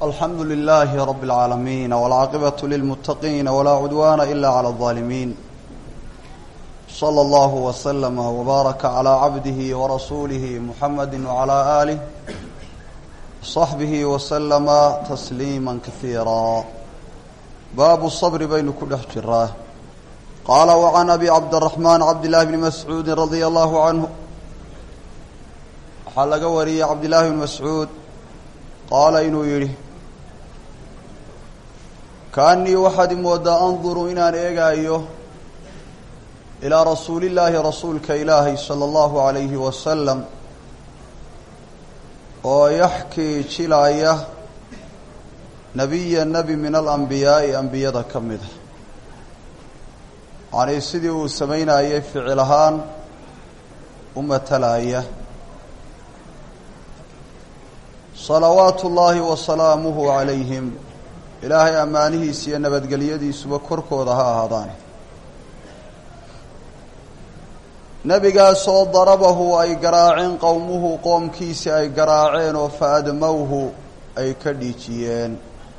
alxamdu lilaahi rabi اlcaalamiin wاlcaaqibatu lilmuttaqiina walaa cudwaana ila clى اlظaalimiin slى allahu wslama wbaaraka calىa cabdihi warasuulihi muxamadi wcalaa aalih saxbihi waslama tasliima kasiira baabu sabri baynu ku dhex jiraa qaala wacan abi cabdiraxmaan cabdillahi bni mascuudi radia allahu canhu waxaa laga wariyey cabdillahi bni mascuud qaala inuu yidhi kaanii waxaad imoodaa anduru inaan eegaayo ilaa rasuulillaahi rasuulka ilaahay sala allahu calayhi wasalam oo yaxkii jilaaya nebiya nebi min alambiyaa'i ambiyada ka mida yacnii sidii uu samaynayay ficil ahaan u matalaya salawaatu ullaahi wa salaamuhu calayhim ilaahay ammaanihiisa iyo nabadgelyadiisuba korkooda ha ahaadaane nebigaasoo darabahu ay garaaceen qowmuhu qoomkiisi ay garaaceen oo fa admowhu ay ka dhiijiyeen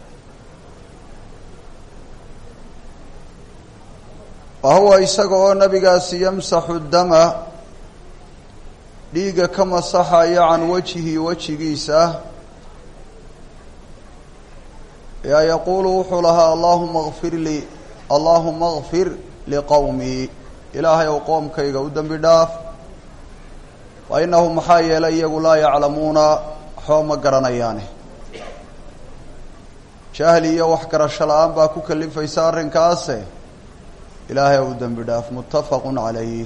wa huwa isaga oo nebigaasi yamsaxu dama dhiigga ka masaxaya can wajhi wejigiisa yaa yaquulu wuxuu lahaa allaahuma kfir lii allaahuma kfir liqowmii ilaahay ow qoomkayga u dembi dhaaf fa innahu maxaa yeelay iyagu laa yaclamuuna waxba ma garanayaane jahli iyo wax garasho la-aan baa ku kalifaysa arrinkaase ilaahay ow dembi dhaaf muttafaqun calayh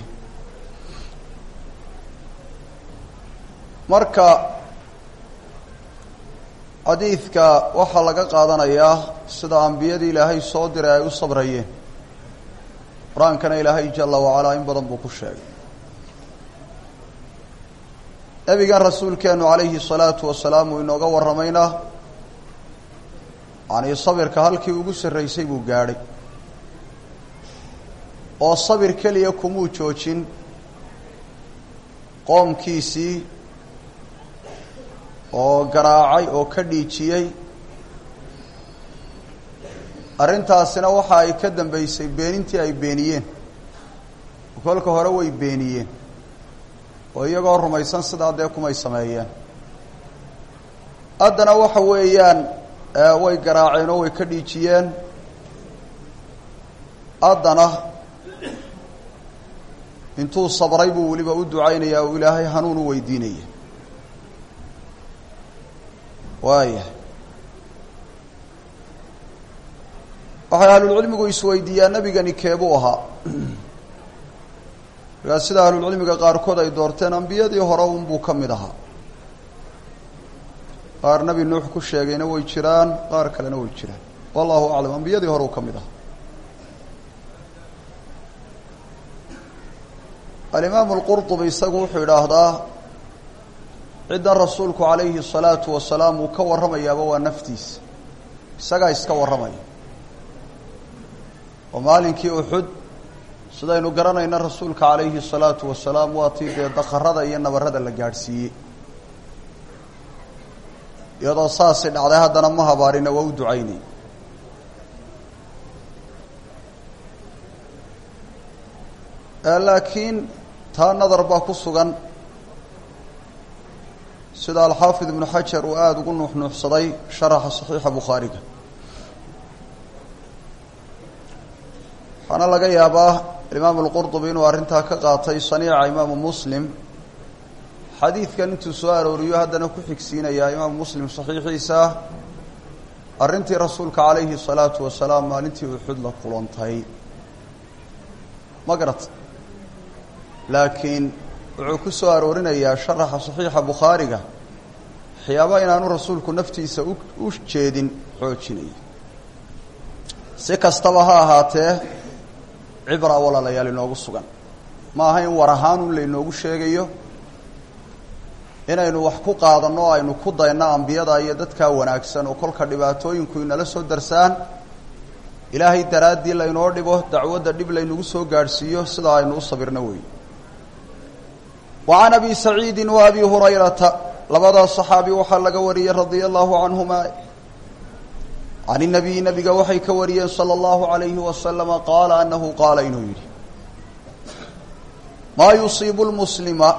marka xadiidka waxaa laga qaadanayaa sida ambiyadii ilaahay soo diray ay u sabrayeen qur-aankana ilaahay jala wacalaa in badan buu ku sheegay nebigan rasuulkeenu calayhi salaatu wasalaam uu inooga warramayna yacnii sabirka halkii ugu sarraysay buu gaadhay oo sabir keliya kumuu joojin qoomkiisii oo garaacay oo ka dhiijiyey arrintaasina waxa ay ka dambeysay beenintii ay beeniyeen kolka hore way beeniyeen oo iyagoo rumaysan sidaa dee kumay sameeyeen haddana waxa weeyaan way garaaceen oo way ka dhiijiyeen haddana intuu sabray buu weliba u ducaynaya oo ilaahay hanuun u weydiinaya waaya waxay ahlulcilmigu isweydiiyaan nebigani keebuu ahaa markaa sida ahlulcilmiga qaarkood ay doorteen ambiyadii hore unbuu ka mid ahaa qaar nebi nuux ku sheegayna way jiraan qaar kalena way jiraan wallahu aclam ambiyadii hore uu ka mid ahaa alimaamu alqurطubi isagu wuxuu idhaahdaa ciddan rasuulku calayhi الsalaatu wasalaam uu ka warramayaaba waa naftiisa isagaa iska warramaya oo maalinkii uxud sidaynu garanayna rasuulka calayhi الsalaatu wasalaam waa tii dee dakarada iyo nabarada la gaadhsiiyey iyadoo saasi dhacday haddana ma habaarina waa u ducaynay laakiin taa nadar baa ku sugan sida alxaafid ibnu xajar uu aada ugu nuuxnuuxsaday sharaxa saxiixa bukhaariga waxaana laga yaabaa imaamu lqurdubi inuu arrintaa ka qaatay saniica imaamu muslim xadiidkan intuu soo arooriyo haddana ku xigsiinayaa imaamu muslim saxiixiisa arrintii rasuulka calayhi salaatu wasalaam maalintii uxud la kulantay ma garat laakiin wuxuu ku soo aroorinayaa sharaxa saxiixa bukhaariga waxyaaba inaanu rasuulku naftiisa u jeedin xoojinaya si kastaba ha ahaatee cibra walaalayaal inoogu sugan ma aha in war ahaanun laynoogu sheegayo inaynu wax ku qaadanno o aynu ku dayno ambiyada iyo dadkaa wanaagsan oo kolka dhibaatooyinku inala soo darsaan ilaahay daraaddii laynoo dhibo dacwadda dhib laynagu soo gaadhsiiyo sidaa aynu u sabirno wey وعن أبي سعيد وأبي هريرة labadaas صحaaبي waxaa laga wariyey رaضي الله عنهما can inabiyi nabiga waxay ka wariyeen sala allahu alayhi wasalama qaala anahu qaala inuu yidhi maa yusiibu lmuslima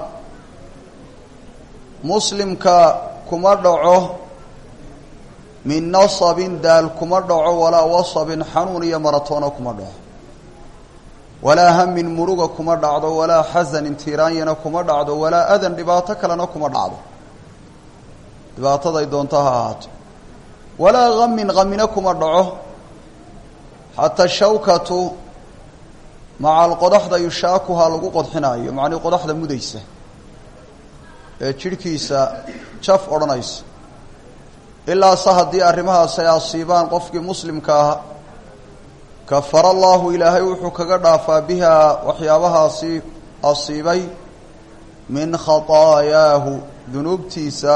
muslimka kuma dhaco min nasabin daal kuma dhaco walaa wasabin xanuun iyo maratoona kuma dhaco walaa hamin muruga kuma dhacdo walaa xasanin tiiraanyana kuma dhacdo walaa adan dhibaato kalena kuma dhacdo dhibaataday doonto ha ahaato walaa hamin hamina kuma dhaco xataa shawkatu macal qodaxda yushaakuhaa lagu qodxinaayo macnii qodaxda mudaysa ee jidhkiisa jaf odhanaysa ilaa se haddii arrimahaas ay asiibaan qofkii muslimka ah kafara allahu ilaahay wuxuu kaga dhaafaa bihaa waxyaabahaasi asiibay min khataayaahu dunuubtiisa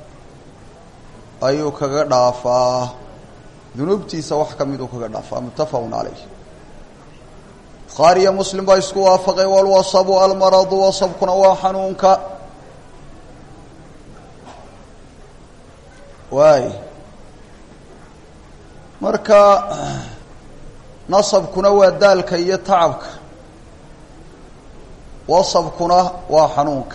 ayuu kaga dhaafaa dunuubtiisa wax ka miduu kaga dhaafaa muttafaqun calayh bukhaariyo muslim baa isku waafaqay walwasabu almaradu wasabkuna waa xanuunka waay marka nasabkuna waa daalka iyo tacabka wasabkuna waa xanuunka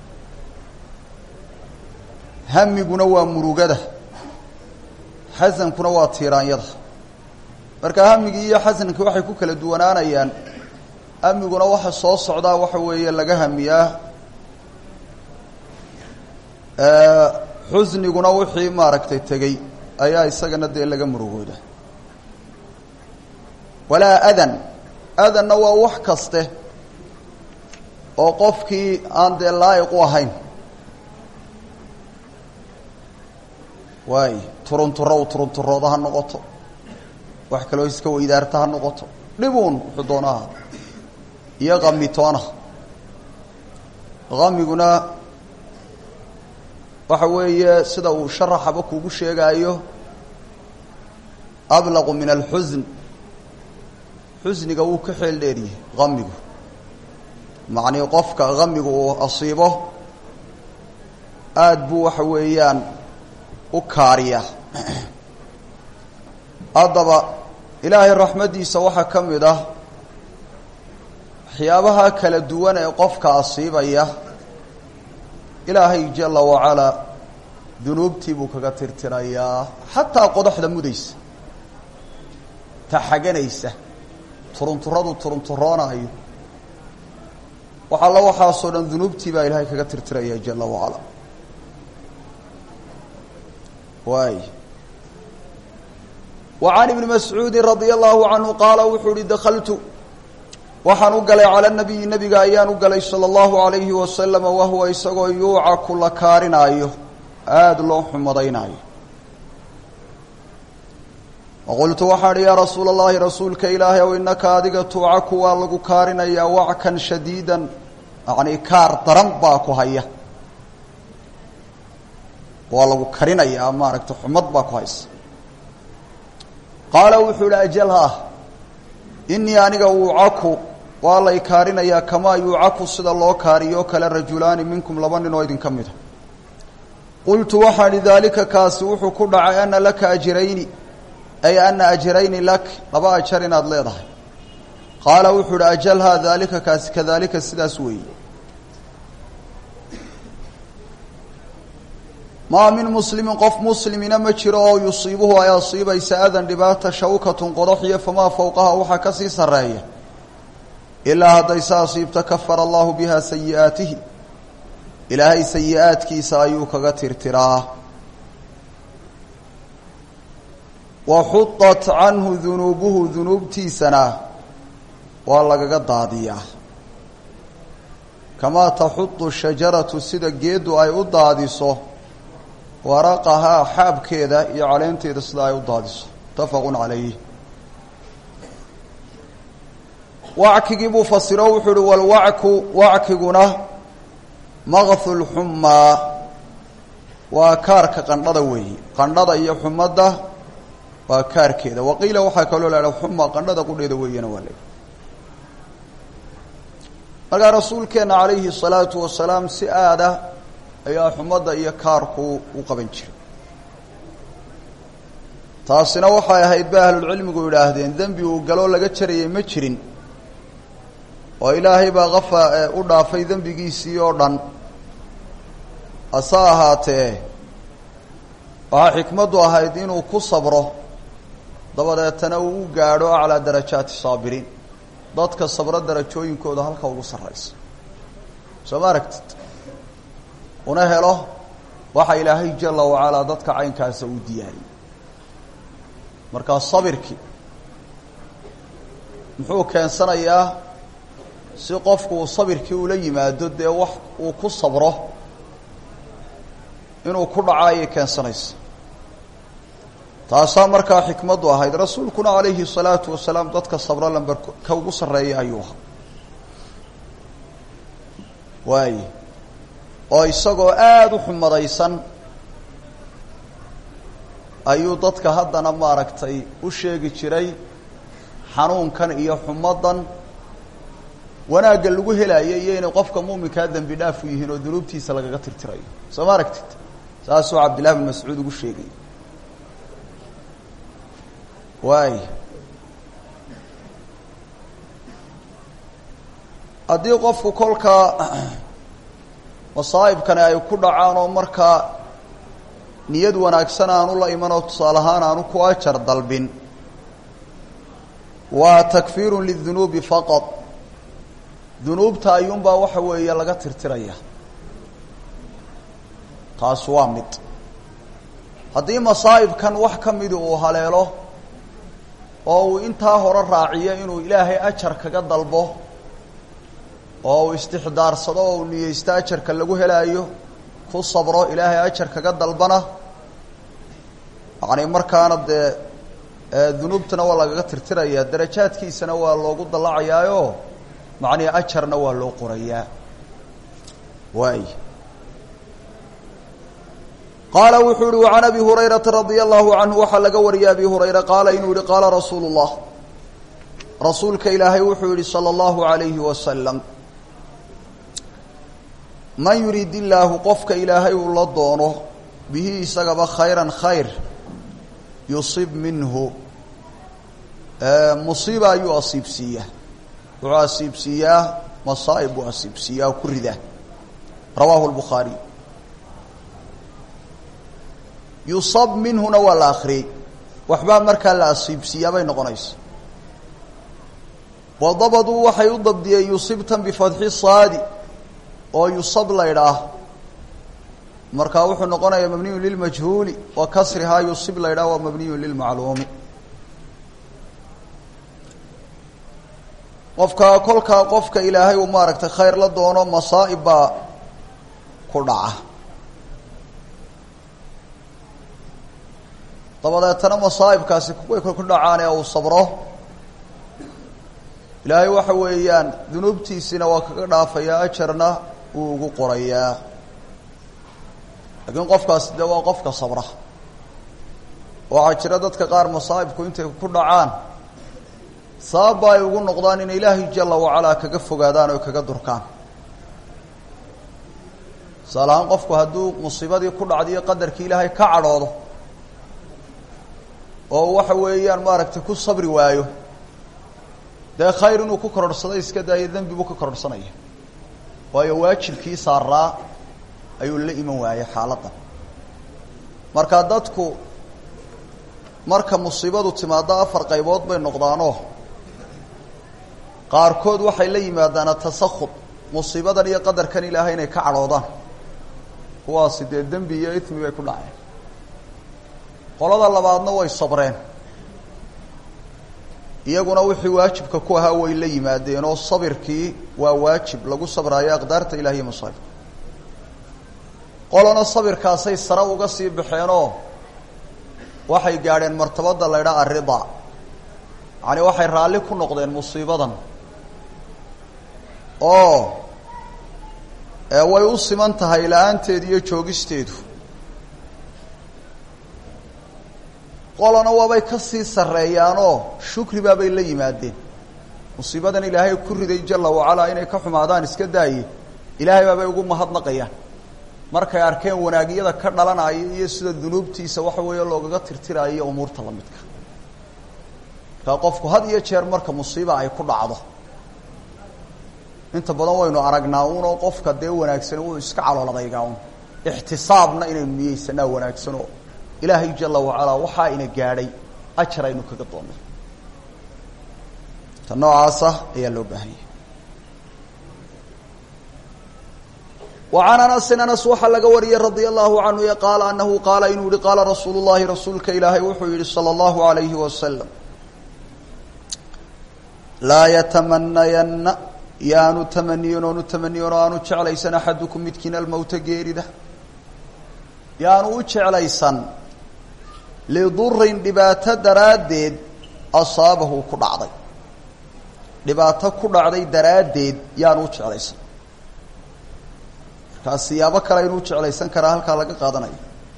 hamiguna waa murugada xasankuna waa tiiraanyada marka hamigii iyo xasankii waxay ku kala duwanaanayaan hamiguna waxa soo socdaa waxa weeye laga hamiyaa xusniguna wixii maaragtay tegey ayaa isagana dee laga murugooda walaa adan adanna waa wax kaste oo qofkii aan dee laa'iq u ahayn waay turunturow turunturooda ha noqoto wax kaloo iska weydaarta ha noqoto dhibuun wuxuu doonaha iyo kamitoona kamiguna waxa weeye sida uu sharaxaba kugu sheegaayo ablaqu min alxusn xusniga wuu ka xeel dheeryahay kamigu macnii qofka kamigu uu asiibo aada buu waxa weeyaan u kaariya haddaba ilaahay raxmaddiisa waxaa ka mid ah waxyaabaha kala duwan ee qofka asiibaya ilaahay jala wacalaa dunuubtii buu kaga tirtirayaa xataa qodaxda mudaysa taxaganaysa turunturadu turunturoonayo wax alla waxaasoo dhan dunuubtii baa ilaahay kaga tirtiraya jala wacala waay wa can ibni mascuudi radia allahu canhu qaala wuxuu uhi dakaltu waxaan u galay cala nabiyi nabiga ayaan u galay sala allahu alayhi wasalama wahuwa isagoo yuucaku la kaarinaayo aada loo xumadaynaayo waqultu waxaan ihi yaa rasuula allahi rasuulka ilaahay ow innaka adiga tuucaku waa lagu kaarinayaa wackan shadiidan yacnii kaar daran baa ku haya waa lagu karinayaa maaragtay xumad baa ku haysa qaala wuxuu ihi ajalha inii aniga uucaku waa lay kaarinayaa kamaa yuucaku sida loo kaariyo kale rajulaani minkum laba nin oo idinka mida qultu waxaan ihi daalika kaasi wuxuu ku dhacay ana laka ajrayni ay ana ajrayni lak laba ajar inaad leedahay qaala wuxuu ihi ajalhaa daalika kaasi kadaalika sidaas weeye maa min muslimin qof muslimina ma jiro oo yusiibuhu ay asiibaysa adan dhibaata shawkatun qodaxiyo famaa fowqaha waxaa ka sii sarreeya ilaa hadday se asiibto kafara allahu biha sayi'aatihi ilaahay sayi-aadkiisa ayuu kaga tirtiraa wa xudat canhu dunuubuhu dunuubtiisana waa lagaga daadiyaa kamaa taxudu shajaratu sida geeddu ay u daadiso waraqahaa xaabkeeda iyo caleenteeda sida ay u daadiso mutafaqun calayh wackigii buu fasiro wuxuu uhi walwacku wackiguna maqhu lxumaa waa kaarka qandhada weeyi qandhada iyo xumadda waa kaarkeeda waqiila waxaa kaloo la haha xuma qandhada qudheeda weeyana waa la markaa rasuulkeenna calayhi الsalaatu wasalaam si aada ayaa xumadda iyo kaarku u qaban jiray taasina waxay ahayd ba ahlulcilmigu yidhaahdeen dembi uu galoo laga jarayay ma jirin oo ilaahay baa kafa u dhaafay dembigiisii oo dhan hase ahaatee waxaa xikmaddu ahayd inuu ku sabro dabadeetana uu u gaadho aclaa darajaati saabiriin dadka sabro darajooyinkooda halka ugu sarraysa soo ma aragtid una helo waxa ilaahay jala wacalaa dadka caynkaasa uu diyaariyey markaa sabirkii muxuu keensanayaa si qofku uu sabirkii ula yimaado dee wax uu ku sabro inuu ku dhaco ayay keensanaysa taasaa markaa xikmaddu ahayd rasuulkuna calayhi الsalaatu wasalaam dadka sabro lamber ka ugu sarreeya ayuu ahaa waaye oo isagoo aada u xumadaysan ayuu dadka haddana maaragtay u sheegi jiray xanuunkan iyo xumadan wanaagga lagu helaayo iyo inay qofka muuminkaa dembi dhaaf u yihiin oo dunuubtiisa lagaga tirtirayo soo ma aragtid saasuu cabdillahi bin mascuud ugu sheegay waay haddii qofku kolkaa masaa'ibkani ay ku dhacaan oo markaa niyad wanaagsan aanu la iman oo tusaale ahaan aanu ku ajar dalbin waa takfiirun lidunuubi faqad dunuubta ayuunbaa waxa weeye laga tirtiraya taas waa mid haddii masaa'ibkan wax ka midi uu haleelo oo uu intaa hore raaciyo inuu ilaahay ajar kaga dalbo oo uu istixdaarsado oo uu niyeysto ajarka lagu helaayo ku sabro ilaahay ajar kaga dalbana yacni markaana dee dunuubtana waa lagaga tirtirayaa darajaadkiisana waa loogu dallacayaayo macnihi ajarna waa loo qorayaa waay qaala wuxuu yihi وعan abi hurayrata radي الlahu canhu waxaa laga wariyay abi hurayra qaala inuu yihi qaala rasuulu الlah rasuulka ilaahay wuxuu yihi salى الlahu عalayhi wasalam man yurid illaahu qofka ilaahay uu la doono bihi isagaba khayra khayr yusib minhu musiiba ayuu asiibsiiyaa wuxuu asiibsiiyaa masaa'ib buu asiibsiiyaa oo ku ridaa rawaahu الbukhaariy yusab minhuna waa la akriyey waxbaa markaa la asiibsiiyaa bay noqonaysa wadabaduu waxay u dabdiyeen yusibtan bifatxi saadi oo yusab la ydhaah markaa wuxuu noqonayaa mabniyun lilmajhuuli wa kasrihaa yusib la ydhaah waa mabniyun lilmacluumi qofka kolkaa qofka ilaahay uu maaragtay khayr la doono masaa'ib baa ku dhaca dabadeetana masaa'ibkaasi way ku dhacaan ee uu sabro ilaahay waxa weeyaan dunuubtiisina waa kaga dhaafayaa ajarna wuu ugu qorayaa laakiin qofkaasi dee waa qofka sabra waxaa jira dadka qaar masaa'ibku intay ku dhacaan sababba ay ugu noqdaan inay ilaahay jala wacalaa kaga fogaadaan oo kaga durkaan tusaale ahaan qofku hadduu musiibadii ku dhacdiyo qadarkii ilaahay ka cadhoodo oo waxa weeyaan maaragtay ku sabri waayo dee khayr inuu ku kororhsado iska daayo dembi buu ka kororhsanaya waayo waajibkii saaraa ayuu la iman waayey xaaladdan marka dadku marka musiibadu timaado afar qaybood bay noqdaanoo qaarkood waxay la yimaadaan atasakhud musiibadan iyo qadarkan ilaahay inay ka cadhoodaan kuwaasi dee dembi iyo ismi bay ku dhaceen qolada labaadna way sabreen iyaguna wixii waajibka ku ahaa way la yimaadeen oo sabirkii waa waajib lagu sabraayo aqdaarta ilahi iyo masaa'ibka qolana sabirkaasay sare uga sii baxeenoo waxay gaadheen martabada la ydhaha arrida yacani waxay raalli ku noqdeen musiibadan oo way u siman tahay la-aanteedu iyo joogisteedu qolana waabay ka sii sarreeyaanoo shukri baabay la yimaadeen musiibadan ilaahay ku riday jala wacalaa inay ka xumaadaan iska daaye ilaahay baabay ugu mahadnaqayaan markay arkeen wanaagyada ka dhalanaya iyo sida dunuubtiisa waxa weeye loogaga tirtiraayo umuurta lamidka markaa qofku had iyo jeer marka musiiba ay ku dhacdo inta badan waynu aragnaa unoo qofka dee wanaagsan uu iska caloolodaygaa un ixtisaabna inaynu niyeysanaa wanaagsanoo ilaahay jala wacalaa waxaa ina gaadhay ajar aynu kaga doonay ta noocaasa ayaa loo baahanyay وعn أنس أنس waxaa laga wariyey رadي الlaه عanهu qaala أنahu qaala inuu yihi qaala rasuul الlahi rasuulka ilaahay wuxuu yihi slى الlaهu عalayه وasلم laa yتamanayana yaanu tamaniyin oonu tamaniyin oo aanu jeclaysan axadukum midkiin almowta geerida yaanu u jeclaysan lidurin dhibaato daraaddeed asaabahu ku dhacday dhibaato ku dhacday daraaddeed yaanu u jeclaysan markaa siyaabo kale inuu jeclaysan karaa halkaa laga qaadanayo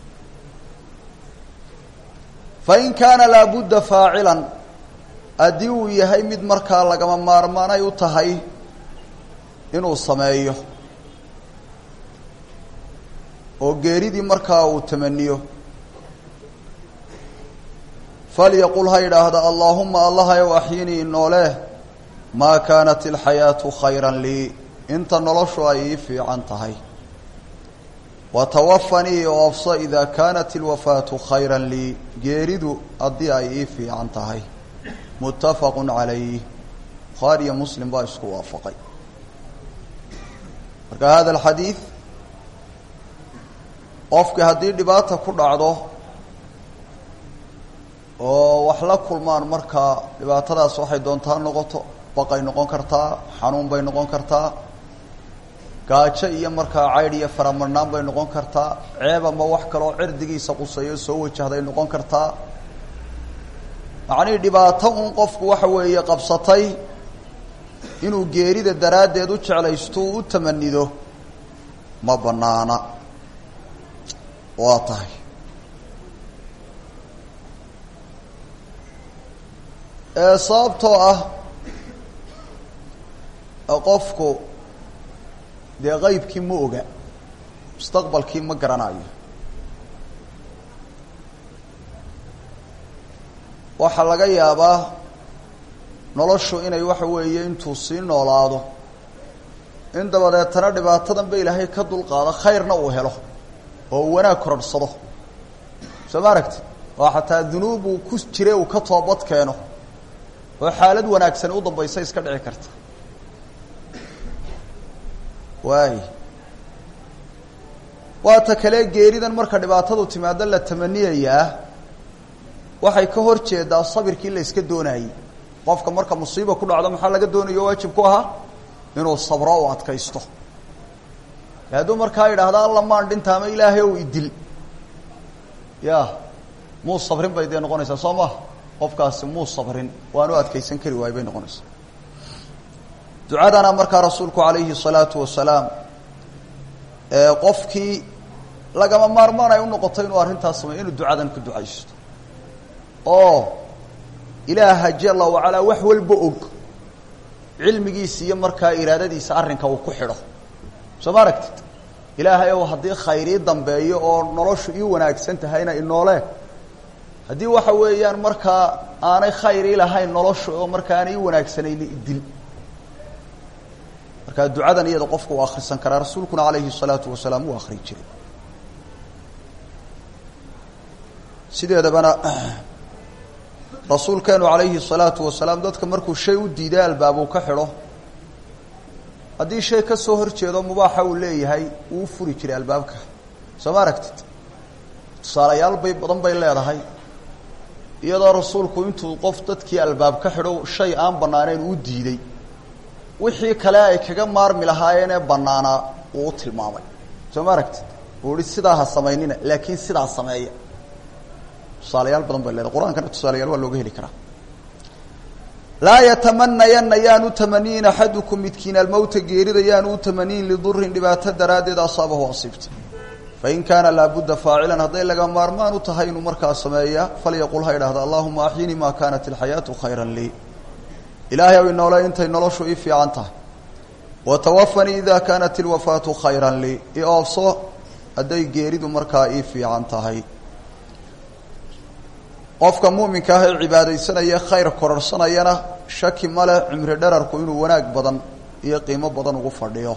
fain kaana laabudda faacilan haddii uu yahay mid markaa lagama maarmaanay u tahay inuu sameeyo oo geeridii markaa uu tamaniyo falyaqul ha yidhaahda allaahuma allahayow axyinii noole maa kaanat ilxayaatu khayra lii inta noloshu ay ii fiican tahay watawafanii oofso idaa kaanat ilwafaatu khayra lii geeridu haddii ay ii fiican tahay muttafaqu calayh bukhaari iyo muslim baa isku waafaqay marka hada alxadiid qofkii haddii dhibaata ku dhacdo oo wax la kulmaan markaa dhibaatadaas waxay doontaa noqoto baqay noqon kartaa xanuun bay noqon kartaa gaajo iyo markaa caydh iyo faramarnaan bay noqon kartaa ceeb ama wax kaloo cirdigiisa quseeyo soo wajahday noqon kartaa macnihii dhibaato uun qofku waxa weeye qabsatay inuu geerida daraaddeed u jeclaysto uu u tamanido ma banaana waa tahay sababtoo ah qofku dee qeybkii ma oga mustaqbalkii ma garanayo waxaa laga yaabaa noloshu inay waxa weeye intuu sii noolaado in dabadeetana dhibaatadan ba ilaahay ka dulqaado khayrna uu helo oo uu wanaag kororhsado soo ma aragti oo xataa dunuub uu ku jire uu ka toobad keeno oo xaalad wanaagsan u dambaysa iska dhici karta waay waata kale geeridan marka dhibaatadu timaado la tamaniyayaa waxay ka hor jeedaa sabirkii la iska doonayey qofka marka musiiba ku dhacdo maxaa laga doonayo waajib ku ahaa inuu sabro u adkaysto hadduu markaa yidhaahda alla maan dhinta ama ilaahay ow idil ya muu sabrin bay dee noqonaysaa soo maha qofkaasi muu sabrin waanu adkaysan kari waay bay noqonaysaa ducadana markaa rasuulku calayhi الsalaatu wasalaam qofkii lagama maarmaan ay u noqoto inuu arrintaas sameyo inuu ducadan ku ducaysto oo ilaaha jala wacalaa wax walba og cilmigiisa iyo markaa iraadadiisa arrinka uu ku xidho soo ma aragtid ilaahay ow haddii khayrii dambeeyo oo noloshu ii wanaagsan tahayna inoole haddii waxa weeyaan markaa aanay khayrii lahayn noloshu oo markaa aanay ii wanaagsanayni idil markaa ducadan iyada qofka uu akrisan karaa rasuulkuna calayhi الsalaatu wasalaam uu akri jiray sideedabana rasuulkeenu calayhi الsalaatu wasalaam dadka markuu shay u diiday albaabuu ka xidho haddii shay ka soo hor jeedo mubaaxa uu leeyahay wuu u furi jiray albaabka soo ma aragtid tusaalayaal bay badan bay leedahay iyadoo rasuulku intuu qof dadkii albaab ka xidho shay aan banaanayn uu diiday wixii kale ay kaga maarmi lahaayeenee banaanaa uu u tilmaamay soo ma aragtid uu ihi sidaa ha samaynina laakiin sidaa sameeya tusaalayaal badan bay leedahay qur-aankana tusaalayaal waa looga heli karaa laa yatamanayana yaanu tamaniyin axadukum midkiin almowta geerida yaanu u tamaniyin lidurin dhibaato daraaddeed asaabahu asiibta fain kaana laabudda faacilan hadday laga maarmaan u tahay inuu markaa sameeya falyaqul ha idhahda allahuma axyinii maa kaanat ilxayaatu khayra lii ilaahay ow inoole intay noloshu ii fiican tahay watawafanii ida kaanat ilwafaatu khayra lii i oofso hadday geeridu markaa ii fiican tahay qofka muuminka ah ee cibaadaysanaya khayr kororsanayana shaki ma leh cimri dherarku inuu wanaag badan iyo qiimo badan ugu fadhiyo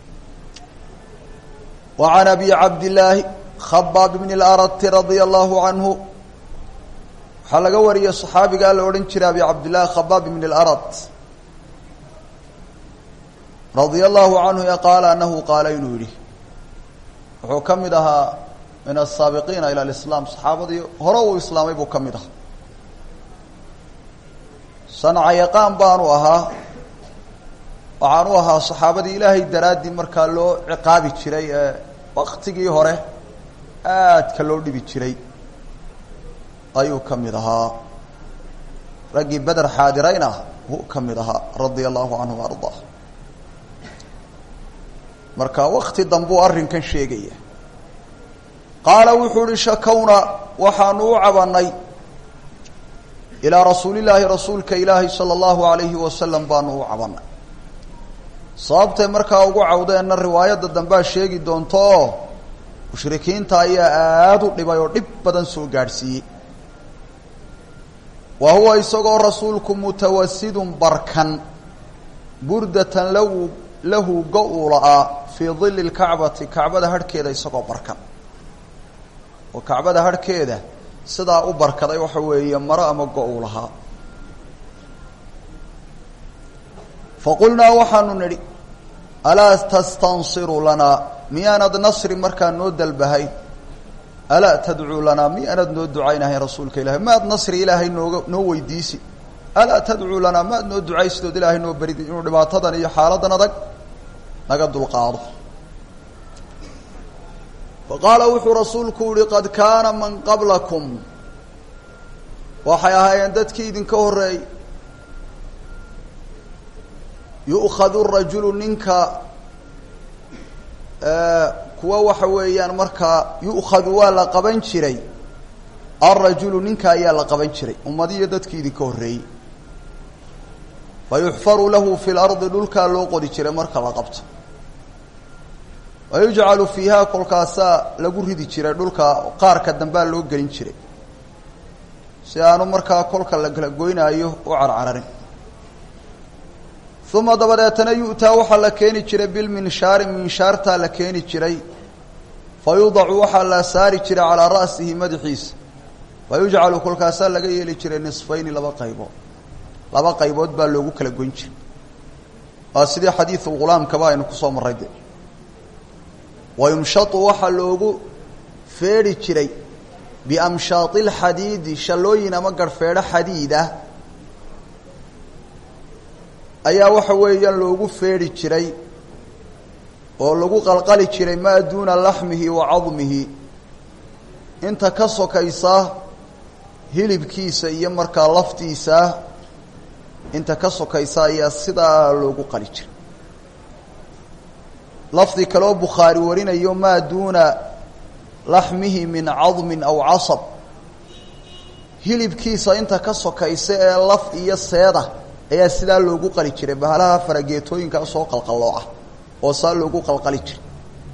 wa can abi cabdillaahi khabaab bni اlarati radia allahu canhu waxaa laga wariyey saxaabigaa la odhan jiray abi cabdillahi khabaab bni اlarad radia allahu canhu e qaala anahu qaala inuu yidhi wuxuu ka mid ahaa min asaabiqiina ila lislaam saxaabadii hore uu islaamay buu ka mid ahaa sanca yaqaan baanu ahaa waxaanu ahaa saxaabadii ilaahay daraaddii markaa loo ciqaabi jiray ee waktigii hore aadka loo dhibi jiray ayuu ka mid ahaa raggii beder xaadirayna wuu ka mid ahaa radia allahu canhu wa ardaa marka wakti dambuu arrinkan sheegaya qaala wuxuu uhi shakowna waxaanu u cabanay ilaa rasuulillaahi rasuulka ilaahi sala allahu alayhi wasalam baanu u cabanay sababtay markaa ugu cawdeenna riwaayadda dambea sheegi doonto oo mushrikiinta ayaa aada u dhibay oo dhib badan soo gaadhsiiyey wa huwa isagoo rasuulku mutawasidun barkan burdatan lahu lahu go-u la-aa fii dilli lkacbati kacbada harhkeeda isagoo barkan oo kacbada harhkeeda sidaa u barkaday waxa weeye maro ama go-u lahaa faqulnaa waxaanu nidhi alaa tastansiru lanaa miyaanad nasri markaa noo dalbahay alaa tadcuu lanaa miyaanad noo ducaynahayn rasuulka ilahay maad nasri ilaahay nooga noo weydiisi alaa tadcuu lanaa maad noo ducaysidood ilaahay noo beridi inuu dhibaatadan iyo xaaladan adag naga dulqaado faqaala wuxuu rasuulku yihi qad kaana man qablakum waxay ahaayeen dadkii idinka horeeyey yu'khadu rajulu ninka kuwa waxa weeyaan markaa yu'khadu waa la qaban jiray alrajulu ninka ayaa la qaban jiray ummadiyo dadkii idinka horreeyey fayuxfaru lahu fi lardi dhulkaa loo qodi jiray marka la qabto wayujcalu fiiha kolkaasaa lagu ridi jiray dhulka qaarka dambaa loo gelin jiray si aanu markaa kolka la kala goynaayo u carcararin uma dabadeetana yu'taa waxaa la keeni jiray bilminshaari minshaartaa la keeni jiray fa yudacu waxaa la saari jiray calaa ra'sihi madaxiisa fa yujcalu kolkaasaa laga yeeli jiray nisfayni laba qaybood laba qaybood baa loogu kala goyn jiray waa sidii xadiidulghulaamkaba aynu kusoo marray de wayumshatu waxaa loogu feedhi jiray biamshaati lxadiidi shallooyin ama garhfeedho xadiid ah ayaa waxa weeyaan loogu feedhi jiray oo lagu qalqali jiray maa duuna laxmihi wa cadmihi inta ka sokaysa hilibkiisa iyo markaa laftiisa inta ka sokaysa ayaa sidaa loogu qali jiray lafdi kaloo bukhaari warinayo maa duuna laxmihi min cadmin aw casab hilibkiisa inta ka sokaysa ee laf iyo seeda ayaa sidaa loogu qali jiray bahalaha farageetooyinkaa soo qalqallooca oo saa loogu qalqali jiray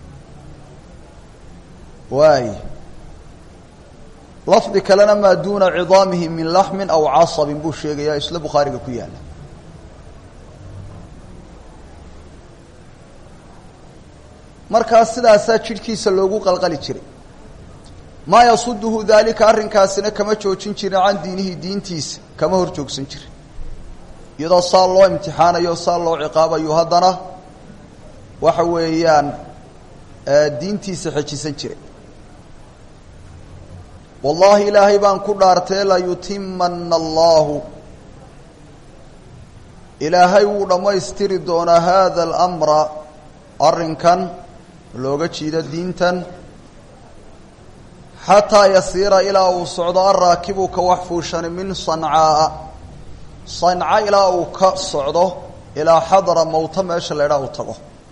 waay lafdi kalena maa duuna cidaamihi min laxmin aw casabin buu sheegayaa isla bukhaariga ku yaalla markaa sidaasaa jidhkiisa loogu qalqali jiray maa yasuduhu daalika arrinkaasina kama joojin jirin can diinihi diintiisa kama hor joogsan jirin iyadoo saa loo imtixaanayo saa loo ciqaabayo haddana waxa weeyaan diintiisa xejisan jiray wallaahi ilaahay baan ku dhaartee layutimana allahu ilaahay wuu dhammaystiri doonaa hada alamra arrinkan looga jiido diintan xataa yasiira ilaa uu socdo araakibu ka wax fuushani min sancaaa sanca ilaa uu ka socdo ilaa xadra mawta meesha la idhaa uu tago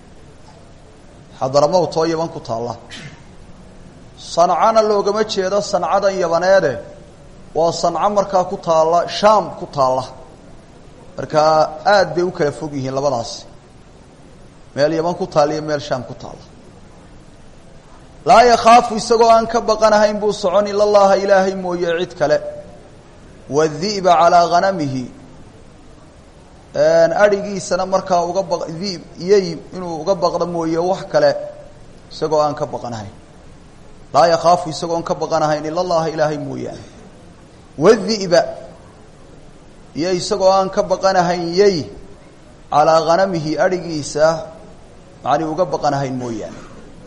xadra mawt oo yaban ku taalla sancana loogama jeedo sancadan yabaneede waa sanco markaa ku taalla shaam ku taalla markaa aad bay u kala fog yihiin labadaasi meel yaban ku taalla iyo meel shaam ku taalla laa yakhaafu isagoo aan ka baqanahayn buu socon ila llaha ilaahay mooye cid kale wadi'ba calaa hanamihi adhigiisana markaa uga ba diib iyey inuu uga baqdo mooye wax kale isagoo aan ka baqanahayn laa yakhaafu isagoon ka baqanahayn ila llaha ilaahay mooyaane wadi'ba iyo isagoo aan ka baqanahayn yey calaa hanamihi adhigiisa macnii uga baqanahayn mooyaane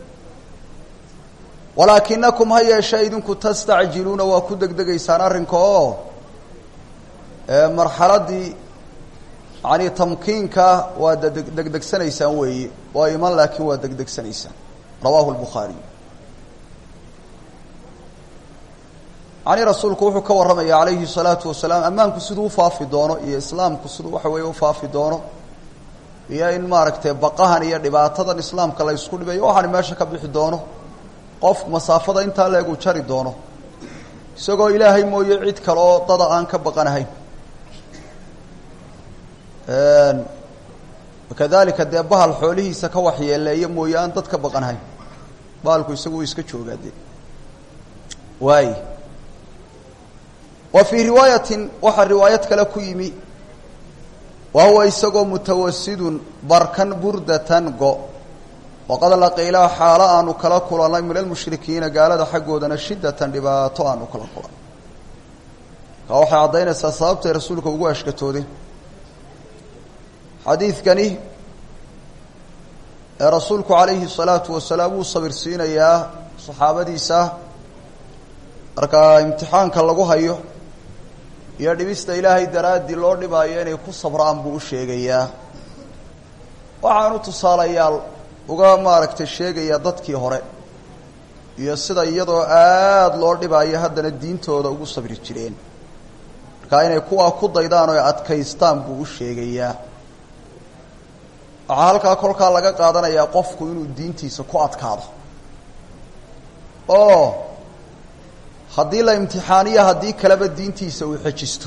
walaakinakum ha yeeshee idinku tastacjiluuna waa ku degdegaysaan arrinka oo marxaladdii yacanii tamkiinka waa degdegsanaysaan weeye waa iman laakiin waa degdegsanaysaan rawaahu lbukhaariy yacnii rasuulku wuxuu ka warramaya calayhi salaatu wasalaam ammaanku siduu ufaafi doono iyo islaamku siduu waxa weeye ufaafi doono iyo in maaragtay baqahan iyo dhibaatadan islaamka la ysku dhibayo waxaani meesha ka bixi doono qofku masaafada intaa leegu jari doono isagoo ilaahay mooye cid kale oo dada aan ka baqanahayn kadalika dee bahal xoolihiisa ka waxyeeleeya mooye aan dad ka baqanahayn bahalku isagu u iska joogaa dee waay wa fii riwaayatin waxaa riwaayad kale ku yimi wa huwa isagoo mutawasidun barkan burdatan go waqad laqiilaa xaalo aanu kala kulannay min almushrikiina gaalada xaggoodana shiddatan dhibaato aanu kala kulan ka waxay caddaynaysaa sababtay rasuulka ugu ashkatoodeen xadiidkani ee rasuulku calayhi salaatu wasalaam wuu sabirsiinayaa saxaabadiisa markaa imtixaanka lagu hayo iyo dhibista ilaahay daraaddii loo dhibaayo inay ku sabraan buu u sheegayaa waxaanu tusaalayaal uga maaragtay sheegayaa dadkii hore iyo sida iyadoo aada loo dhibaayo haddana diintooda ugu sabri jireen markaa inay kuwaa ku daydaan oo adkaystaan buu u sheegayaa waxaa halkaa kolkaa laga qaadanayaa qofku inuu diintiisa ku adkaado oo haddii la imtixaaniyo haddii kaleba diintiisa uu xejisto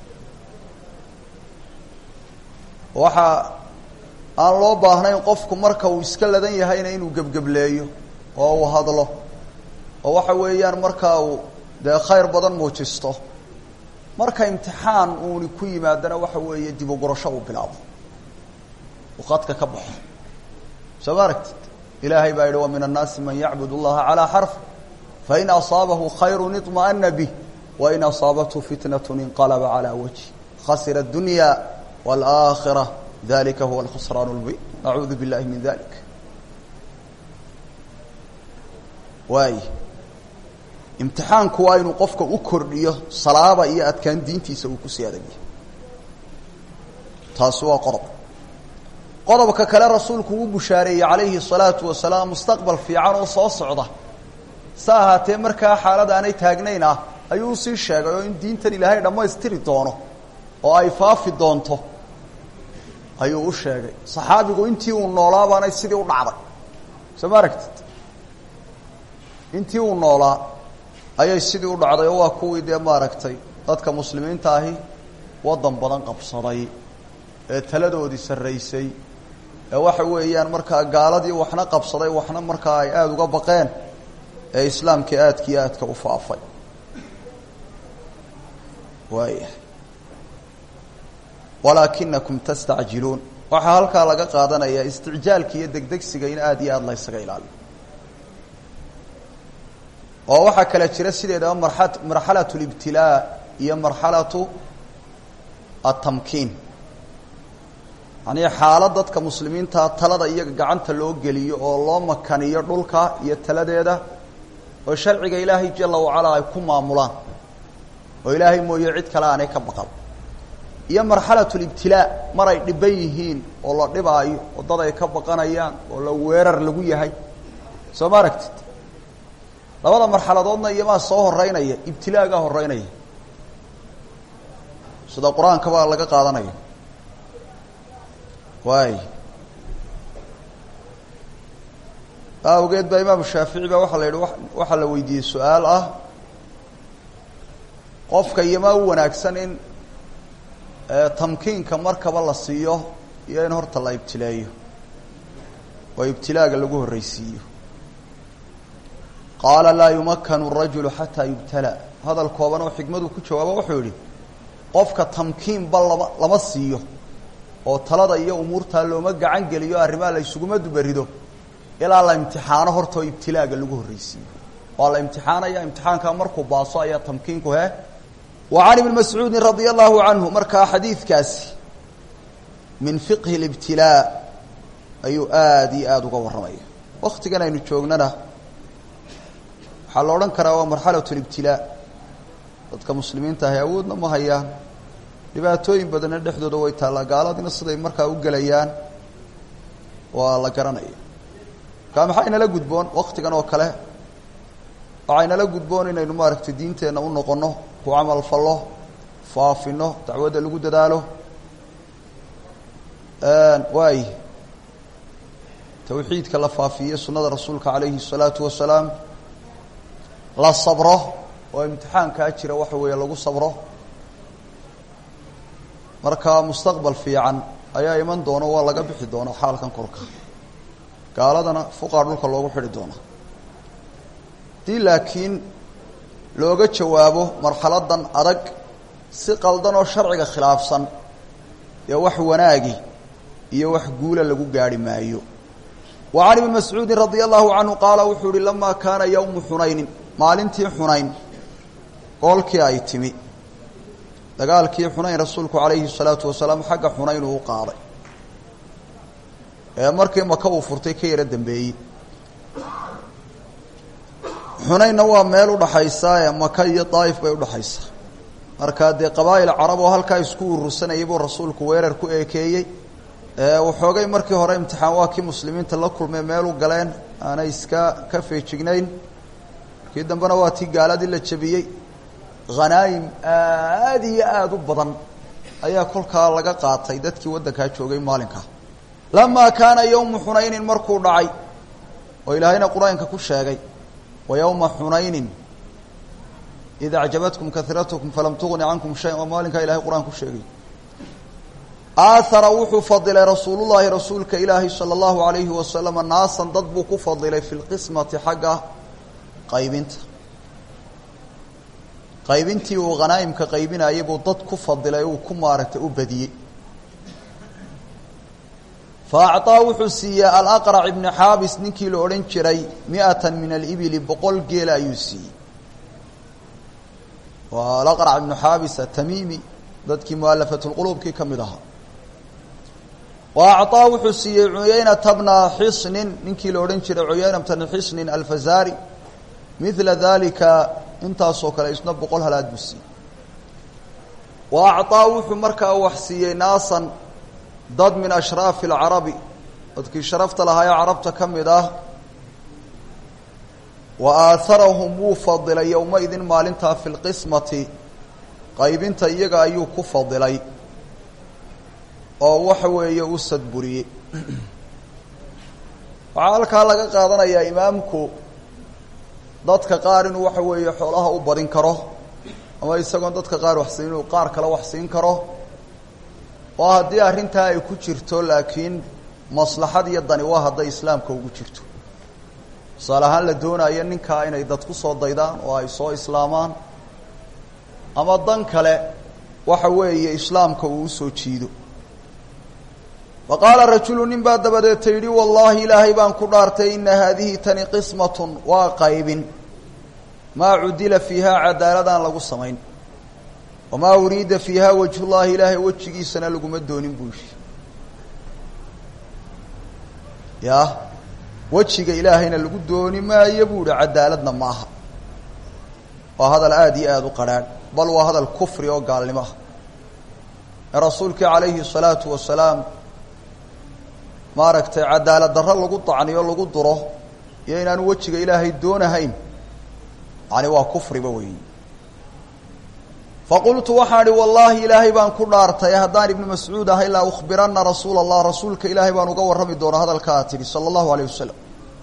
waxaa aan loo baahnayn qofku marka uu iska ladan yahayna inuu gebgebleeyo oo uu hadlo oo waxa weeyaan markaa uu dee khayr badan muujisto marka imtixaan uuni ku yimaadana waxa weeye dib u gurasho uu bilaabo uu qadka ka baxo soo ma aragtid ilaahay baa yidhi wa min annaasi man yacbud اllaha calaa xarf fain asaabahu khayru iطma'ana bih wain asaabathu fitnat inqalaba calaa wajhi khasira اdunya wاlآakhira dalika huwa alkhusraan اlmubin nacuudu biاllahi min dalik waay imtixaanku waa inuu qofka u kordhiyo salaaba iyo adkaan diintiisa uu kusii adagyahay taasi waa qodob qodobka kale rasuulku uu bushaareeyey calayhi الsalaatu wasalaam mustaqbal fiican oo soo socda sa ahaatee markaa xaalad aanay taagnayn ah ayuu usii sheegay oo in diintan ilaahay dhammaystiri doono oo ay faafi doonto ayuu u sheegay saxaabigu intii uu noolaa baanay sidii u dhacday soo ma aragtid intii uu noolaa ayay sidii u dhacday oo waa kuwii dee maaragtay dadka muslimiinta ahi waddan badan qabsaday ee taladoodii sarraysay ee waxa weeyaan markaa gaaladii waxna qabsaday waxna markaa ay aada uga baqeen ee islaamkii aadkii aadka u faafay waaya walaakinakum tastacjiluun waxaa halkaa laga qaadanayaa isticjaalka iyo degdegsiga in aada iyo aada la ysaga ilaaliyo oo waxaa kale jira sideedaba mara marxalatu libtilaa iyo marxalatu atamkiin yanii xaalad dadka muslimiinta talada iyaga gacanta loo geliyo oo loo makaniyo dhulka iyo taladeeda oo sharciga ilaahay jala wacalaa ay ku maamulaan oo ilaahay mooye cid kale aanay ka baqan iyo marxalatu libtilaa mar ay dhiban yihiin oo la dhibaayo oo dad ay ka baqanayaan oo la weerar lagu yahay soo ma aragtid labada marxaladoodna iyomaa soo horeynaya ibtilaagaa horeynaya sida qur-aanka baa laga qaadanaya waay awgeed baa imaamu shaafici baa waxaa la yidhi waxaa la weydiiyey su-aal ah qofka iyomaa u wanaagsan in tamkiinka markaba la siiyo iyo in horta la ibtileeyo oo ibtilaaga lagu horreysiiyo qaala laa yumakanu rajulu xataa yubtala hadal kooban oo xikmadu ku jawaabo wuxuu yihi qofka tamkiinba lama lama siiyo oo talada iyo umuurtaa looma gacan geliyo arrimaha la ysuguma dubarido ilaa la imtixaano hortoo ibtilaaga lagu horreysiiyo waa la imtixaanaya imtixaankaa markuu baaso ayaa tamkiinku he wa can ibni mascuudin radia allahu canhu markaa xadiidkaasi min fiqhi libtilaa ayuu aada iyo aada uga warramaya waktigan aynu joognana waxaa la odhan karaa waa marxalat libtilaa dadka muslimiinta ahi awoodna ma hayaan dhibaatooyin badanna dhexdooda way taallaa gaaladina siday markaa u gelayaan waa la garanaya markaa maxaa inala gudboon waktigan oo kale waxaa inala gudboon inaynu maaragtay diinteenna u noqono ku camal fallo faafino dacwadda lagu dadaalo waay tawxiidka la faafiye sunnada rasuulka calayhi الsalaatu wasalaam la sabro oo imtixaankaa jira waxa weeye lagu sabro marka mustaqbal fiican ayaa iman doono waa laga bixi doonaa xaalkan korka gaaladana fuqaa dhulka loogu xidhi doona haddii laakiin looga jawaabo marxaladan adag si qaldan oo sharciga khilaafsan dee wax wanaagi iyo wax guula lagu gaarhi maayo wa can ibni mascuudin radia allahu canhu qaala wuxuu yihi lamaa kaana yowmu xunaynin maalintii xunayn goolkii ay timi dagaalkii xunayn rasuulku calayhi salaatu wasalaam xagga xunayn uu u qaaday ee markii maka uu furtay ka yaro dambeeyey xunaynna waa meel udhaxaysa ee maka iyo daa'if bay udhaxaysaa markaa dee qabaa'il carab oo halkaa isku urursanayay buu rasuulku weerar ku eekeeyey waxoogay markii hore imtixaan waa kii muslimiinta la kulmay meel u galeen aanay iska ka feejignayn markii dambena waa tii gaaladii la jebiyey khanaayim aada iyo aada u badan ayaa kolkaa laga qaatay dadkii waddankaa joogay maalinkaa lamaa kaana yowmu xunaynin markuu dhacay oo ilaahayna qur-aanka ku sheegay wa yowma xunaynin id acjabatkum kahiratkum falam tugni cankum shayan waa maalinkaa ilahay qur-aan ku sheegay aahara wuxuu fadilay rasuulullahi rasuulka ilaahi sala allahu alayhi wasalama naasan dad buu ku fadilay fi lqismati xagga qaybinta qaybintii uu khanaa'imka qaybinayay buu dad ku fadilay uu ku maaragtay u badiyey fa acطaa wuxuu siiyey alaqrac ibni xaabis ninkii la odhan jiray mi'atan min alibili boqol geela ayuu siiyey waa alaqrac ibnu xaabis atamiimi dadkii mualafatulquluubkii ka mid ahaa wa acطaa wuxuu siiyey cuyaynata bna xisnin ninkii la odhan jiray cuyaynata bna xisnin alfazaari midla dalika intaasoo kale isna boqol halaad buu siiyey wa acطaa wuxuu markaa wax siiyey naasan dad min ashraafi alcarabi dadkii sharafta lahaa ee carabta ka mid ah wa aaharahum wuu fadilay yowmaidin maalintaa fi lqismati qaybinta iyaga ayuu ku fadilay oo waxa weeye u sadburiyey waxaa halkaa laga qaadanayaa imaamku dadka qaar inuu waxa weeye xoolaha u badin karo ama isagoon dadka qaar wax siin inuu qaar kale wax siin karo oo haddii arrintaa ay ku jirto laakiin maslaxad iyo dani waa hadday islaamka ugu jirto tusaale ahaan la doonayo ninkaa inay dad ku soo daydaan oo ay soo islaamaan ama dan kale waxa weeye islaamka uu usoo jiido wa qaala rajulu nin baa dabadeeta yidhi wallaahi ilaahay baan ku dhaartay ina haadihi tani qismatun waa qaybin maa cudila fiiha cadaaladaan lagu samayn wamaa uriida fiiha wajhullaahi ilaahay wejigiisana laguma doonin buu yihi ya wejiga ilaahayna lagu dooni maayo buu ihi cadaaladna maaha waa hadal aada iyo aada u qarhaadh bal waa hadal kufri oo gaalnimo ah ee rasuulkii calayhi الsalaatu wasalaam maaragtay cadaalad darro lagu dacniyo lagu duro iyo inaanu wejiga ilaahay doonahayn yani waa kufriba weyi faqultu waxaan ihi wallaahi ilaahay baan ku dhaartay haddaan ibnu mascuud ahay laa ukhbirana rasuula allah rasuulka ilaahay baan uga warrami doona hadalka aad tidhi sala allahu alayh wasalam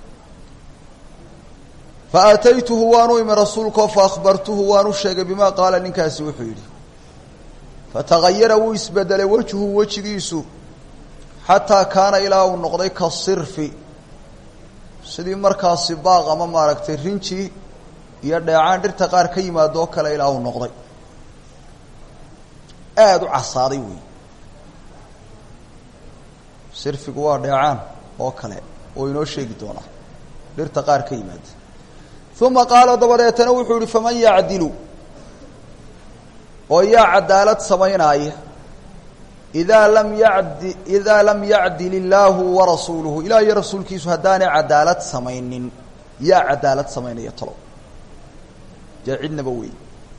faataytuhu waanu imi rasuulkao faahbartuhu waan u sheegay bima qaala ninkaasi wuxuu yidhi fatagayara wuu isbedelay wejhu wejigiisu xataa kaana ilaa uu noqday ka sirfi sidii markaasi baaq ama maaragtay rinji iyo dheecaan dhirta qaar ka yimaado oo kale ilaa uu noqday aada u casaaday wey sirfigu waa dheecaan oo kale oo inoo sheegi doonaa dhirta qaar ka yimaada uma qaala dabadeetana wuxuu yihi faman yacdilu oo yaa cadaalad samaynaaya idaa lam yadi idaa lam yacdil illaahu warasuuluhu ilaah iyo rasuulkiisu haddaanay cadaalad samaynin yaa cadaalad samaynaya talo dee cidnaba wey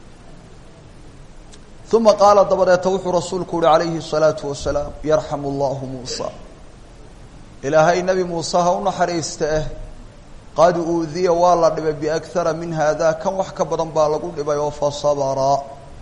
uma qaala dabadeeta wuxuu rasuulku uhi calayhi الsalaatu wasalaam yarxamu allahu muusa ilaahay nebi muuse ha u naxariista eh qad uudiya waa la dhibay biakhara min haada kan wax ka badan baa lagu dhibay oo fasabra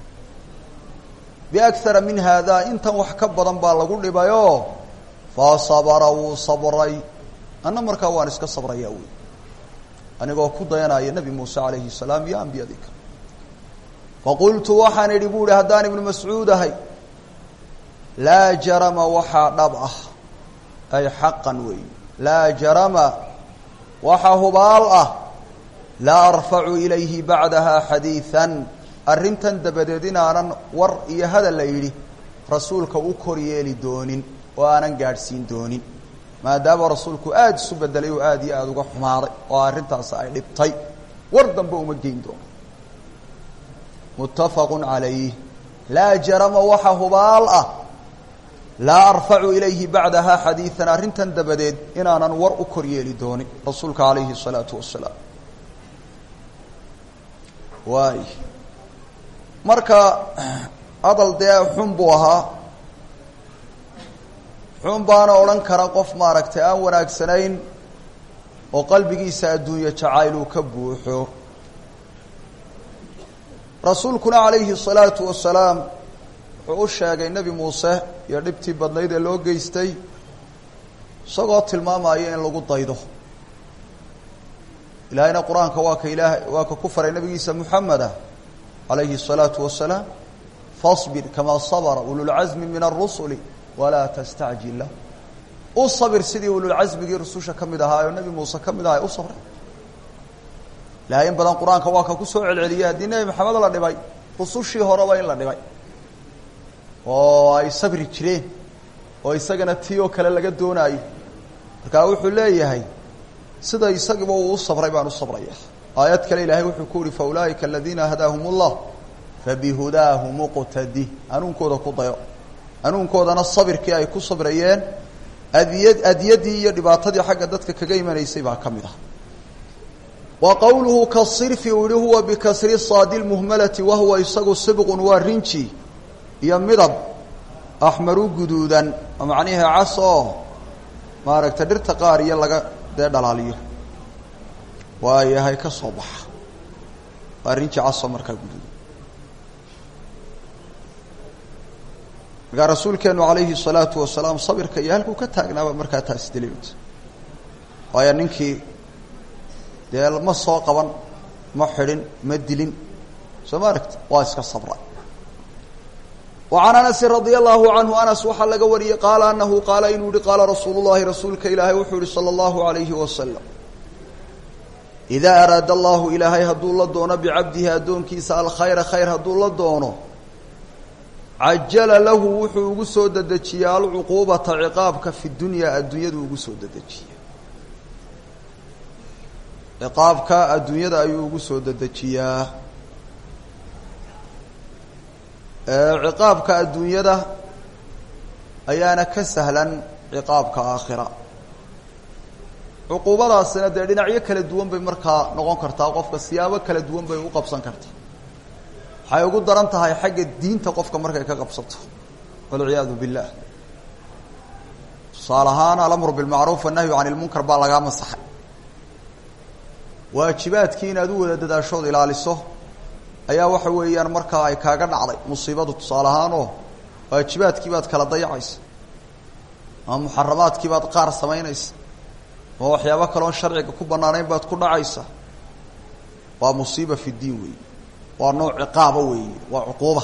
biakhara min haada intan wax ka badan baa lagu dhibayoo fasabara wuu sabray anna markaa waan iska sabrayaa wey anigoo ku dayanaya nebi muuse calayhi salaam iyo ambiyadii kale faqultu waxaan idhi bu ihi haddaan ibnu mascuud ahay laa jarama waxaa dhab ah ay xaqan weey laa jarama waxaa hubaal ah laa arfacu ilayhi bacdaha xadiidan arrintan dabadeed inaanan war iyo hadal la yidhi rasuulka u kor yeeli doonin oo aanan gaadhsiin doonin maadaama rasuulku aada isu bedelay oo aada iyo aada uga xumaaday oo arrintaasi ay dhibtay war dambe uma geyn doono muttafaqu calayh laa jarama waxa hubaal ah laa arfacu ilayhi bacdaha xadiidan arrintan dabadeed inaanan war u kor yeeli doonin rasuulka calayhi الsalaatu wasalaam waay marka hadal dee xun buu ahaa xun baana odhan kara qof maaragtay aan wanaagsanayn oo qalbigiisa adduunye jacayl uu ka buuxo rasuulkuna calayhi الsalaatu wasalaam wuxuu u sheegay nebi muuse iyo dhibtii badnayd ee loo geystay isagoo tilmaamaya in lagu daydo ilaahayna qur-aanka waa ka ilaah waa ka ku faray nabigiisa muxameda calayhi الsalaatu wasalaam faصbir kamaa sabra ululcasmi min الrusuli walaa tastacjil lah u sabir sidii ululcasmigii rususha ka mid ahaa oo nebi muuse ka mid ahaa u sabray ilahay in badan qur-aanka waa ka kusoo celceliyay haddii nebi maxamed la dhibay rusushii horeba in la dhibay oo ay sabri jireen oo isagana tii oo kale laga doonaayo markaa wuxuu leeyahay sida isagiiba uu u sabray baan u sabraya aayad kale ilaahay wuxuu ku uhi faulaa'ika aladiina hadaahum اllah fabihudaahu muqtadi hanuunkooda ku dayo hanuunkoodana sabirkii ay ku sabrayeen adiya adiyadii iyo dhibaatadii xagga dadka kaga imanaysay baa ka mid ah wa qowluhu kasirfi uu yihi huwa bikasri saadi lmuhmalati wahuwa isagu sibqun waa rinji iyo midab axmaru guduudan oo macnihii cas oo maaragtay dhirta qaar iyo laga dee dhalaaliyo waayahay ka soo baxa waa rinji casoo markaa guduudan markaa rasuulkeenu calayhi الsalaatu wasalaam sabirka iyo halkuu ka taagnaaba markaa taas daliilta waayo ninkii dee ma soo qaban ma xidhin ma dilin soo ma aragta waa iska sabra وعan أنس رaضي الlaه عanهu أنس waxaa laga wariyey qaala anahu qaala inuu yihi qaala rasuul الlahi rasuulka ilaahay wuxuu yihi slى الlaهu عalayhi waslم إida araada allahu ilaahay hadduu la doono bicabdihi addoonkiisa alkhayra khayr hadduu la doono cajala lahu wuxuu ugu soo dedejiyaa alcuquubata ciqaabka fi dunyaa adduunyadu ugu soo dedejiya ciqaabka adduunyada ayuu ugu soo dedejiyaa ciqaabka adduunyada ayaana ka sahlan ciqaabka aakhira cuquubadaasina dee dhinacyo kala duwan bay markaa noqon kartaa qofka siyaabo kala duwan bay u qabsan kartaa waxay ugu daran tahay xagga diinta qofka markay ka qabsato walciyaadu billah tusaale ahaan alamru bilmacruuf annahyu can ilmunkar baa lagaa masaxay waajibaadkii inaad u wada dadaashood ilaaliso ayaa waxa weeyaan markaa ay kaaga dhacday musiibadu tusaale ahaan oo waajibaadkii baad kala dayacaysa ama muxaramaadkii baad qaar samaynaysa ama waxyaabo kaloon sharciga ku banaanayn baad ku dhacaysa waa musiiba fi diin weeye waa nooc ciqaaba weeye waa cuquuba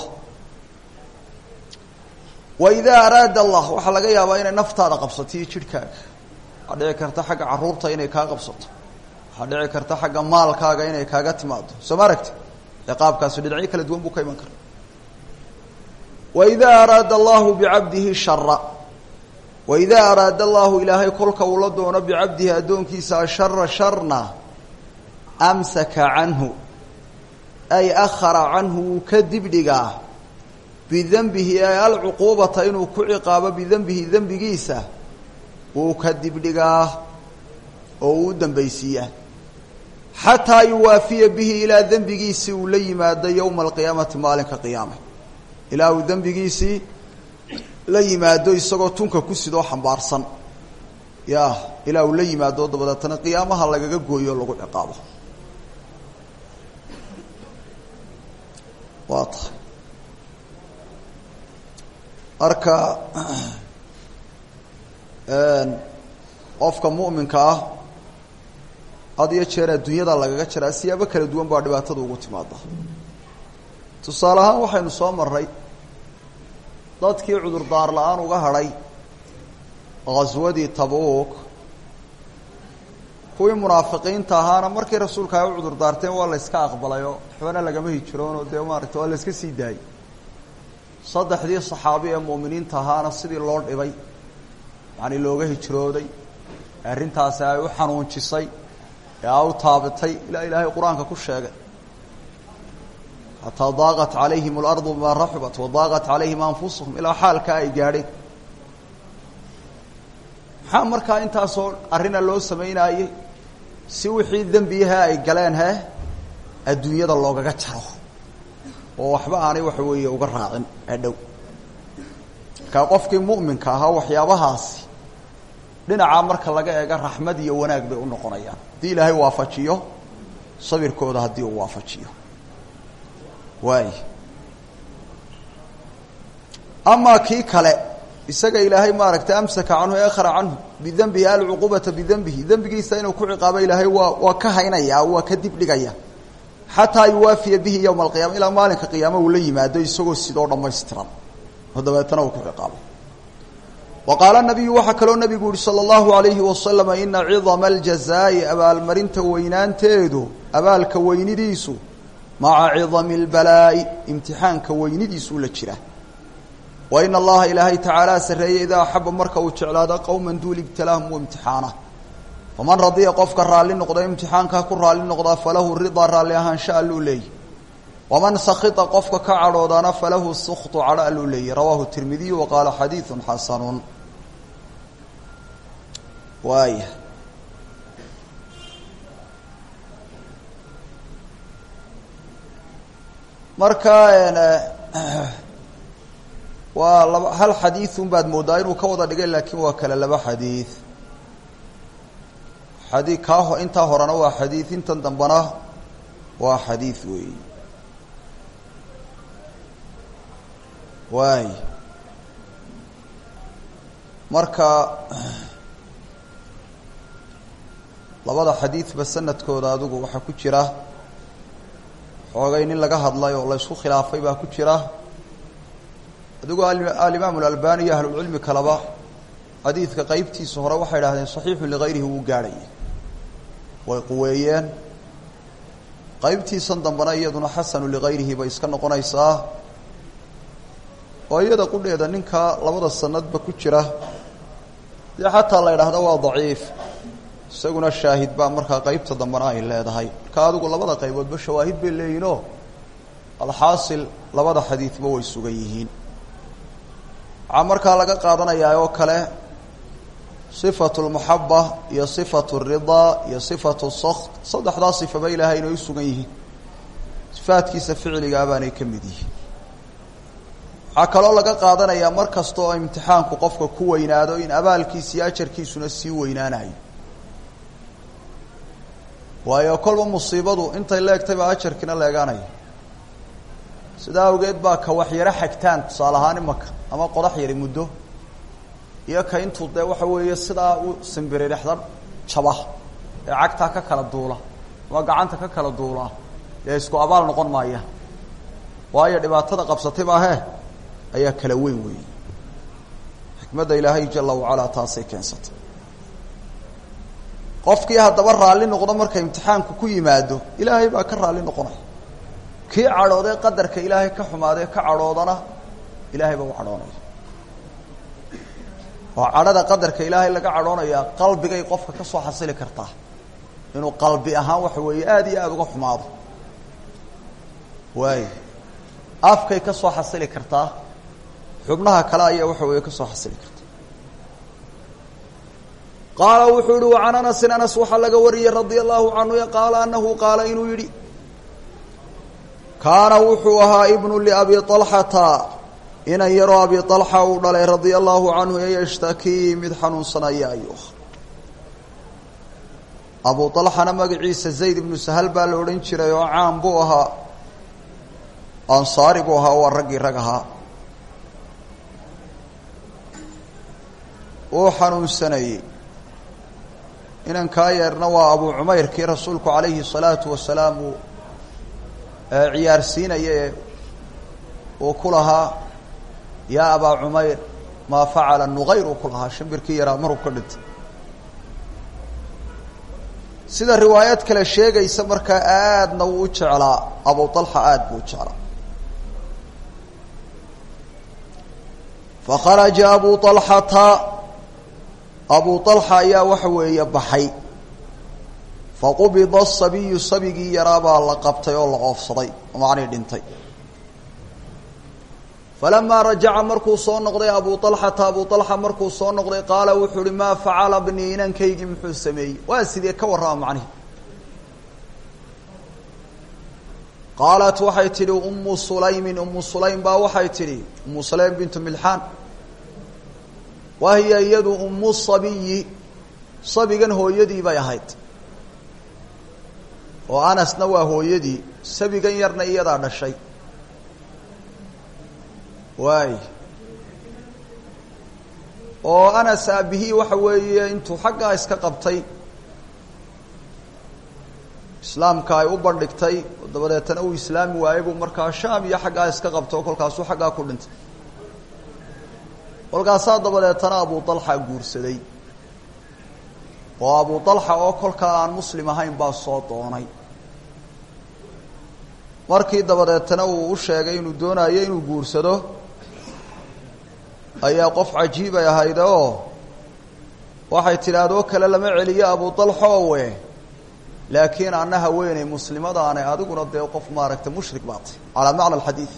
wa idaa araada allah waxaa laga yaabaa inay naftaada qabsato iyo jidhkaaga waxaa dhici karta xagga carruurta inay kaa qabsato waxaa dhici karta xagga maalkaaga inay kaaga timaado soo ma aragti ciqaabkaasi dhinacyo kala duwan buu ka iman kara waidaa araada allahu bicabdihi shara waidaa araada allahu ilaahay kolka uu la doono bicabdihi addoonkiisa ashara sharna amsaka canhu ay akhara canhu wuu ka dibdhigaa bidenbihi ay alcuquubata inuu ku ciqaabo bidenbihi dembigiisa wuu ka dibdhigaa oo uu u dambaysiiyaa xataa yuwaafiya bihi ilaa dembigiisii uu la yimaado yowma alqiyaamati maalinka qiyaame ilaa uu dembigiisii la yimaado isagoo tunka ku sidoo xambaarsan ya ilaa uu la yimaado dabadeetana qiyaamaha lagaga gooyo o lagu ciqaabo waa tahay marka qofka mu'minka ah had iyo jeer adduunyada lagaga jiraa siyaabo kala duwan baa dhibaatada ugu timaada tusaale ahaan waxaynu soo maray dadkii cudurdaar la-aan uga hadhay ghaswadii tabuuk kuwii munaafiqiinta ahaana markii rasuulka ay u cudurdaarteen waa la yska aqbalayoo waxbana lagama hijroonoo dee maaragta waa la iska sii daayey saddexdii saxaabi ee mu'miniinta ahaana sidii loo dhibay yani looga hijrooday arrintaasi ay u xanuunjisay ee a u taabatay ilaa ilaahay qur-aanka ku sheegay xataa daaqat calayhim alardu bimaa raxubat wadaaqat calayhim anfusuhum ilaa xaalkaa ay gaadheen maxaa markaa intaasoo arrina loo samaynaayey si wixii dembiyaha ay galeen he adduunyada loogaga jaro oo waxba aanay waxa weeye uga raacin adhow markaa qofkii mu'minka ahaa waxyaabahaasi dhinacaa marka laga eega raxmad iyo wanaag bay u noqonayaan haddii ilaahay waafajiyo sabirkooda haddii uu waafajiyo waay amaa kii kale isaga ilaahay maaragtay amsaka canhu e akhra canhu bidenbihi alcuqubata bidenbihi dembigiisa inuu ku ciqaabo ilaahay waa waa ka haynaya waa ka dib dhigaya xataa yuwaafiya bihi yowma alqiyama ilaa maalinka qiyaama uu la yimaado isagoo sidoo dhammaystiran oo dabeetana uu ku ciqaabo wa qaala nabiyu waxaa kaloo nabigu yihi salى اllahu alayhi wasalama ina cidama aljazaa'i abaalmarinta weynaanteedu abaalka weynidiisu maca cidami اlbalaa'i imtixaanka weynidiisu la jira wa ina allaha ilaahay tacaala sarreeye idaa axaba marka uu jeclaado qowma duul ibtalaahum u imtixaana faman radiya qofka raalli noqda imtixaankaa ku raalli noqdaa falahu ridaa raalli ahaansha alluu leeyahy waman sakita qofka ka cadhoodana falahu suktu cadho alluu leeyahy rawaahu tirmidiyu wa qaala xadiidu xasanun waaya marka waa laba hal xadiidun baad moodaa inuu ka wada dhigay laakiin waa kale laba xadiid xadii kaa ho intaa horena waa xadiid intan dambena waa xadiid weey waay marka labada xadiidba sanadkooda adigu waxaa ku jira xoogay nin laga hadlay oo la ysku khilaafay baa ku jira adigu alimaam alalbani iyo ahlulcilmi kaleba xadiidka qeybtiisa hore waxay idhahdeen saxiixu ligayrihi wuu gaadhaya way quweeyeen qeybtiisan dambena iyaduna xasanu ligayrihi bay iska noqonaysaa oo iyada qudheeda ninka labada sanadba ku jira dee xataa la idhaahda waa daciif isaguna shaahid baa markaa qeybta dambena ay leedahay marka adigu labada qayboodba shawaahid bay leeyihinoo alxaasil labada xadiidba way sugan yihiin waxaa markaa laga qaadanayaa oo kale sifatu lmaxaba iyo sifatu ridaa iyo sifatu sakt saddexdaa sifaba ilaahay inay u sugan yihiin sifaadkiisa ficligaa baanay ka mid yihiin waxaa kaloo laga qaadanayaa mar kasta oo imtixaanku qofka ku weynaado in abaalkiisa iyo ajarkiisuna sii weynaanayo waayo kolba musiibadu intay leegtay baa ajarkiina leegaanaya sidaa awgeed baa ka waxyaro xagtaan tusaale ahaan imaka ama qodax yari muddo iyo ka intuu dee waxa weeye sidaa u simbiririxda jaba ee cagtaa ka kala duula ama gacanta ka kala duula dee isku abaal noqon maaya waayo dhibaatada qabsatay maahee ayaa kala weyn weeyey xikmadda ilaahay jala wacalaa taasay keensatay qofkii haddaba raalli noqdo marka imtixaanku ku yimaado ilaahay baa ka raalli noqonaya kii cadhoodee qadarka ilaahay ka xumaadee ka cadhoodana ilaahay baa u cadhoonaya oo cadhada qadarka ilaahay laga cadhoonayaa qalbigay qofka ka soo xasili kartaa inuu qalbi ahaan waxa weeye aada iyo aada uga xumaado waayo afkay ka soo xasili kartaa xubnaha kale ayaa waxa weeye ka soo xasili karta qaala wuxuu yihi wacan anasin anas waxaa laga wariyey radia allahu canhu qaala anahu qaala inuu yidhi kaana wuxuu ahaa ibnu liabi alxata inan yaroo abi alxa uu dhalay radia allahu canhu ee yashtakii mid xanuunsanaya ayuu ah abu alxana magaciisa zayd ibnu sahal baa la odhan jiray oo caan buu ahaa ansaari buu ahaa waa raggii rag ahaa uu xanuunsanayey inankaa yeerna waa abu cumayr kii rasuulku calayhi الsalaatu wasalaam uu ciyaarsiinaya ee uu ku lahaa yaa abaa cumayr maa facala nuqayr uu ku lahaa shimbirkii yaraa maruu ka dhintay sida riwaayad kale sheegaysa markaa aadna wuu u jeclaa abu طalxa aad buu u jeclaa fakharaja abu طalxata abu طalxa ayaa waxa weeye baxay faqubida asabiyu sabigii yaraa baa la qabtay oo la oofsaday macnii dhintay falamaa rajaca markuu soo noqday abu طalxata abu طalxa markuu soo noqday qaala wuxuu uhi maa facala bnii inankaygii muxuu sameeyey waa sidee ka warrama macnihi qaalat waxay tidhi umu sulaymin umu sulaym baa waxay tidhi umu sulaym bintu milxaan wahiya iyadu umu sabiyi sabigan hooyadii bay ahayd oo anasna waa hooyadii sabigan yarna iyadaa dhashay waay oo anas aabihii waxa weeye intuu xaggaa iska qabtay islaamka ay u bandhigtay oo dabadeetana uu islaami waayey buu markaa shaam iyo xaggaa iska qabtay oo kolkaasuu xaggaa ku dhintay kolkaasaa dabadeetana abu dalxa guursaday oo abu dalxa oo kolkaa aan muslim ahayn baa soo doonay markii dabadeetana uu u sheegay inuu doonayo inuu guursado ayaa qof cajiibay ahayde oo waxay tidhaahdoo kale lama celiyo abu dalxoowe laakiin anna haweeney muslimadaane adiguna dee qof maaragtay mushrik baatay calaa macna alxadiid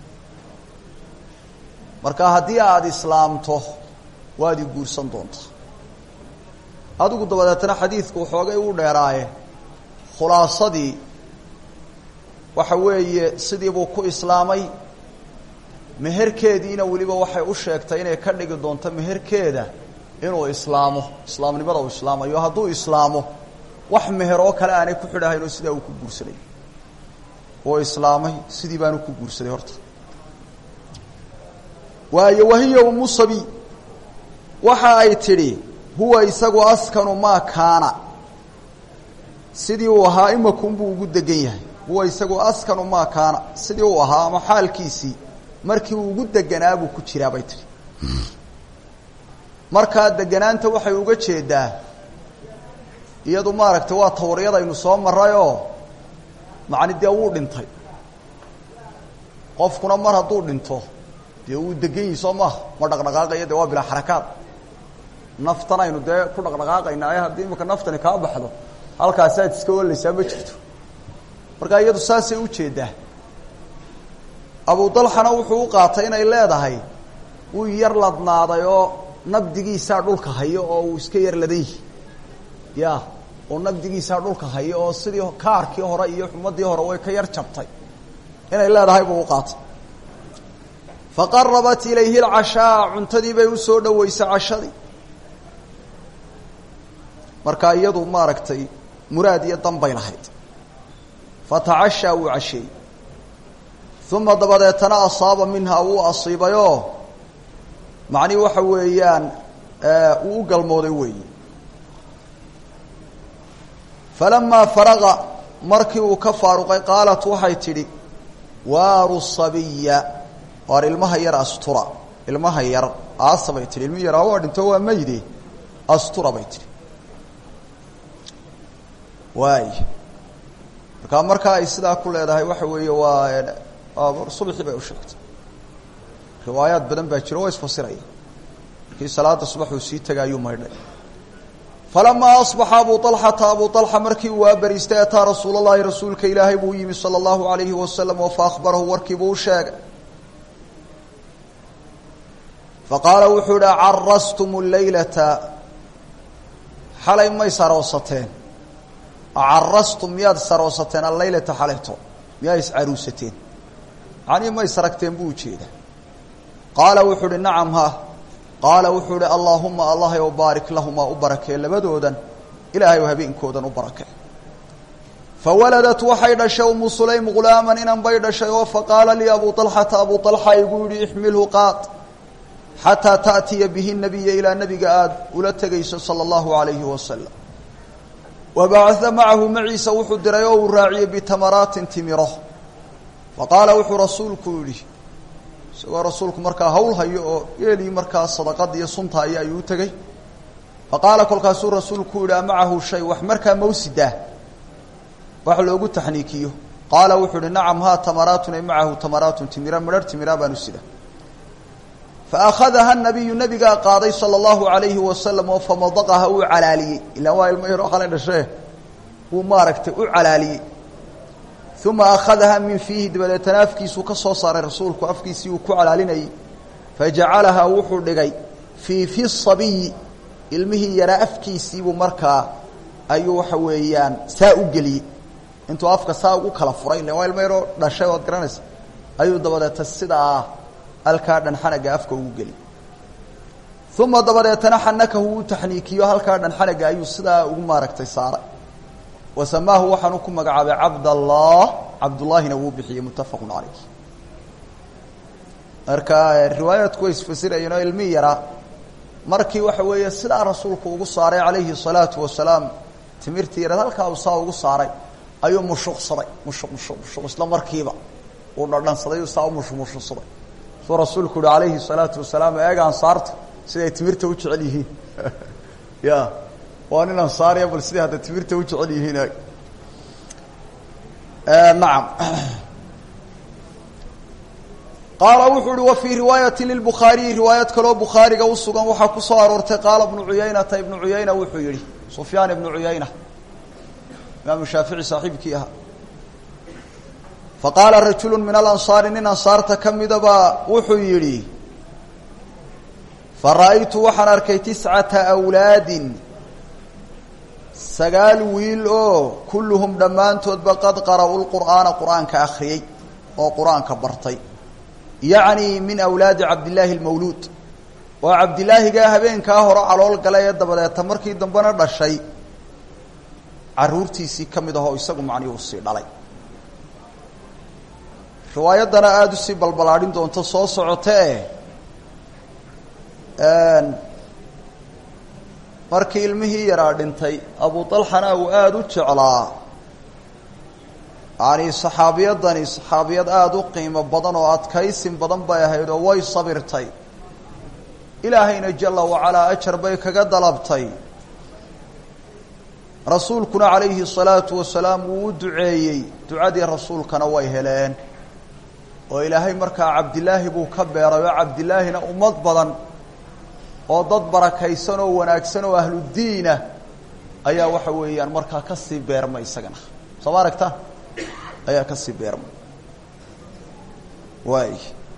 marka haddii aada islaamto waad i guursan doontaa adigu dabadeetana xadiidku xoogay u dheeraaye khulaasadii waxa weeye sidii buu ku islaamay meherkeediina weliba waxay u sheegtay inay ka dhigi doonto meherkeeda inuu islaamo islaamnimada uu islaamayo hadduu islaamo wax meher oo kale aanay ku xidhahayn oo sidaa uu ku guursaday oo islaamay sidii baanu ku guursaday horta waayo wahiya umu sabi waxa ay tidhi huwa isagu askanu maa kaana sidii uu ahaa imakunbuu ugu degan yahay huwa isagu askanu maa kaana sidii uu ahaa ama xaalkiisii markii uu ugu deganaa buu ku jiraa bay tihi markaa deganaanta waxay uga jeedaa iyadu maaragtay waa tawriyadaynu soo marayoo macni dee wuu dhintay qofkuna mar hadduu dhinto dee wuu degan yihi soo maaha ma dhaqdhaqaaqayo dee waa bilaa xarakaad naftan aynu dee ku dhaqdhaqaaqaynaa ee haddii imika naftani kaa baxdo halkaasaad iska olaysaa ma jirto markaa iyadu saasay ujeedaa abu dalxana wuxuu u qaatay inay leedahay wuu yar ladnaaday oo nabdigiisaa dhulka hayo oo uu iska yar ladan yihi ya oo nabdigiisaa dhulka hayo oo sidii kaarkii hore iyo xumadii hore way ka yar jabtay inay leedahay buu u qaatay faqarabat ilayhi alcashaa cuntadii bay usoo dhaweysay cashadii markaa iyadu maaragtay muraad iyo dan bay lahayd fatacashaa wuu casheeyey uma dabadeetana asaaba minhaa wuu asiibayoo macnihi waxa weeyaan uu u galmooday weeyi falamaa faraqa markii uu ka faaruqay qaalat waxay tidhi waaru sabiya waar ilmaha yar astura ilmaha yar aasa bay tihi ilmi yaraa waa dhinto waa mayde astura bay tihi waay markaa markaa ay sidaa ku leedahay waxa weeye waa subaxii bay u sheegtay riwaayaad badan baa jiro waa isfasiraya markii salaada subax uu sii tegay ayuu maydhay falamaa asbaxa abu alxata abu alxa markii uu waabariistay ataa rasuul llahi rasuulka ilaahay buu yimi sala allahu alayhi wasalam oo faahbarahu warkiibuu u sheegay faqaala wuxuu ihi carastum laylata xalay may saroosateen carastum miyaad saroosateen allaylata xalayto miyaa iscaruusateen macnihii ma ysaragteen buu ujeedaa qaala wuxuu uhi nacam ha qaala wuxuu ihi allaahuma allahay ow baarik lahumaa u barakee labadoodan ilaahay oo habeenkoodan u barakee fawaladat waxay dhashay umu sulaym ghulaaman inan bay dhashay oo faqaala lii abu alxata abu alxa igu yihi ixmilhu qaad xataa taأtiya bihi nabiya ilaa nabiga aada ula tegayso salى اllahu alayhi wasalam wabacaa macahu maciisa wuxuu diray oo uu raaciyey bitamaraatin timiro faqaala wuxuu rasuulku yihi isagoo rasuulku markaa hawl hayo oo yeelii markaa sadaqada iyo sunta aya ayuu u tegey faqaala kolkaasuu rasuulku yihi amacahu shay wax markaa mawsidah wax loogu taxniikiyo qaala wuxuu ihi nacam ha tamaraatun ay macahu tamaraatun timira midhar timira baanu sida faأkhadaha nabiyu nabigaa qaaday salى اllahu alayhi wasalam oo famadaqaha uu calaaliyey ilaan waa ilmo yaroo xalay dhashee wuu maaragtay u calaaliyey uma akhadaha min fiihi dabadeetana afkiisuu ka soo saaray rasuulku afkiisii uu ku calaalinayey fajacalahaa wuxuu dhigay fii fi sabiyi ilmihii yaraa afkiisiibuu markaa ayuu waxa weeyaan saa u geliyey intuu afka saa ugu kala furay ilan waa ilmo yaroo dhashay oad garanaysa ayuu dabadeeta sidaa halkaa dhan xanaga afka ugu geli uma dabadeetana xanakahu uu taxniikiyo halkaa dhan xanaga ayuu sidaa ugu maaragtay saaray wa samaahu waxaanu ku magacaabay cabdallah cabdullaahina wuu bixiyey muttafaqu calayh marka riwaayaadku way isfasirayeen oo ilmi yaraa markii waxa weeye sidaa rasuulku ugu saaray calayhi salaatu wasalaam timirtii yareed halkaa uu saa ugu saaray ayuu mushuqsaday mushuq mushuq mushuq isla markiiba uu dhadhansaday uu saa u mushumushuqsaday suu rasuulku uhi calayhi الsalaatu wasalaam eeg ansaarta siday timirta u jecel yihiin ya waa nin ansaariya bal siday hadda timirta u jecel yihiin eeg nacam qaala wuxuu uhi wa fii riwaayati lilbukhaariyi riwaayad kaloo bukhaariga usugan waxaa ku soo aroortay qaala ibnu cuyaynata ibnu cuyayna wuxuu yihi sufyaan ibnu cuyayna imaamu shaafici saaxiibkii ahaa faqaala rajulu min alansaari nin ansaarta ka midabaa wuxuu yidhi fara'aytu waxaan arkay tiscata awlaadin sagaal wiil oo kulluhum dhammaantoodba qad qara'u lqur'aana qur'aanka akhriyey oo qur-aanka bartay yacni min awlaadi cabdillaahi almawluud oo cabdilaahigaa habeenkaa hore calool galay ee dabadeeta markii dambena dhashay caruurtiisii ka mid ahoo isagu macnii uu sii dhalay riwaayaddana aada usii balbalaadhin doonto soo socotee markii ilmihii yaraa dhintay abu dalxana uu aada u jeclaa yani saxaabiyadani saxaabiyad aada u qiimo badan oo adkaysin badan bay ahayd oo way sabirtay ilaahayna jala wacalaa ajar bay kaga dalabtay rasuulkuna calayhi الsalaatu wasalaam wuu u duceeyey ducadii rasuulkana way heleen oo ilaahay markaa cabdilaahi buu ka beeray oo cabdilaahina ummad badan oo dad barakaysan oo wanaagsan oo ahludiina ayaa waxa weeyaan markaa kasii beermay isagana soo ma aragta ayaa kasii beermay waay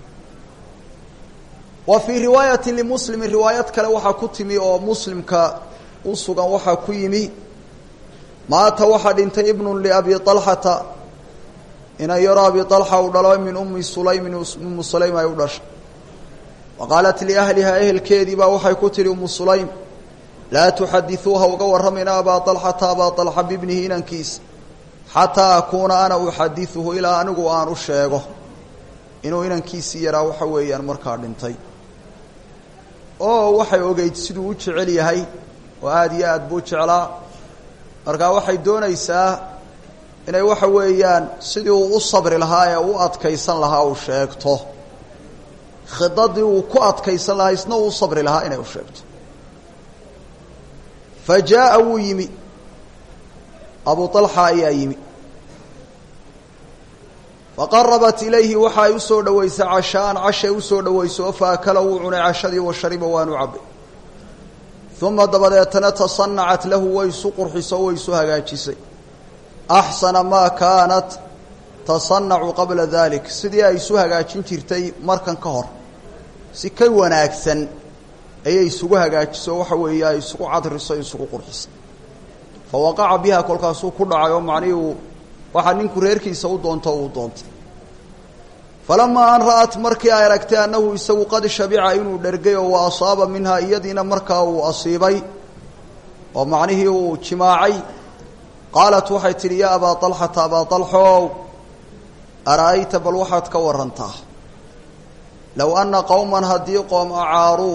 wa fii riwaayati limuslimi riwaayad kale waxaa ku timi oo muslimka u sugan waxaa ku yimi maata waxaa dhintay ibnu liabi alxata inan yaro abi alxa uu dhalo min ummi sulaymin ummu sulaym ay u dhashay wa qaalat liahlihaa ehelkeedii baa waxay ku tihi ummu sulaym laa tuxadiuuha uga warramayna abaa alxata abaa alxa bibnihi inankiisa xataa akuuna ana uxadiuhu ilaa anigu aan u sheego inuu inankiisii yaraa waxa weeyaan markaa dhintay oo waxay ogeyd siduu u jecel yahay oo aada iyo aad buu jeclaa markaa waxay doonaysaa inay waxa weeyaan sidii uu u sabri lahaa ee u adkaysan lahaa uu sheegto khidadii uu ku adkaysan lahaa isna uu u sabri lahaa inay u sheegto fa jaa'a wuu yimi abu طalxa ayaa yimi faqarabat ilayhi waxa ay usoo dhoweysay cashaan cashay usoo dhoweyso oo faakala wuu cunay cashadii wa shariba waanu cabay uma dabadeetana tasanacat lahu way isu qurxiso way isu hagaajisay axsana maa kaanat tasanacu qabla dalik sidii ay isu hagaajin jirtay markan ka hor si ka wanaagsan ayay isugu hagaajiso waxa weeye ay isugu cadriso isugu qurxisay fa waqaca biha kolkaasuu ku dhacay oo macnihii uu waxaa ninku reerkiisa u doonto uu doontay falamaa an ra'at markii ay aragtay annahu isagu qad shabica inuu dhergay oo wa asaaba minhaa iyadiina markaa uu asiibay oo macnihii uu jimaacay qaalat waxay tidhi yaa abaa طalxata abaa طalxow ara'ayta bal waxaad ka warantaa low anna qowman haddii qoom acaaruu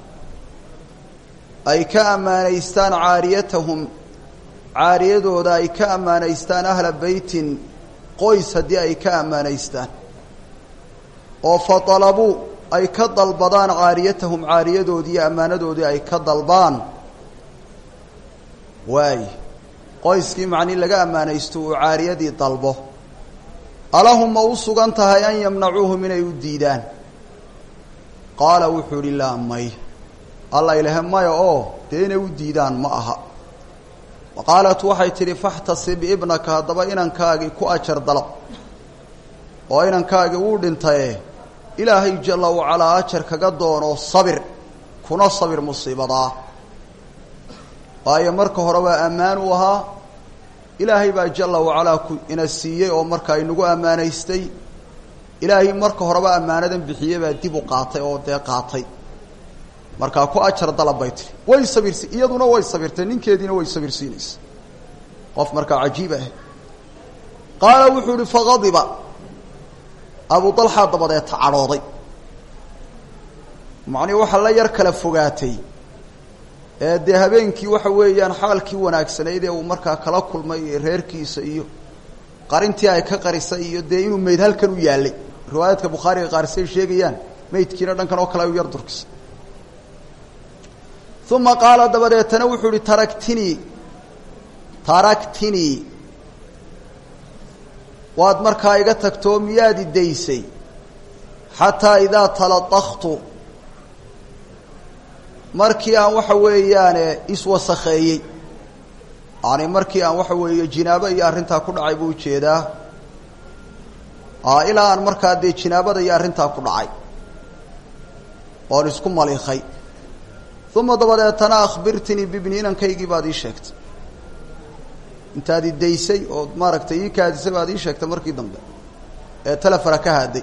ay ka ammaanaystaan caariyatahum caariyadooda ay ka ammaanaystaan ahla beytin qoys haddii ay ka ammaanaystaan oo fa dalabuu ay ka dalbadaan caariyatahum caariyadoodii iyo ammaanadoodii ay ka dalbaan waay qoyskii macnii laga ammaanaysto uu caariyadii dalbo alahum ma u sugan tahay an yamnacuuhum inay u diidaan qaala wuxuu idhi laa may alla ilahe maya oo dee inay u diidaan ma aha wa qaalat waxay tidhi faxtasib ibnaka haddaba inankaagii ku ajar dalab oo inankaagii uu dhintaye ilaahay jalla wacalaa ajar kaga doono sabir kuna sabir musiibadaa waayo marka hore waa ammaan u ahaa ilaahay baa jalla wacalaa ku ina siiyey oo markaa inagu ammaanaystay ilaahay marka horeba ammaanadan bixiyey baa dib u qaatay oo dee qaatay markaa ku ajar dalab bay tiri way sabirsi iyaduna way sabirtay ninkeediina way sabirsiinaysa qof markaa cajiib ah qaala wuxuu ihi faqadiba abu dalxa dabadeeta cadhooday macnii waxaa la yar kala fogaatay ee dee habeenkii waxa weeyaan xaalkii wanaagsanayd ee uu markaa kala kulmay reerkiisa iyo qarintii ay ka qarisay iyo dee inuu meyd halkan u yaallay riwaayaadka bukhaariga qaarisay sheegayaan meydkiina dhankan oo kale ay u yar durkisay uma qaala dabadeetana wuxuu ihi taraktinii taraktinii waad markaa iga tagtoo miyaad idaysay xataa idaa taladaktu markii aan waxa weeyaane iswasakheeyey yani markii aan waxa weeye jinaabo iyo arrintaa ku dhacay buu ujeedaa ilaa aan markaa dee jinaabada iyo arrintaa ku dhacay oon isku maliikay uma dabadeetana akhbirtinii bibni inankaygii baad ii sheegtay intaad idaysay oo maaragtay ii kaadisay baad ii sheegtay markii dambe ee telefona ka haaday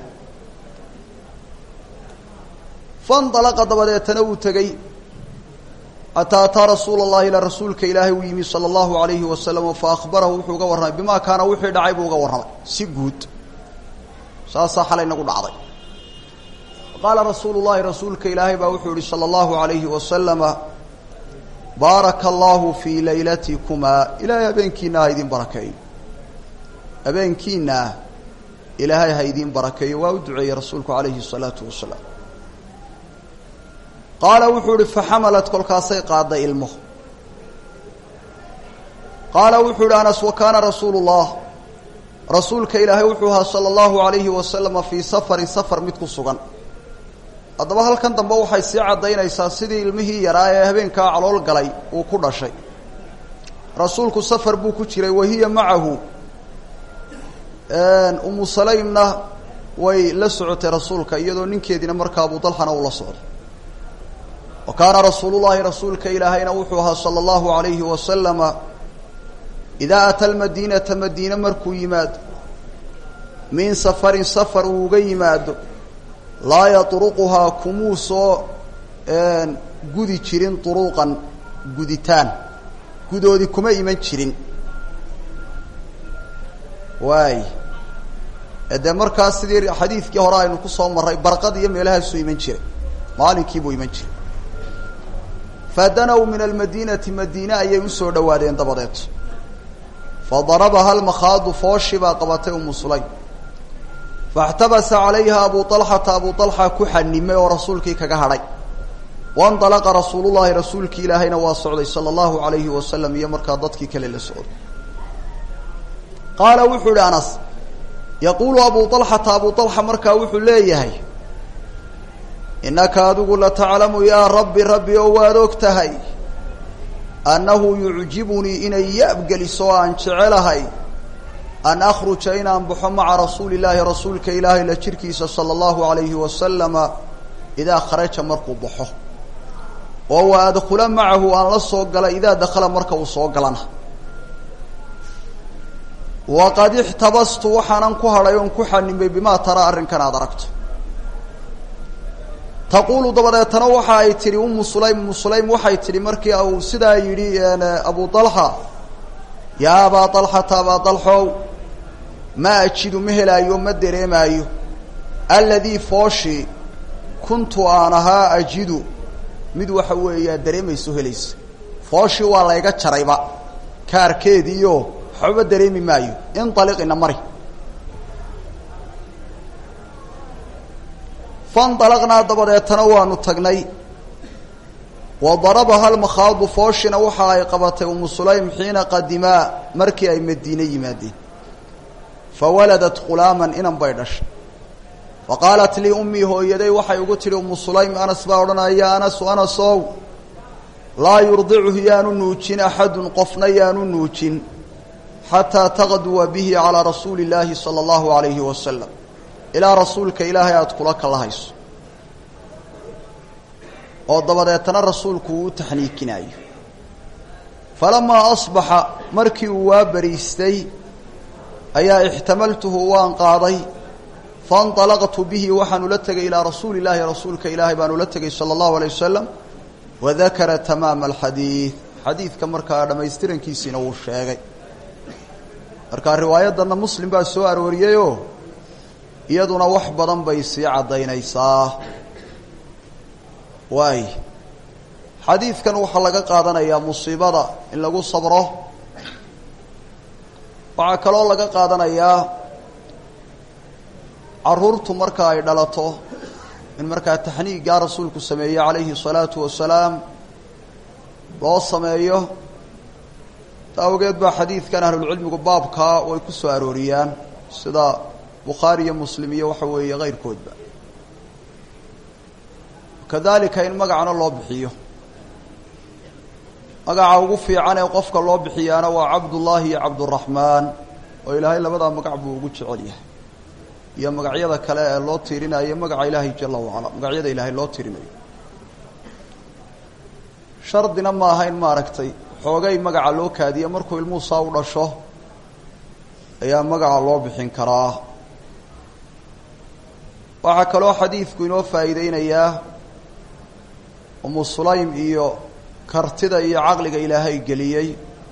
faindalaqa dabadeetana wuu tegey xataa ataa rasuula allahi ila rasuulka ilaahay uu yimi sala allahu alayhi wasalam fa akhbarahu wuxuu uga warramay bimaa kaana wixii dhacay buu uga warramay si guud saasaa xalay nagu dhacday qaala rasuulu llahi rasuulka ilaahay baa wuxuu yihi salى اllahu alayhi wasalama baaraka allahu fii laylatikunaa ilaahay habeenkiina ha idin barakeeyo habeenkiina ilaahay ha idin barakeeyo waa u duceeyey rasuulku alayhi الsalaatu wasalaam qaala wuxuu ihi faxamalat kolkaasay qaaday ilmo qaala wuxuu ihi anas wa kaana rasuulu اllah rasuulka ilaahay wuxuu ahaa salى اllahu alayhi wasalama fii safarin safar mid ku sugan haddaba halkan dambe waxay sii caddaynaysaa sidii ilmihii yaraa ee habeenkaa calool galay uu ku dhashay rasuulku safar buu ku jiray wahiya macahu umu salaymna way la socotay rasuulka iyadoo ninkeediina markaa abu dalxana uu la socdo wa kaana rasuulu llahi rasuulka ilaahayna wuxuu ahaa sala allahu alayhi wasalama idaa ata almadiinata madiine markuu yimaado min safarin safar uu uga yimaado laa yatruquhaa kumuu soo gudi jirin duruuqan guditaan gudoodi kuma iman jirin waay dee markaas sidii xadiidkii hore aynu ku soo marray barqad iyo meelahaasuu iman jiray maalinkiibuu iman jiray fadanow min almadiinati madiine ayay usoo dhowaadeen dabadeed fadarabaha almakhaadu fooshi baa qabatay umu sulaym faاxtabasa calayha abu طalxata abu طalxa ku xanimay oo rasuulkii kaga hadhay waاndalaqa rasuulu llahi rasuulkii ilaahayna waa socday salى اllahu alayhi wasalam iyo markaa dadkii kale la socday qaala wuxuu ihi anas yaquulu abu alxata abu alxa markaa wuxuu leeyahay innaka adigu lataclamu yaa rabbi rabbi oo waad og tahay annahu yucjibunii inay yaabgeliso oo aan jecelahay an akhruja inaan baxo maca rasuuli llaahi rasuulka ilaahay la jirkiisa sala allahu alayhi wasalama idaa kharaja markuu baxo oo wa adkula macahu aan la soo gala idaa dakhala marka uu soo galana waqad ixtabastu waxaanan ku hadhay oon ku xanimay bimaa taraa arrinkan aada aragto taquulu dabadeetana waxa ay tidhi umu sulaym umu sulaym waxay tidhi markii uu sidaa yidhi abu dalxa yaa abaa dalxata abaa dalxow ma ajidu ma helaayo ma dareemaayo alladii fooshi kuntu aan ahaa ajidu mid waxa weeyaa dareemayso helaysa fooshii waa layga jarayba kaarkeediiyo waxbaba dareemi maayo inaliqina mari fainalaqnaa dabadeetana waanu tagnay wa darabaha almakhaadu fooshina waxa ay qabatay umu sulaym xiina qadimaa markii ay madiine yimaadeen fawaladat khulaaman inan bay dhashay fa qaalat lii ummii hooyaday waxay ugu tidhi umu sulaym anas baa odhanaya anasu anasow laa yurdicuhu yaanu nuujin axadun qofna yaanu nuujin xataa taqduwa bihi calaa rasuuli illaahi sala allahu alayhi wasalam ilaa rasuulka ilaahay aada kula kalahayso oo dabadeetana rasuulku uu u taxniikinaayo falamaa asbaxa markii uu waa bariistay ayaa ixtamaltuhu waan qaaday fainطalaqtu bihi waxaan ula tegay ilaa rasuuli illaahi rasuulka ilaahay baan ula tegay sala allahu alay wasalam wadakara tamaama alxadiid xadiidka markaa dhammaystirankiisiina wuu sheegay markaa riwaayaddanna muslim baa soo arooriyeyoo iyaduna wax badan bay sii caddaynaysaa waay xadiidkan waxaa laga qaadanayaa musiibada in lagu sabro waxaa kaloo laga qaadanayaa carruurtu marka ay dhalato in markaa taxniigaa rasuulku sameeye calayhi الsalaatu wasalaam loo sameeyo ta awgeed baa xadiidkan ahlulcilmigu baabkaa way ku soo arooriyaan sida bukhaari iyo muslim iyo waxa weeye kayrkoodba kadalika in magacana loo bixiyo magaca ugu fiican ee qofka loo bixiyaana waa cabdullaahi iyo cabduraxmaan oo ilaahay labadaa magac buu ugu jecel yahay iyo magacyada kale ee loo tiirinayo magaca ilaahay jala wacala magacyada ilaahay loo tiirinayo shardina ma aha in maaragtay xoogay magaca loo kaadiya markuu ilmuhu saa u dhasho ayaa magaca loo bixin karaa waxaa kaloo xadiidku inoo faa'iideynayaa umu sulaym iyo kartida iyo caqliga ilaahay geliyey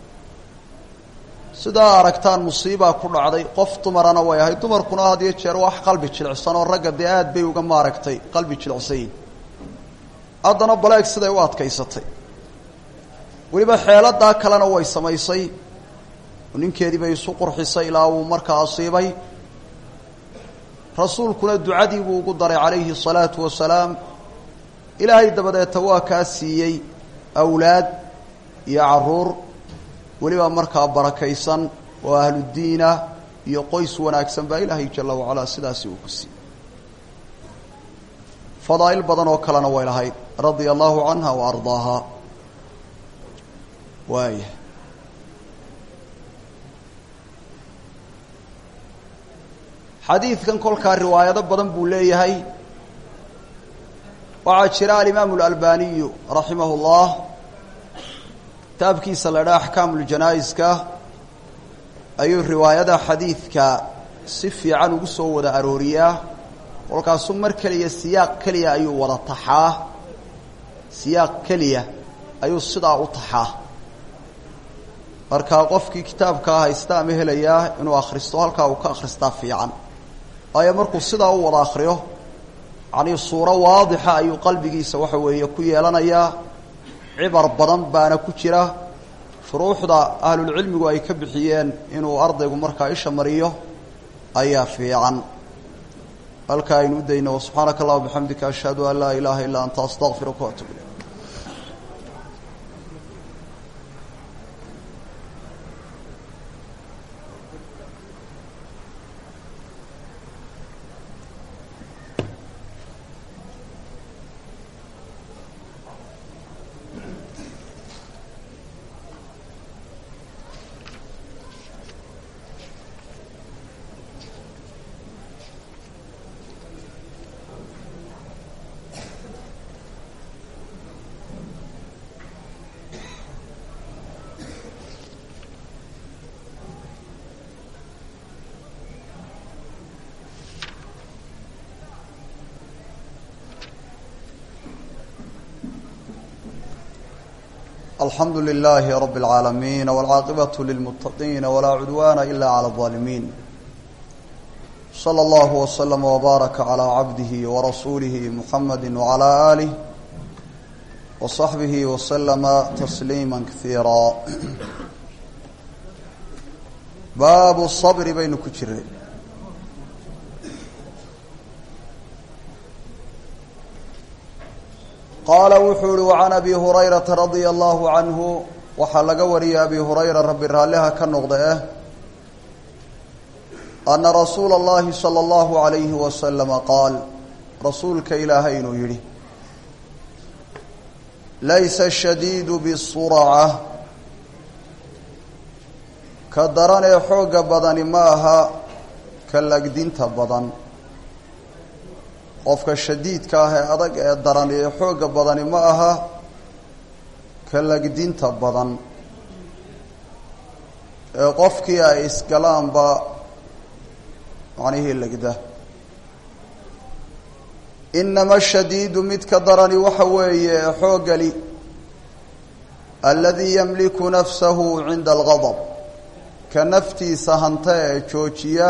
sidaa aragtaan musiibaa ku dhacday qof dumarana way ahayd dumarkuna had iyo jeer wax qalbi jilicsan oo ragga dee aad bay uga maaragtay qalbi jilicsanyiin haddana baleeg siday u adkaysatay weliba xeeladaa kalena way samaysay ninkeedii bay isu qurxisay ilaa uu markaa asiibay rasuulkuna ducadii buu ugu daray calayhi الsalaatu wasalaam ilaahay dabadeeta waa kaa siiyey awlaad iyo caruur weliba markaa barakaysan oo ahludiina iyo qoys wanaagsan baa ilaahay jala wacalaa sidaasi uu ku siiyey fadaa'il badan oo kalena way lahayd radia allahu canha wa ardaaha waaya xadiidkan kolkaa riwaayado badan buu leeyahay waxaa jira alimaamu اlalbaniyu raximah اllah kitaabkiisa la dhaa axkaamu ljanaa'iska ayuu riwaayada xadiidka si fiican ugu soo wada arooriyaa kolkaasuu mar keliya siyaaq keliya ayuu wada taxaa siyaaq keliya ayuu sidaa u taxaa markaa qofkii kitaabkaa haysta ama helayaa inuu akhristo halkaa uu ka akhristaa fiican waayo markuu sidaa u wada akriyo yacnii suuro waadixa ayuu qalbigiisa waxa weeye ku yeelanayaa cibar badan baana ku jira shuruuxda ahlulcilmigu ay ka bixiyeen inuu ardaygu markaa isha mariyo ayaa fiican halkaa aynu u dayno subxaanaka allah bixamdika ashhadu an laa ilaaha illaa anta astaqfiruka waatub ilayk alxamdu للh رb العاalمين والcاaqبة للمتقين وlا عdوان إlا عlى الظالمين صلى الله وسلم وbارك على عبده ورسuله محمد وعلى آله وصحبه وسلم تسليما كثيirا bab الصبr baynu ku jiray qaala wuxuu uhi وعan abi هurayraةa radيa الlahu عanhu waxaa laga wariyay abi hurayra rabi raalliha ka noqda eh ana rasuula اllahi salى اllahu عalayhi waslama qaal rasuulka ilaahay inuu yihi laysa shadiidu bsurca ka daran ee xoogga badani ma aha ka lagdinta badan qofka shadiidka ah ee adag ee daran ee xoogga badani ma aha ka lagdinta badan ee qofkii ay isgalaanba macnihii legda inama shadiidu midka darani waxa weeye ee xooggali aladii yamliku nafsahu cinda algadab ka naftiisa hanta ee joojiya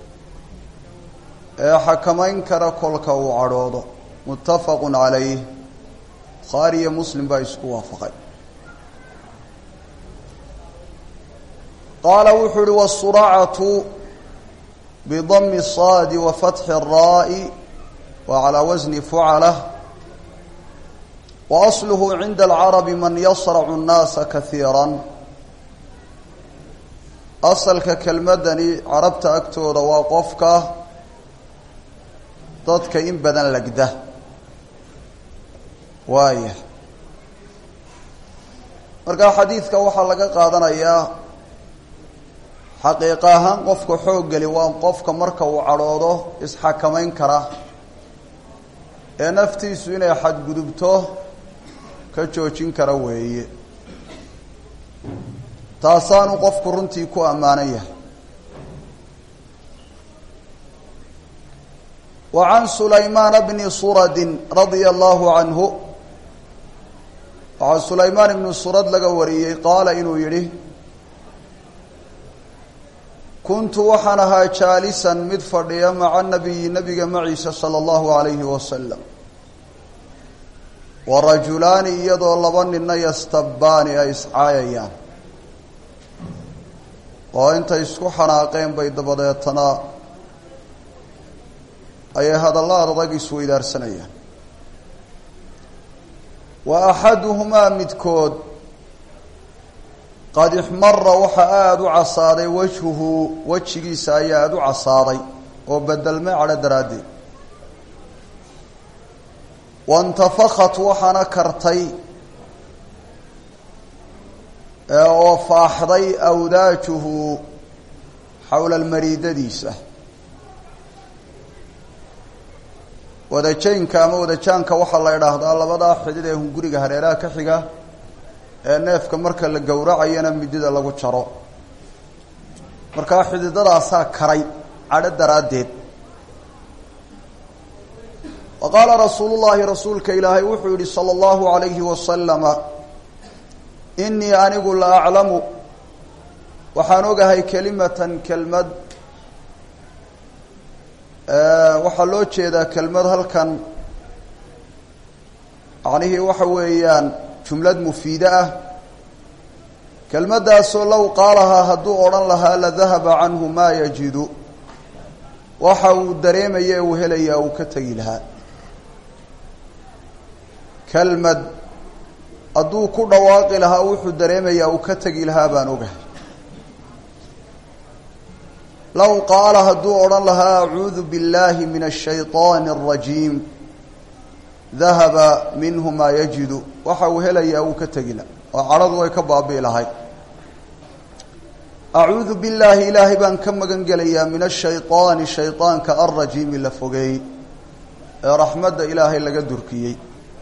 ee xakamayn kara kolka uu cadhoodo muttafaqu calayh bukhaari iyo muslim baa isku waafaqay qaala wuxuu uhi wasuracatu bidami saadi wa fatxi الraa'i wa calaa wasni fucala wa asluhu cinda alcarabi man yasracu الnaasa kahiira asalka kelmadani carabta agtooda waa qofka dadka in badan legda waaya markaa xadiidka waxaa laga qaadanayaa xaqiiqa ahaan qofka xooggeli waa qofka marka uu cadhoodo isxakamayn kara ee naftiisu inay xadgudubto ka joojin kara weeye taasaanu qofku runtii ku ammaanan yahay wa can sulaymaana bni suradin radia allahu canhu waxaa sulaymaan ibnu surad laga wariyey qaala inuu yidhi kuntu waxaan ahaa jaalisan mid fadhiya maca nabiyi nabiga maciisa sala allahu alayhi wasalam wa rajulaani iyadoo laba ninna yastabbaani ay iscaayayaan oo intay isku xanaaqeen bay dabadeetana ayay hadallada adag isweydaarsanayaan wa axaduhumaa midkood qad ixmara waxa aada u casaaday wajhuhu wejigiisa ayaa aada u casaaday oo bedelmay cadho daraaddeed waintafakhat waxaana kartay oo faaxday awdaajuhu xowla almariidadiisa wadajaynka ama wadajaanka waxaa la idhaahdaa labadaa xidid ee hunguriga hareeraha ka xiga ee neefka marka la gowracayana midida lagu jaro markaa xididadaasaa karay cadho daraaddeed wa qaala rasuulu llaahi rasuulka ilaahay wuxuu yihi sala allahu alayhi wasalama inii anigu la aclamu waxaan ogahay kelimatan kelmad waxaa loo jeedaa kelmad halkan macnihii waxa weeyaan jumlad mufiide ah kelmaddaasoo low qaalahaa hadduu odhan lahaa la dahaba canhu maa yajidu waxa uu dareemaya uu helayaa uu ka tegi lahaa kelmad hadduu ku dhawaaqi lahaa wuxuu dareemayaa uu ka tegi lahaa baan ogahay low qaala hadduu odhan lahaa acuudu biاllahi min الshayطaani الrajiim dahaba minhu maa yajidu waxa uu helayaa uu ka tegi laha oo cadhadu way ka baabi'i lahay acuudu billaahi ilaahay baan ka magan gelayaa min ashayطaani shayطaanka alrajiimi la fogeeyey ee raxmadda ilaahay laga durkiyey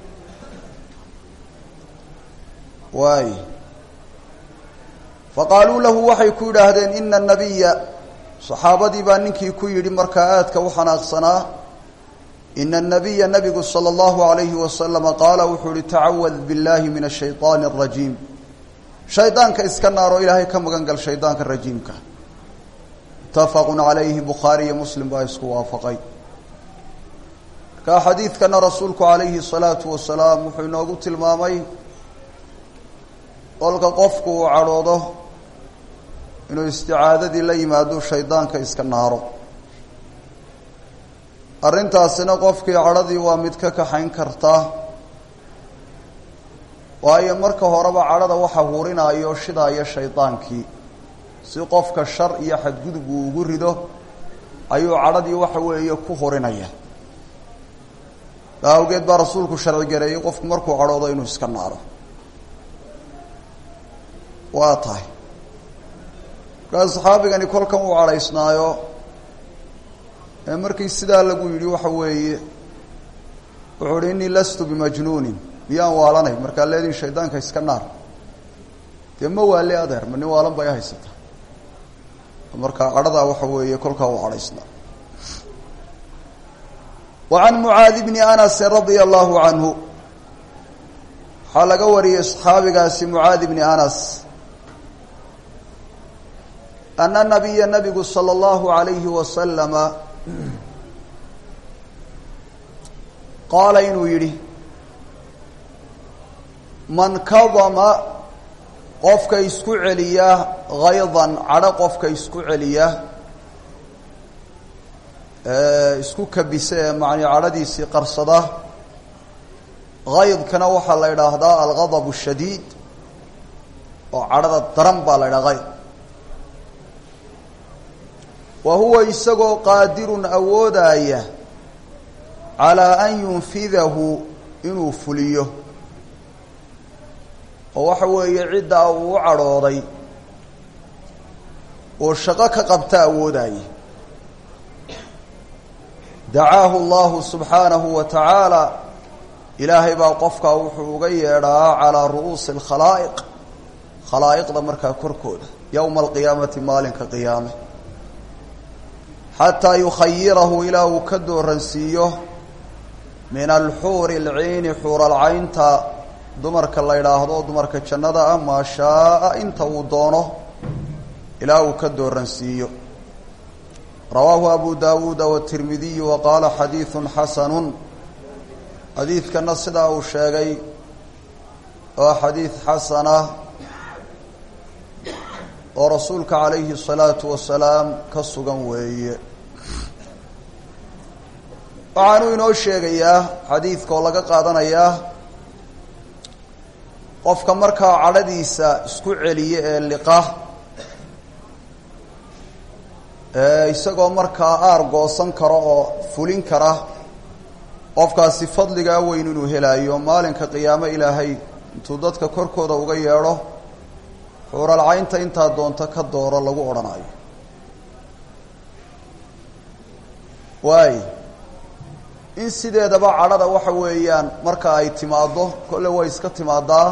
waay faqaaluu lahu waxay ku yidhaahdeen ina nabiya saxaabadii baa ninkii ku yidhi markaa aadka u xanaaqsanaa ina الnabiya nabigu salى اllahu عalayhi wasalama qaala wuxuu yihi tacawad biاllahi min الshayطaani الrajiim shaydaanka iska naaro ilaahay ka magan gal shaydaanka rajiimka mutafaqun calayhi bukhaari iyo muslim baa isku waafaqay marka xadiidkana rasuulku calayhi salaatu wasalaam wuxuu inoogu tilmaamay kolka qofku uu cadhoodo inuu isticaadadii la yimaado shaydaanka iska naaro arrintaasina qofkii cadhadii waa mid ka kaxayn karta waayo marka horeba cadhada waxa hurinaayo shidaaya shaydaankii si qofka shar iyo xadgudub uu ugu rido ayuu cadhadii waxa weeye ku hurinaya taa awgeed baa rasuulku sharci gareeyey qofku markuu cadhoodo inuu iska naaro waa tahay markaa saxaabigani kolkan uu cadhaysnaayo ee markii sidaa lagu yidhi waxa weeye wuxuu uhi innii lastu bimajnuunin miyaan waalanay markaa leediin shaydaanka iska naar dee ma waale adeer ma nin waalan bay haysataa markaa cadhadaa waxa weeye kolkaa uu cadhaysnaa wa can mucaadi bni anasi radia allahu canhu waxaa laga wariyey saxaabigaasi mucaadi bni anas ana nabiya nabigu salى اllahu alayhi wasalama qaala inuu yidhi man kadama qofka isku celiya haydan cadho qofka isku celiya isku kabisa ee macni cadhadiisii qarsada haydkana waxaa la idhaahdaa algadab shadiid oo cadhada daran baa la idhaha hayd wa huwa isagoo qaadirun awoodaaya calaa an yunfidahu inuu fuliyo oo waxa weeye ciddaa uu u cadhooday oo shaqo ka qabta awoodaaye dacaahu allahu subxaanahu wa tacaala ilaahay baa qofkaa wuxuu uga yeedhaa calaa ru'uusi alkhalaa'iq khalaa'iqda markaa korkooda yowma alqiyaamati maalinka qiyaame xataa yukhayirahu ilaa uu ka dooransiiyo min alxuuri alciini xuuralcaynta dumarka la yidhaahdo dumarka jannada ah maa shaaa inta uu doono ilaa uu ka dooransiiyo rawaahu abu dawuuda watirmidiyu wa qaala xadiidun xasanun xadiidkana sidaa uu sheegay waa xadiid xasana oo rasuulka calayhi الsalaatu wasalaam ka sugan weeye waxaanuu inoo sheegayaa xadiidka oo laga qaadanayaa qofka markaa cadhadiisa isku celiya ee liqa isagoo markaa aar goosan karo oo fulin kara qofkaasi fadligaa weyn inuu helaayo maalinka qiyaamo ilaahay intuu dadka korkooda uga yeedho xuuralcaynta intaa doonto ka dooro lagu odhanayo waay in sideedaba cadhada waxa weeyaan marka ay timaaddo kolle way iska timaadaa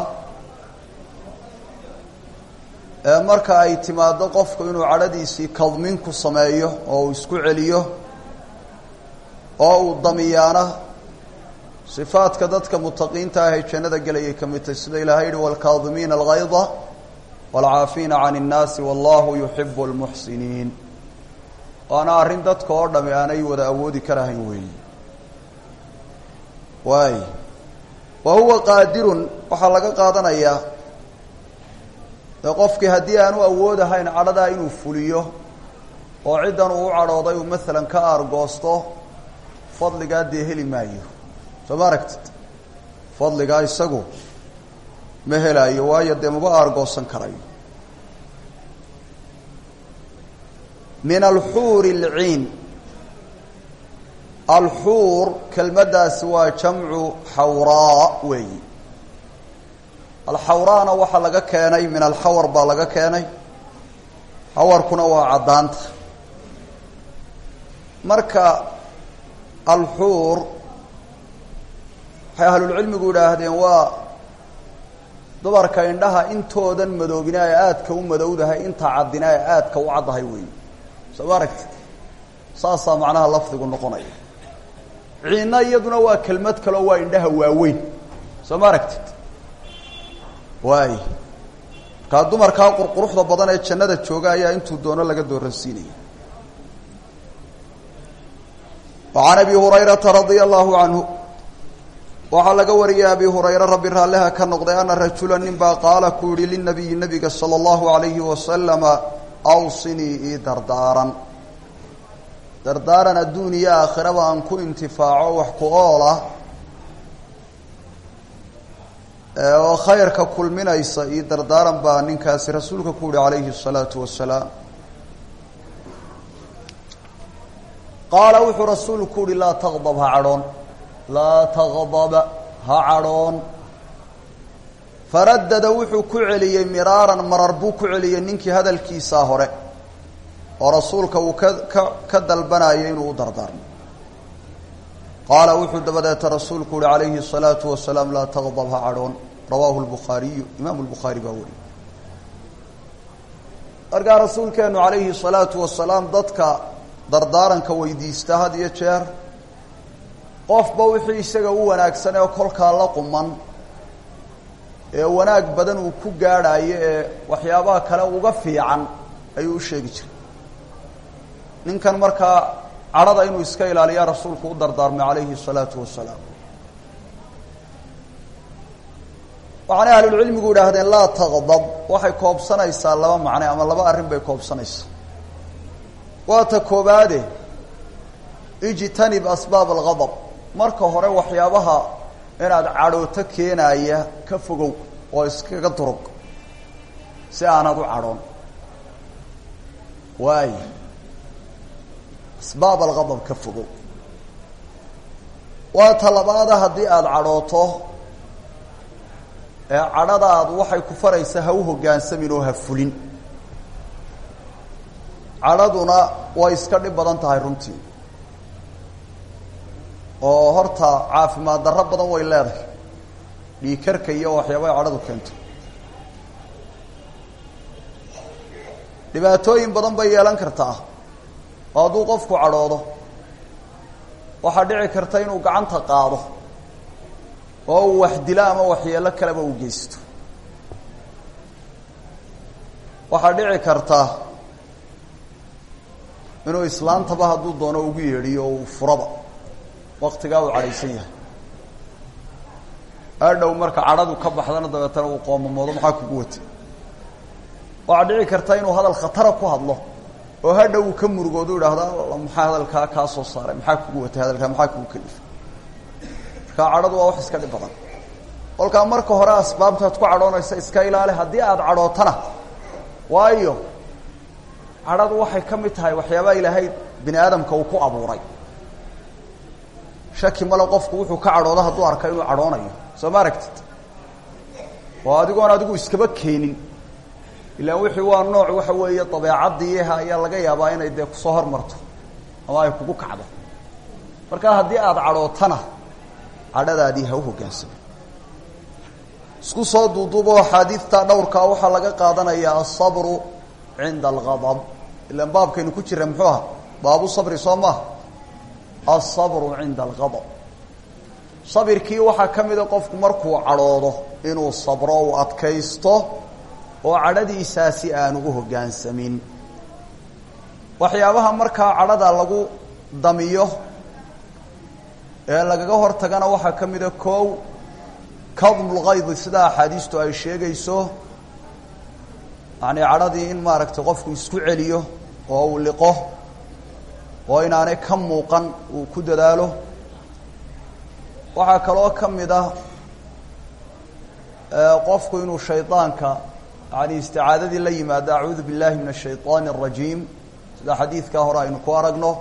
marka ay timaaddo qofku inuu cadhadiisii kadmin ku sameeyo oo uu isku celiyo oo uu damiyaana sifaadka dadka mutaqiinta ah ee jannada gelayay ka mid tahy sida ilahay yihi waalkaadimiina algayda waalcaafiina can innaasi wallahu yuxibu lmuxsiniin waana arrin dadka oo dhami aanay wada awoodi karahayn weeyi waay wa huwa qaadirun waxaa laga qaadanayaa dee qofkii haddii aanu awoodahayn cadhadaa inuu fuliyo oo ciddan uu u cadhooday uu maalan ka aargoosto fadligaa dee heli maayo soo ma aragtid fadligaa isagu ma helaayo waayo dee maba aargoosan karayo min alxuuri alciin alxuur kelmaddaasi waa jamcu xawraa weeyi alxawraana waxaa laga keenay min alxawar baa laga keenay xawarkuna waa caddaanta marka alxuur waxay ahlulcilmigu idhaahdeen waa dumarka indhaha intoodan madoobina ay aadka u madowdahay inta caddina ay aadka u caddahay weeyi soo ma aragtid saasaa macnaha lafdigu noqonaya ciinna iyaduna waa kelmad kaleo waa indhaha waaweyn soo ma aragtid waay markaa dumarkaa qurquruxda badan ee jannada jooga ayaa intuu doono laga dooransiinaya وعan abi hurayrata radia allahu canhu waxaa laga wariyay abi hurayre rabbi raalliha ka noqday ana rajula nin baa qaala ku yihi linabiyi nabiga salى اllahu alayhi wasalama awsinii ii dardaaran dardaaran adduun iyo aakhiraba aan ku intifaaco wax ku oola oo khayrka kulminaysa io dardaaran baa ninkaasi rasuulka ku yihi calayhi الsalaatu wasalaam qaala wuxuu rasuulku uhi laa taqdab ha cadhoon laa taqdaba ha cadhoon faradada wuxuu ku celiyey miraaran marar buu ku celiyey ninkii hadalkiisaa hore oo rasuulka uu ka ka ka dalbanayay inuu u dardaarmo qaala wuxuu dabadeeta rasuulku uhi calayhi الsalaatu wasalaam laa taqdab ha cadhoon rawaahu lbukhaariyu imaamu lbukhaari baa weriye markaa rasuulkeenu calayhi الsalaatu wasalaam dadka dardaaranka weydiista had iyo jeer qofba wixii isaga u wanaagsan ee kolkaa la quman ee wanaag badan uu ku gaadhaayo ee waxyaabaha kale uga fiican ayuu u sheegi jiray ninkan markaa cadhada inuu iska ilaaliyaa rasuulku u dardaarmay calayhi الsalaatu wasalaam waxaanay ahlulcilmigu idhaahdeen laa taqdab waxay koobsanaysaa laba macne ama laba arrin bay koobsanaysaa waa ta koobaade ijtanib asbaab algadab marka hore waxyaabaha inaad cadhooto keenaaya ka fogow oo iskaga durug si aanad u cadhoon waay asbaab algadab ka fogow waa ta labaada haddii aada cadhooto ee cadhadaadu waxay ku faraysaa ha u hoggaansamin oo ha fulin cadhaduna way iska dhib badan tahay runtii oo horta caafimaad darro badan way leedahay dhiikarka iyo waxyaabay cadhadu keento dhibaatooyin badan bay yeelan kartaa oo hadduu qofku cadhoodo waxaa dhici karta inuu gacanta qaado oo uu wax dilo ama waxyeelo kaleba u geysto waxaa dhici karta inuu islaantaba hadduu doono ugu yeedhiyo oo uu furaba waktigaa uu cadhaysan yahay adhow marka cadhadu ka baxdana dabeetana uu qoomamoodo maxaa kugu watay waxaa dhici karta inuu hadal khatara ku hadlo oo hadhow uu ka murugoodu idhaahda maxaa hadalkaa kaa soo saaray maxaa kugu watay hadalkaa maxaa kugu kalifay marka cadhadu waa wax iska dhib badan kolkaa marka hore asbaabtaad ku cadhoonaysa iska ilaali haddii aada cadhootana waayo cadhadu waxay ka mid tahay waxyaabaha ilaahay bini aadamka uu ku abuuray shaki male qofku wuxuu ka cadhoodo hadduu arka inuu cadhoonayo soo ma aragtid oo adigoon adigu iskaba keenin ilaan wixii waa nooc waxa weeye dabeecaddiiha ayaa laga yaabaa inay dee kusoo hormarto ama ay kugu kacdo marka haddii aada cadhootana cadhadaadii ha u hoggaansamo isku soo duuduubo axaadiidta dhowrkaa waxaa laga qaadanayaa asabru cinda algadab ilaan baabkaynu ku jira muxuu aha baabu sabri soo maaha asabru cinda algadab sabirkii waxaa ka mida qofku markuu cadhoodo inuu sabro uu adkaysto oo cadhadiisaasi aanu u hoggaansamin waxyaabaha markaa cadhada lagu damiyo ee lagaga hor tagana waxaa ka mida koow kadmulgaydi sida axaadiistu ay sheegayso yacni cadhadii in maaragtay qofku isku celiyo oo uu liqo oo inaanay ka muuqan uu ku dadaalo waxaa kaloo ka mid ah qofku inuu shaydaanka yani isticaadadii la yimaado acuudu billahi min ashayطaani الrajiim sida xadiidkaa hore aynu ku aragno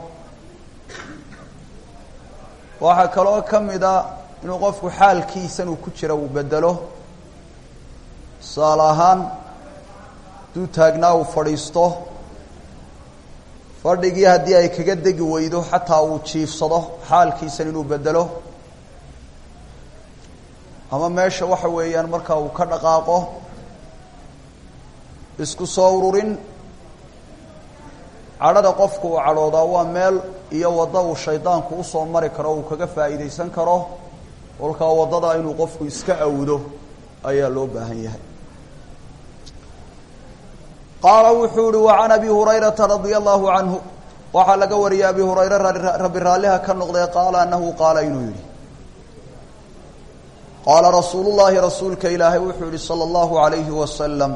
waxaa kaloo ka mida inuu qofku xaalkiisan uu ku jira uu bedelo tusaale ahaan hadduu taagnaa uu fadhiisto fadhigii haddii ay kaga degi weydo xataa uu jiifsado xaalkiisan inuu bedelo ama meesha waxa weeyaan markaa uu ka dhaqaaqo isku soo ururin cadhada qofku uu cadhoodaa waa meel iyo waddo uu shaydaanku usoo mari karo uu kaga faa'iidaysan karo kolkaa waddada inuu qofku iska awdo ayaa loo baahan yahay qaala wuxuu ihi wa can abi hurayrata radia allahu canhu waxaa laga wariyay abi hurayre rabbi raalliha ka noqday qaala anahu qaala inuu yidhi qaala rasuulu llaahi rasuulka ilaahay wuxuu yihi salى اllahu alayhi wasalam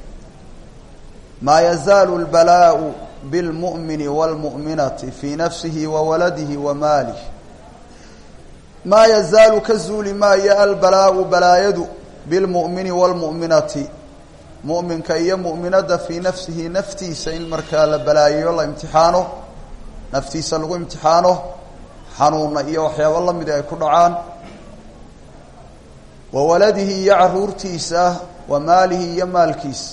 maa yazaalu اlbalaau bilmu'mini wاlmu'minati fii nafsihi wa waladihi wa maalih maa yazaalu ka zuuli maayo albalaau balaayadu bilmu'mini wاlmu'minati mu'minka iyo mu'minadda fii nafsihi naftiisa in markaa la balaayayo la imtixaano naftiisa lagu imtixaano xanuuna iyo waxyaabo la midi ay ku dhacaan wa waladihi iyo caruurtiisa wa maalihi iyo maalkiisa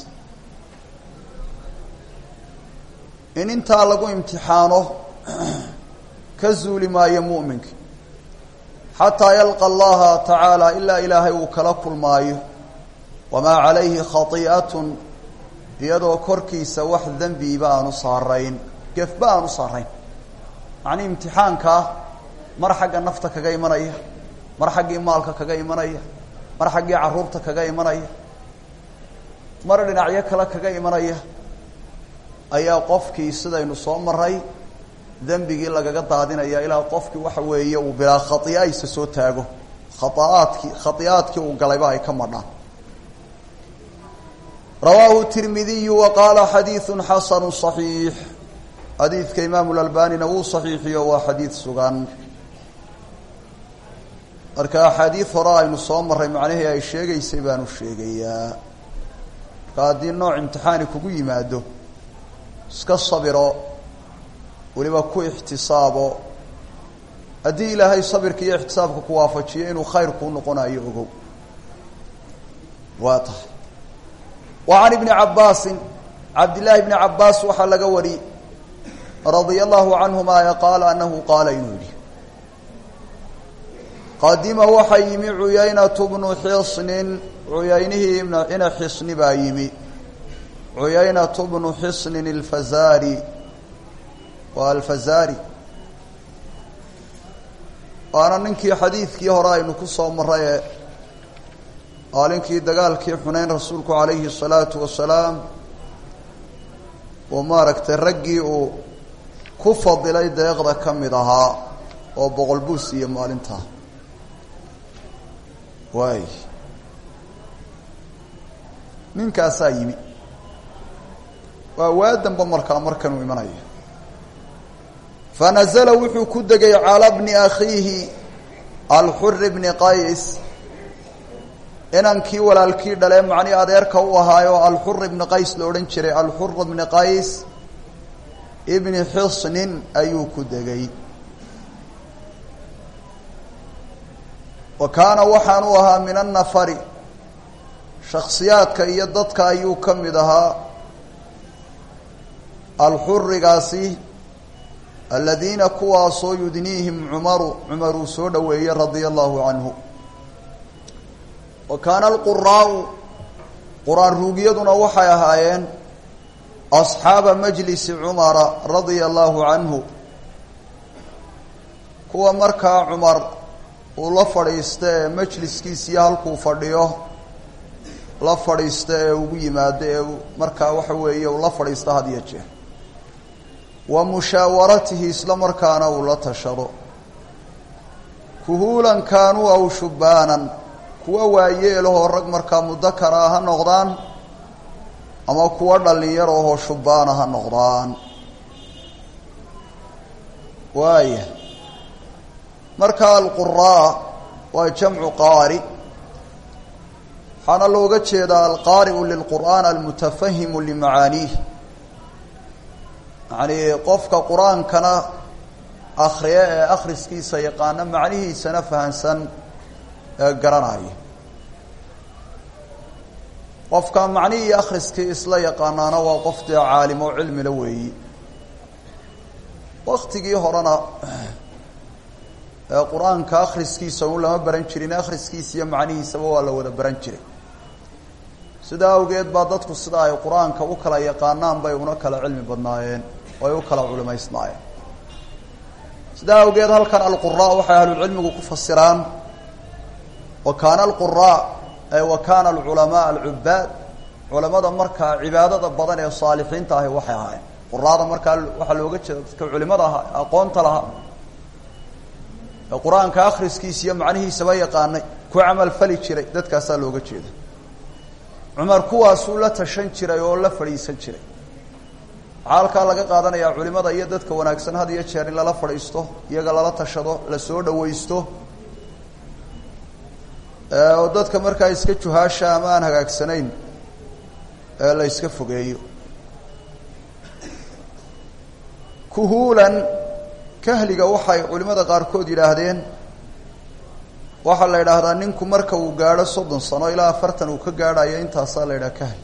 in intaa lagu imtixaano ka zuuli maayo mu'minka xataa yalqa allaha tacaala ilaa ilaahay uu kala kulmaayo wamaa calayhi khati'atun iyadoo korkiisa wax dembiiba aanu saarayn gefba aanu saarayn macnii imtixaankaa mar xagga nafta kaga imanaya mar xaggii maalka kaga imanaya mar xaggii carruurta kaga imanaya mar dhinacyo kale kaga imanaya ayaa qofkii sidaynu soo maray dembigii lagaga daadinaya ilaa qofkii waxa weeye uu bilaa khai'a isa soo taago khaaaadkii khai'aadkii uu galayba ay ka madhaan rawaahu tirmidiyu wa qaala xadiidu xasanu صaxiix xadiidka imaamu lalbanina wuu saxiixiyo waa xadiid sugan marka axaadiid hore aynu soo maray macnihii ay sheegaysay baanu sheegayaa marka haddii nooc imtixaani kugu yimaado iska sabiro weliba ku ixtisaabo haddii ilaahay sabirka iyo ixtisaabka ku waafajiyo inuu khayr kuu noqonayo ogow waa tahay wa can ibni cabbaasin cabdillaahi bni cabbaas waxaa laga wariyey radia allahu canhuma ee qaala anahu qaala inuu yidhi qadima waxaa yimi cuyaynatu bnu xisnin cuyaynihii ina xisni baa yimi cuyaynatu bnu xisnin alfazaari waa alfazaari waana ninkii xadiidkii hore aynu ku soo maray ee maalinkii dagaalkii xuneyn rasuulku calayhi الsalaatu wasalaam uu maaragtay raggii uu ku fadilay deeqda ka mid ahaa oo boqol buus iyo maalintaa waay ninkaasaa yimi waa waadanba markaa markanuu imanaya fanazla wuxuu ku degay calى bni akhiihi alxuri bni qays inankii walaalkii dhalee macnii adeerka u ahaayo alxur ibni qays la odhan jiray alxur bni qays ibni xisnin ayuu ku degay wa kaana waxaan u ahaa min annafari shaksiyaadka iyo dadka ayuu ka mid ahaa alxurigaasi aladiina kuwaasoo yudniihim cumaru cumar uu soo dhoweeyey radia allahu canhu wa kaana alquraau qur-aan ruugiyaduna waxay ahaayeen asxaaba majlisi cumara radia allahu canhu kuwa markaa cumar uu la fadhiista ee majliskiisiyo halkuu fadhiyo la fadhiista ee ugu yimaado ee markaa waxa weeye uu la fadhiista had iyo jeer wa mushaawaratihi isla markaana uu la tashado kuhuulan kaanuu aw shubbaanan kuwa waayeelahoo rag markaa mudakara ha noqdaan ama kuwa dhallinyarahoo shubbaana ha noqdaan waaya marka alquraa waa jamcu qaari waxaana looga jeedaa alqaari'u lilqur'aan almutafahimu limacaaniih yacnii qofka qur-aankana akriya ee akhriskiisa yaqaana macnihiisana fahansan ee garanaya qofka macnihii iyo akhriskii isla yaqaanaana waa qof dee caalim oo cilmila weeyi waktigii horena ee qur-aanka akhriskiisa un lama baran jirin akhriskiisa iyo macnihiisaba waa la wada baran jiray sidaa awgeed baa dadku sida ay qur-aanka u kala yaqaanaan bay una kala cilmi badnaayeen oo ay u kala culimaysnaayeen sidaa awgeed halkan alquraa waxay ahlulcilmigu ku fasiraan wa kaana alquraa ay wa kaana alculamaa alcubaad culimada markaa cibaadada badan ee saalixiinta ahi waxay ahaayeen quraada markaa waxaa looga jeeda dadka culimada aha aqoonta lahaa ee qur-aanka akhriskiisa iyo macnihiisaba yaqaanay ku camal fali jiray dadkaasaa looga jeeda cumar kuwaasuu la tashan jiray oo la fadhiisan jiray waxaa halkaa laga qaadanayaa culimada iyo dadka wanaagsan had iyo jeer in lala fadhiisto iyaga lala tashado la soo dhawaysto oo dadka markaa iska juhaasha ama aan hagaagsanayn ee la iska fogeeyo kuhuulan kahliga waxay culimada qaarkood yidhaahdeen waxaa la yidhaahdaa ninku marka uu gaadho soddon sano ilaa afartan uu ka gaadhayo intaasaa la yidhaha kahli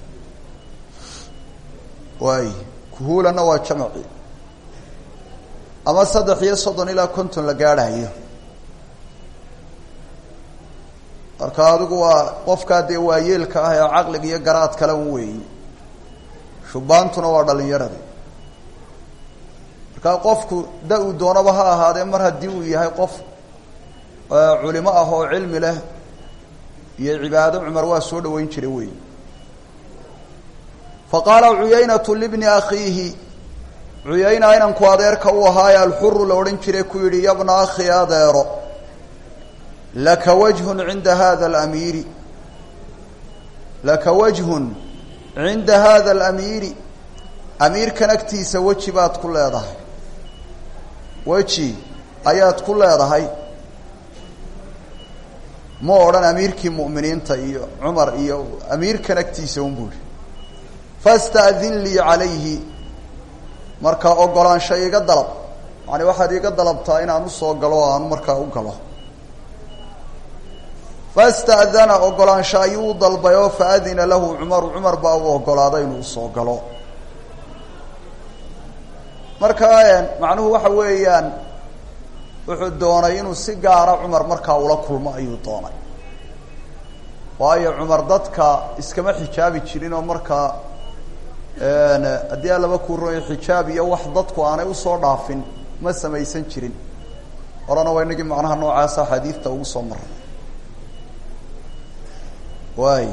waay kuhuulanna waa jamaci ama saddex iyo soddon ilaa konton la gaadhayo marka adigu waa qofkaa dee waayeelka ah ee caqliga iyo garaad kale un weeyi shubaantuna waa dhalinyaradi markaa qofku da uu doonaba ha ahaadee mar haddii uu yahay qof culimo ah oo cilmi leh iyo cibaado cumar waa soo dhaweyn jiray wey fa qaala cuyaynatu libni akhiihi cuyayna inanku adeerka u ahaaye alxuru la odhan jiray ku yidhi yabna akhi adeero laka wajhun cinda hada alamiiri laka wajhun cinda hada alamiiri amiirkan agtiisa weji baad ku leedahay weji ayaad ku leedahay ma odhan amiirkii mu'miniinta iyo cumar iyo amiirkan agtiisa un buu ihi fasta'din lii calayhi markaa ogolaansha iga dalab yani waxaad iga dalabtaa inaan usoo galo o aan markaa u galo fasta'dana ogolaansha ayuu u dalbay oo faadina lahu cumaru cumar baa u ogolaaday inuu usoo galo markaa macnuhu waxa weeyaan wuxuu doonay inuu si gaara cumar markaa ula kulmo ayuu doonay waayo cumar dadka iskama xijaabi jirin oo markaa haddii aan laba kuuroyo xijaab iyo wax dadku aanay usoo dhaafin ma samaysan jirin horena waa inagii macnaha noocaasa xadiidta ugu soo maray waay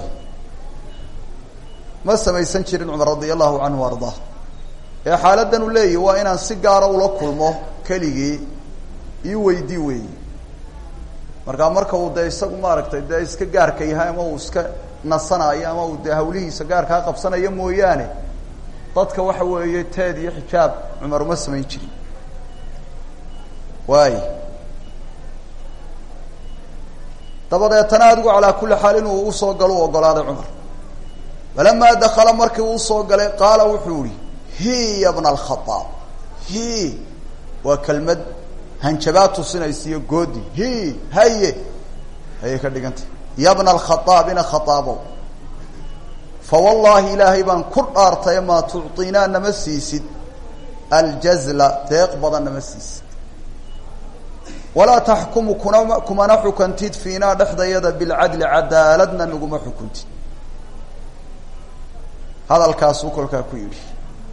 ma samaysan jirin cumar radia allahu canhu ardaa ee xaaladan uu leeyahi waa inaan si gaara ula kulmo keligii ii weydii weeyi markaa marka uu dee isagu maaragtay dee iska gaarka yahay ama uu iska nasanayo ama uu dee hawlihiisa gaarkaa qabsanayo mooyaane dadka waxa weeye teed iyo xijaab cumar uma samayn jirin waay dabadeetana adigu calaa kulli xaal inuu usoo galo u ogolaaday cumar falamaa dakala markii uu usoo galay qaala wuxuu ihi hi ya bna alkhaaab hi waa kelmad hanjabaad tusinaysa iyo goodi hi haye ayay ka dhigantay ya bna alkhaaab ina khaaabo fa wallaahi ilaahay baan ku dhaartay maa tucطinaa nama siisid aljazla deeq badan nama siisid walaa taxkumu kuna kumana xukantid fiinaa dhexdayada bilcadli cadaaladna naguma xukuntid hadalkaasuu kolkaa ku yidhi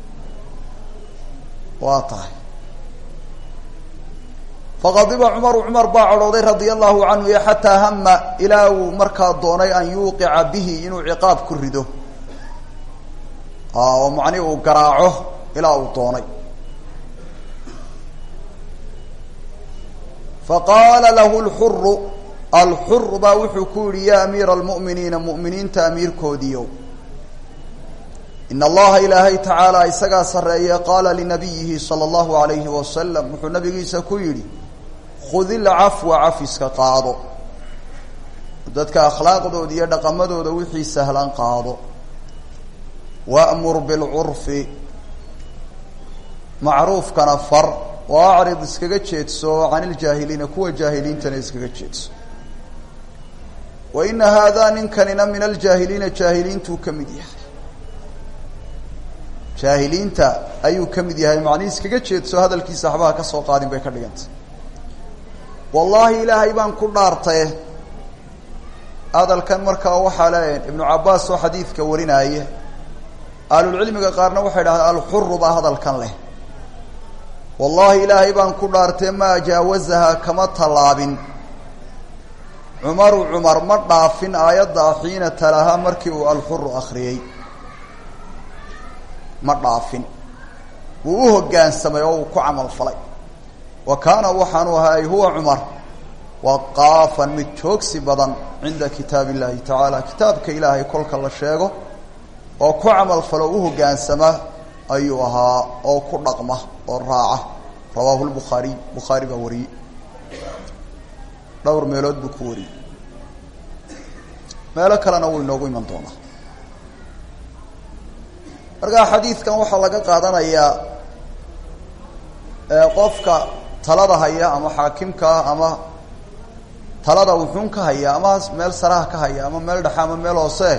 waa tahay faqadiba cumaru cumar baa cadhooday radia allahu canhu iyo xataa hama ilaa uu markaa doonay an yuuqica bihi inuu ciqaab ku rido oo macnihi uu garaaco ilaa uu doonay faqaala lahu lxuru alxuru baa wuxuu ku yihi ya amiira almu'miniina mu'miniinta amiirkoodiiyo in allaha ilaahay tacaala isagaa sarreeye qaala linabiyihi sala allahu alayhi wasalam wuxuu nabigiisa ku yidhi khud ilcafwa cafiska qaado dadka akhlaaqdooda iyo dhaqamadooda wixii sahlan qaado wa'mur bilcurfi macruufkana far oo acrid iskaga jeedso can iljaahiliina kuwa jaahiliintana iskaga jeedso wa ina haadaa ninkanina min aljaahiliina jaahiliintuu ka mid yahay jaahiliinta ayuu ka mid yahay macnihi iskaga jeedso hadalkiisa waxbaha ka soo qaadin bay ka dhigantay wallaahi ilaahay baan ku dhaartaye hadalkan markaa waxaa leeyahay ibnu cabaas oo xadiidka warinaaye ahlulcilmiga qaarna waxay dhahdeen alxuru baa hadalkan leh wallaahi ilaahay baan ku dhaartee maa jaawazaha kama tallaabin cumaru cumar ma dhaafin aayadda xiina talahaa markii uu alxuru akriyey ma dhaafin wuu u hoggaansamay oo uu ku camal falay wa kaana waxaanu ahaay huwa cumar waqaafan mid joogsi badan cinda kitaab illahi tacaala kitaabka ilaahay kolka la sheego oo ku camal falo u hoggaansama ayuu ahaa oo ku dhaqma oo raaca rawaahu lbukhaariy bukhaari baa wariyey dhowr meelood buu ku wariyey meelo kalena wuu inoogu iman doonaa markaa xadiidkan waxaa laga qaadanayaa qofka talada haya ama xaakimkaa ama talada wuxuun ka haya ama meel saraha ka haya ama meel dhexe ama meel hoose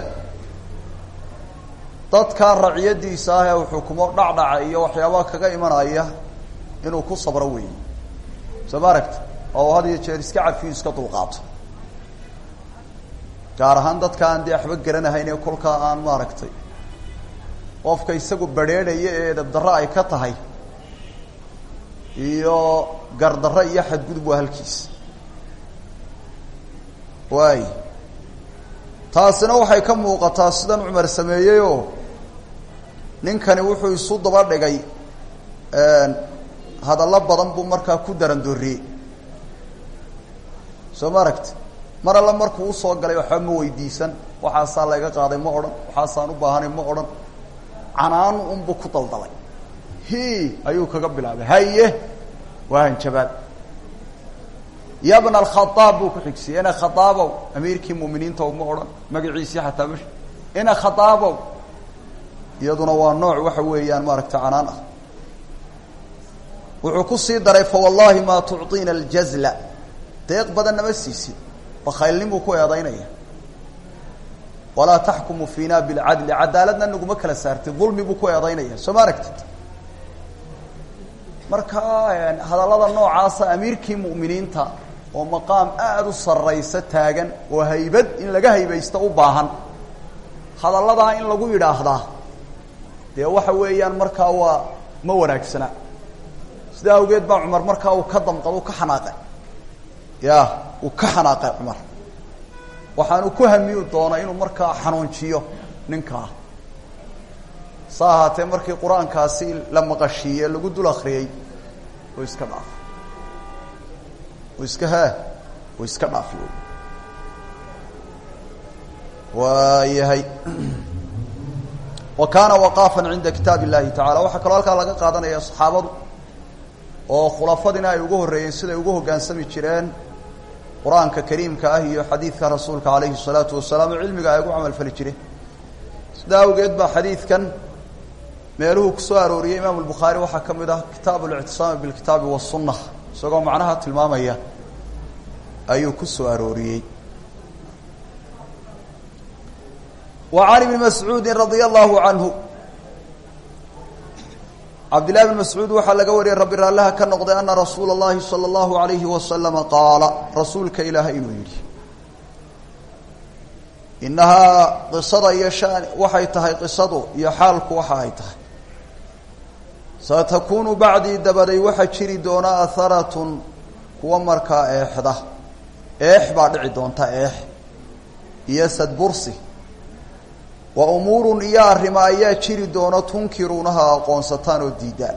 dadkan raciyadiisa ah ee uu xukumo dhacdhaca iyo waxyaabaha kaga imanaya inuu ku sabro weeye soo ma aragta oo had iyo jeer iska cafiyo iska dulqaato gaar ahaan dadka aan dee waxba garanahayn ee kolkaa aan maaragtay qofka isagu badrheedhaya ee edabdarro ay ka tahay iyo gardarro iyo xadgudub waa halkiisa waay taasina waxay ka muuqataa sidan cumar sameeyeyoo ninkani wuxuu isu daba dhigay hadallo badan buu markaa ku darandooriyey soo ma aragti mar alle markuu usoo galay waxba ma weydiisan waxaasaa layga qaaday ma odhan waxaasaan u baahanay ma odhan canaan unbu ku daldalay hi ayuu kaga bilaabay haye waa hanjabaad ya bna alkhadaab buu ku xigsiyey ina khadaabow amiirkii mu'miniinta ma odhan magaciisii xataa ma ina khadaabow iyaduna waa nooc waxa weeyaan maaragta canaan ah wuxuu ku sii daray fawallahi maa tucطiina aljazla deeq badan nama siisid bakaylnin buu ku eedaynaya walaa taxkumu fiina bilcadli cadaaladna naguma kala saartid dulmi buu ku eedaynaya soo ma aragtid marka hadallada noocaasa amiirkii mu'miniinta oo maqaam aada u sarraysa taagan oo haybad in laga haybaysto u baahan hadalladaa in lagu yidhaahdaa dee waxa weeyaan markaa waa ma wanaagsana sidaa awgeed baa cumar markaa uu ka damqado u ka xanaaqay ya uu ka xanaaqay cumar waxaanu ku hamiyu doonay inuu markaa xanuunjiyo ninkaa sa ahaatee markii qur-aankaasi la maqashiiye lagu dul akriyey oo iska dhaaf oo iska haa oo iska dhaafi waayahay wa kaana waqaafan cinda kitaab illahi tacala waxaa kaloo halkaa laga qaadanaya saxaabadu oo khulafadina ay ugu horreeyeen siday ugu hoggaansami jireen qur-aanka kariimka ah iyo xadiidka rasuulka calayhi الsalaatu wasalaam oo cilmiga ay ugu camal fali jireen sidaa awgeed baa xadiidkan meeluhu ku soo arooriyey imaamu lbukhaari waxaa ka mid ah kitaab اlictisaami bilkitaabi waالsuna isagoo macnaha tilmaamaya ayuu ku soo arooriyey wa can ibni mascuudi radia allahu canhu cabdillahi bn mascuud waxaa laga wariyey rabbi raallaha ka noqday ana rasuula اllahi salى اllahu alayhi wasalama qaala rasuulka ilaahay inuu yidhi inahaa qisada iyo shan waxay tahay qisadu iyo xaalku waxa ay tahay satakunu bacdii dabaday waxaa jiri doona aharatun kuwa markaa eexda eex baa dhici doonta eex iyo sadbursi wa umuurun iyo arrimo ayaa jiri doona tunkiruunaha aqoonsataan oo diidaan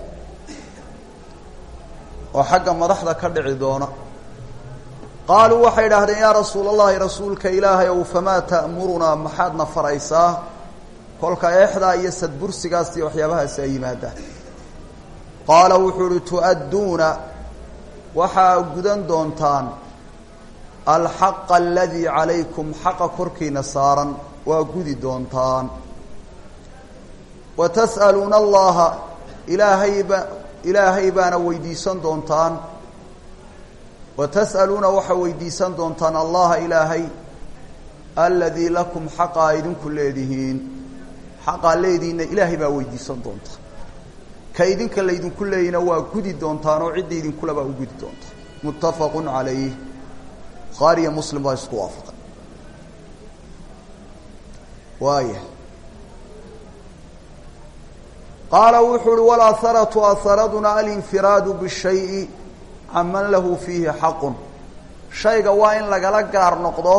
oo xagga madaxda ka dhici doona qaaluu waxay idhaahdeen yaa rasuul allahi rasuulka ilaahay ow famaa ta'murunaa maxaadna faraysaa kolka eexdaa iyo sadbursigaas iyo waxyaabahaasi ay yimaadaan qaala wuxuu uhi tu'adduuna waxaa gudan doontaan alxaqa aladii calaykum xaqa korkiina saaran waa gudi doontaan wa tas'aluuna allaha ilaahayba ilaahay baana weydiisan doontaan wa tas'aluuna waxaa weydiisan doontaan allaha ilaahay aladii lakum xaqaa idinku leedihiin xaqaa leediinna ilaahay baa weydiisan doontaan ka idinka laydinku leeyina waa gudi doontaan oo cidda idinkulabaa u gudi doontaan muttafaqun calayh bukhaari iyo muslim baa isku waafaqay waaya qaala wuxuu uhi walaharatu aharaduna alinfiraadu bishayi can man lahu fiihi xaqun shayga waa in lagala gaar noqdo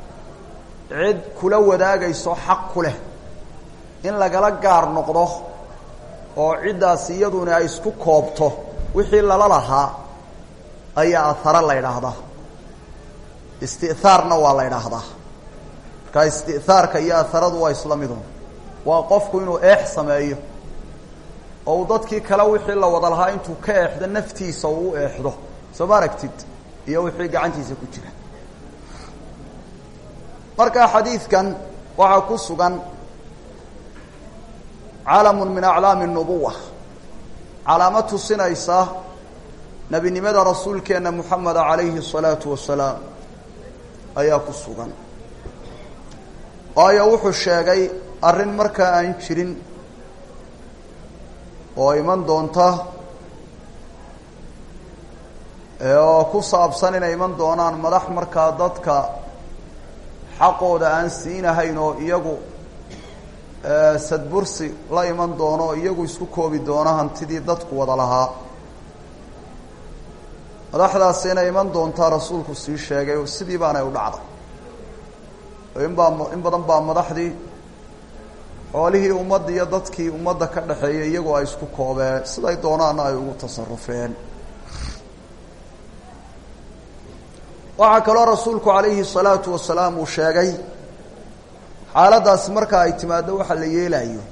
cid kula wadaagayso xaq ku leh in lagala gaar noqdo oo ciddaasi iyaduna ay isku koobto wixii lala lahaa ayaa ahara la ydhaahdaa isti'haarna waa la ydhaahdaa markaa isti'haarka iyo aharadu waa isla midun waa qofku inuu eex sameeyo oo uu dadkii kale wixii la wada lahaa intuu ka eexdo naftiisa uu u eexdo soo ma aragtid iyo wixii gacantiisa ku jira marka xadiidkan waxaa ku sugan calamun min aclaami الnubuwa calaamo tusinaysa nebinimada rasuulkeena moxameda calayhi الsalaatu wasalaam ayaa ku sugan waayo wuxuu sheegay arrin markaa aan jirin oo iman doonta oo ku saabsan inay iman doonaan madax markaa dadka xaqooda aan siinahayn oo iyagu sadbursi la iman doono o iyagu isku koobi doono hantidii dadku wada lahaa madaxdaasi inay iman doontaa rasuulku sii sheegay sidii baanay u dhacday oo in baa in badan baa madaxdii xoolihii ummadda iyo dadkii ummadda ka dhexeeyay iyagoo ay isku koobeen siday doonaana ay ugu tasarufeen waxaa kaloo rasuulku calayhi salaatu wasalaam uu sheegay xaaladdaasi marka ay timaaddo waxa la yeelayo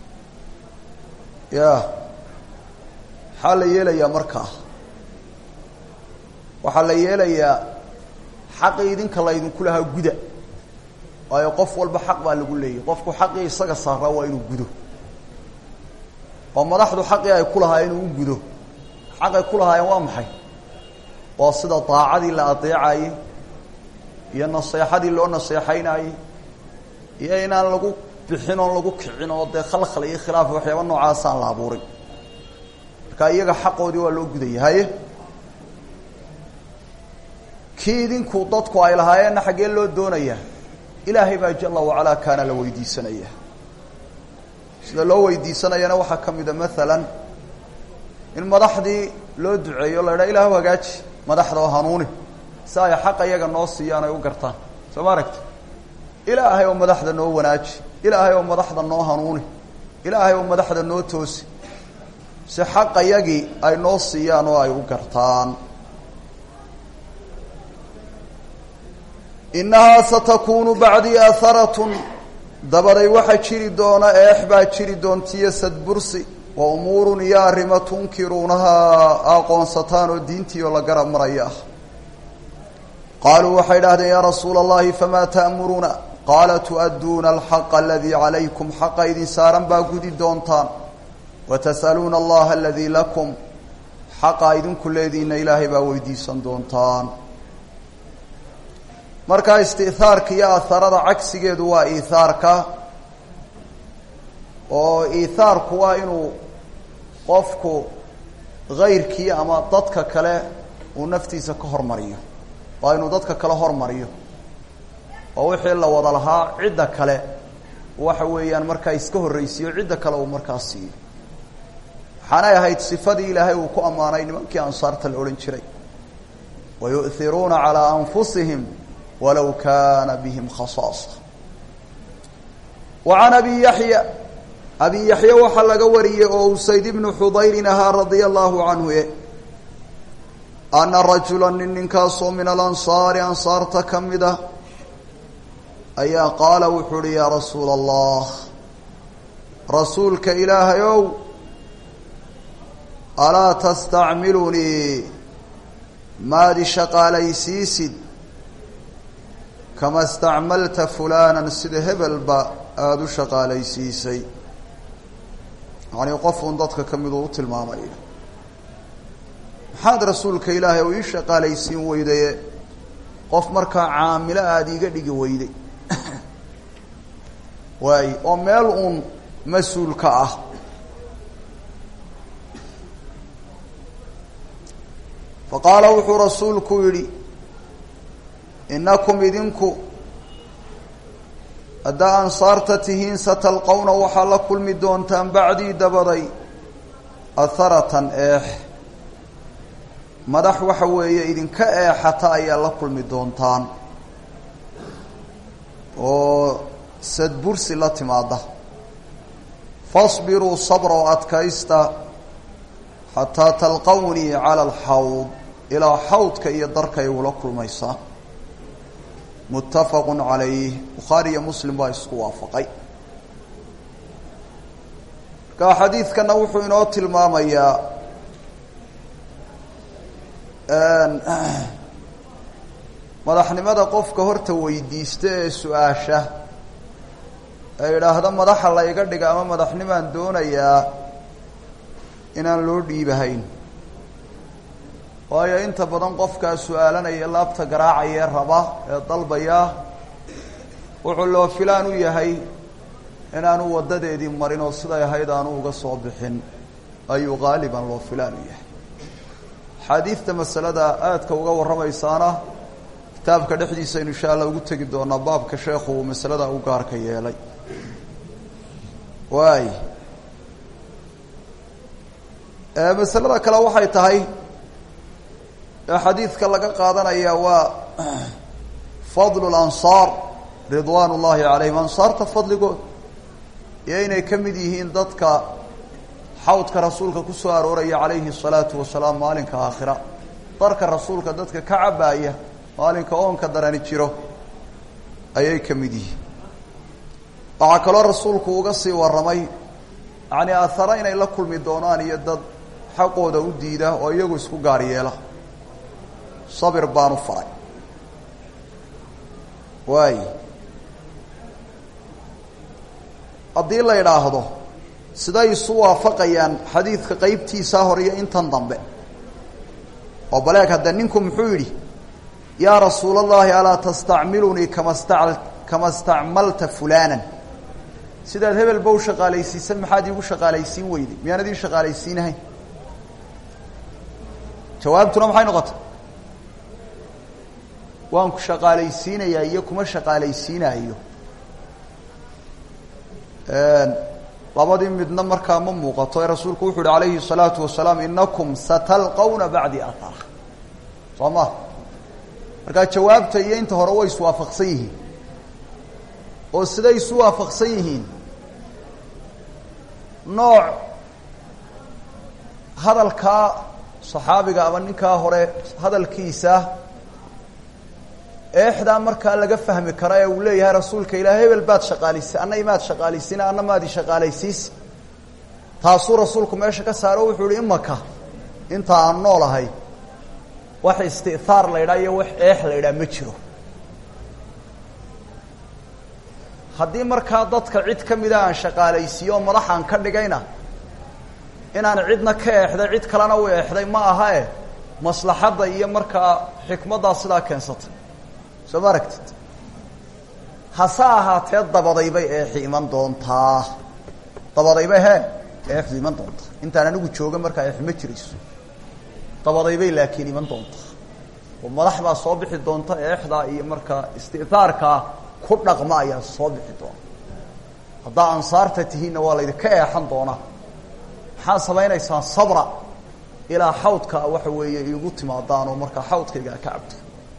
ya maxaa la yeelayaa markaa waxaa la yeelayaa xaqii idinka laydinku lahaa guda waayo qof walba xaq baa lagu leeyahy qofku xaqii isaga saaraa waa inuu gudo oo madaxdu xaqii ay ku lahaayeen inuu u gudo xaqay ku lahaayeen waa maxay waa sida daacadii la adeecayey iyo naseexadii loo naseexaynayey iyo inaan lagu bixin oon lagu kicin oo dee khalkhal iyo khilaaf waxyaaba noocaasaan la abuurin marka iyaga xaqoodii waa loo gudaya haye kii idinku dadku ay lahaayeenna xaggee loo doonayaa ilaahay baa jala wacalaa kaana la weydiisanaya sida loo weydiisanayana waxaa ka mida maalan in madaxdii loo duceeyo la idhaha ilahu hagaaji madaxda oo hanuuni si ay xaqa iyaga noo siiyaan ay u gartaan soo ma aragti ilaahay oo madaxda noo wanaaji ilaahay oo madaxda noo hanuuni ilaahay oo madaxda noo toosi si xaqa yagii ay noo siiyaan oo ay u gartaan innahaa satakunu bacdii aharatun dabaday waxaa jiri doona eex baa jiri doontiyo sadbursi wa umuurun iyo arrimo tunkiruunahaa aqoonsataan oo diintiioo la garab maraya ah qaaluu waxay idhahdeen yaa rasuula allahi famaa ta'muruuna qaala tu'adduuna alxaqa aladii calaykum xaqa idin saaran baa gudi doontaan wa tas'aluuna allaha aladii lakum xaqa idinku leediinna ilaahay baa weydiisan doontaan markaa isti'haarka iyo aharada cagsigeedu waa iihaarka oo iihaarku waa inuu qofku hayrkii ama dadka kale uu naftiisa ka hormariyo waa inuu dadka kale hormariyo oo wixii la wada lahaa cidda kale waxa weeyaan markaa iska horreysiiyo cidda kale uu markaa siiyo waxaanay ahayd sifadii ilaahay uu ku ammaanay nimankii ansaarta la odhan jiray wa yu'hiruuna calaa anfusihim walow kaana bihim khasaasa wa can abi yaxya abi yaxya waxaa laga wariyey oo usayd ibnu xudayrin ahaa radia allahu canhu e ana rajula nin ninkaasoo min alansaari ansaarta ka mid ah ayaa qaala wuxuu uhi yaa rasuula allah rasuulka ilaahay ow alaa tastacmilunii maadi shaqaalaysiisid kama istacmalta fulaanan sida hebelba aada u shaqaalaysiisay yacnii qofuun dadka ka miduu u tilmaamaya maxaad rasuulka ilaahay oo ii shaqaalaysiin weydaye qof markaa caamilo aada iiga dhigi weyday waay oo meel uun mas-uulka ah fa qaala wuxuu rasuulku yidhi innakum idinku haddaa ansaarta tihiin satalqowna waxaa la kulmi doontaan bacdii dabaday atharatan eex madax waxa weeye idinka eexata ayaa la kulmi doontaan oo sadbursi la timaada fasbiruu sabra oo adkaysta xataa talqawnii cala alxawd ilaa xawdka iyo darka ay ugula kulmaysaa muttafaqu calayh bukhaari iyo muslim baa isku waafaqay markaa xadiidkana wuxuu inoo tilmaamayaa madaxnimada qofka horta weydiista ee su-aasha ee idhaahda madaxa la iga dhiga ama madaxnimaan doonayaa inaan loo dhiibahayn waayo inta badan qofkaa su-aalanaya laabta garaacaya raba ee dalbaya wuxuu loo filaan u yahay inaanu waddadeedii marin oo siday ahayd aanu uga soo bixin ayuu qaaliban loo filaan u yahay axaadiidta masalada aadka uga warramaysaana kitaabka dhexdiisaynu insha allah ugu tegi doonaa baabka sheekhu uu masalada u gaarka yeelay waay masalada kale waxay tahay ee xadiidka laga qaadanaya waa fadlu lansaar ridwaan ullaahi calayhim ansaarta fadligood iyo inay ka mid yihiin dadka xawdka rasuulka ku soo arooraya calayhi الsalaatu wasalaam maalinka aakhira darka rasuulka dadka ka cabaaya maalinka oonka darani jiro ayay ka mid yihiin waxaa kaloo rasuulku uga sii warramay yacni aahara inay la kulmi doonaan iyo dad xaqooda u diida oo iyagu isku gaar yeela sabir baanu faray waay haddii la idhaahdo siday isu waafaqayaan xadiidka qeybtiisaa hore iyo intan dambe oo baleeg hadda ninku muxuu yidhi yaa rasuul allahi alaa tastacmilunii kama sta kama stacmalta fulaanan sidaad hebel ba u shaqaalaysiisan maxaad iigu shaqaalaysiin weyday miyaanad ii shaqaalaysiinahayn jawaabtuna maxay noqotay waan ku shaqaalaysiinayaa iyo kuma shaqaalaysiinaayo labadii midna markaa ma muuqato ee rasuulku wuxu uhi alayhi الsalaatu wasalaam inakum satalqawna bacdi ahara soo ma markaa jawaabta iyo inta hore way iswaafaqsan yihiin oo siday isu waafaqsan yihiin nooc hadalkaa saxaabiga ama ninkaa hore hadalkiisa eexdaa markaa laga fahmi kara ee uu leeyahay rasuulka ilaah hebel baad shaqaalaysi anna imaad shaqaalaysiina anna maadi shaqaalaysiisi taasuu rasuulku meesha ka saaro wuxuu ihi imaka inta aan noolahay wax isti'haar la ydhaa iyo wax eex la ydhaa ma jiro haddii markaa dadka cid ka mida aan shaqaalaysiiyo oo madaxaan ka dhigayna inaan cidna ka eexday cid kalena u eexday ma aha e maslaxadda iyo markaa xikmaddaa sidaa keensatay soo ma aragtid hase ahaatee dabadaybay eexi iman doontaa dabadaybay he eexdu iman doontaa intaan anigu jooga markaa eex ma jirayso dabadaybay laakiin iman doontaa oo madax baa soo bixi doonta eexdaa iyo markaa isti'haarkaa ku dhaqma ayaa soo bixi doona haddaa ansaarta tihiinna waa laydinka eexan doonaa maxaa samaynaysaan sabra ilaa xawdka waxa weeye iigu timaadaan oo markaa xawdkayga ka cabto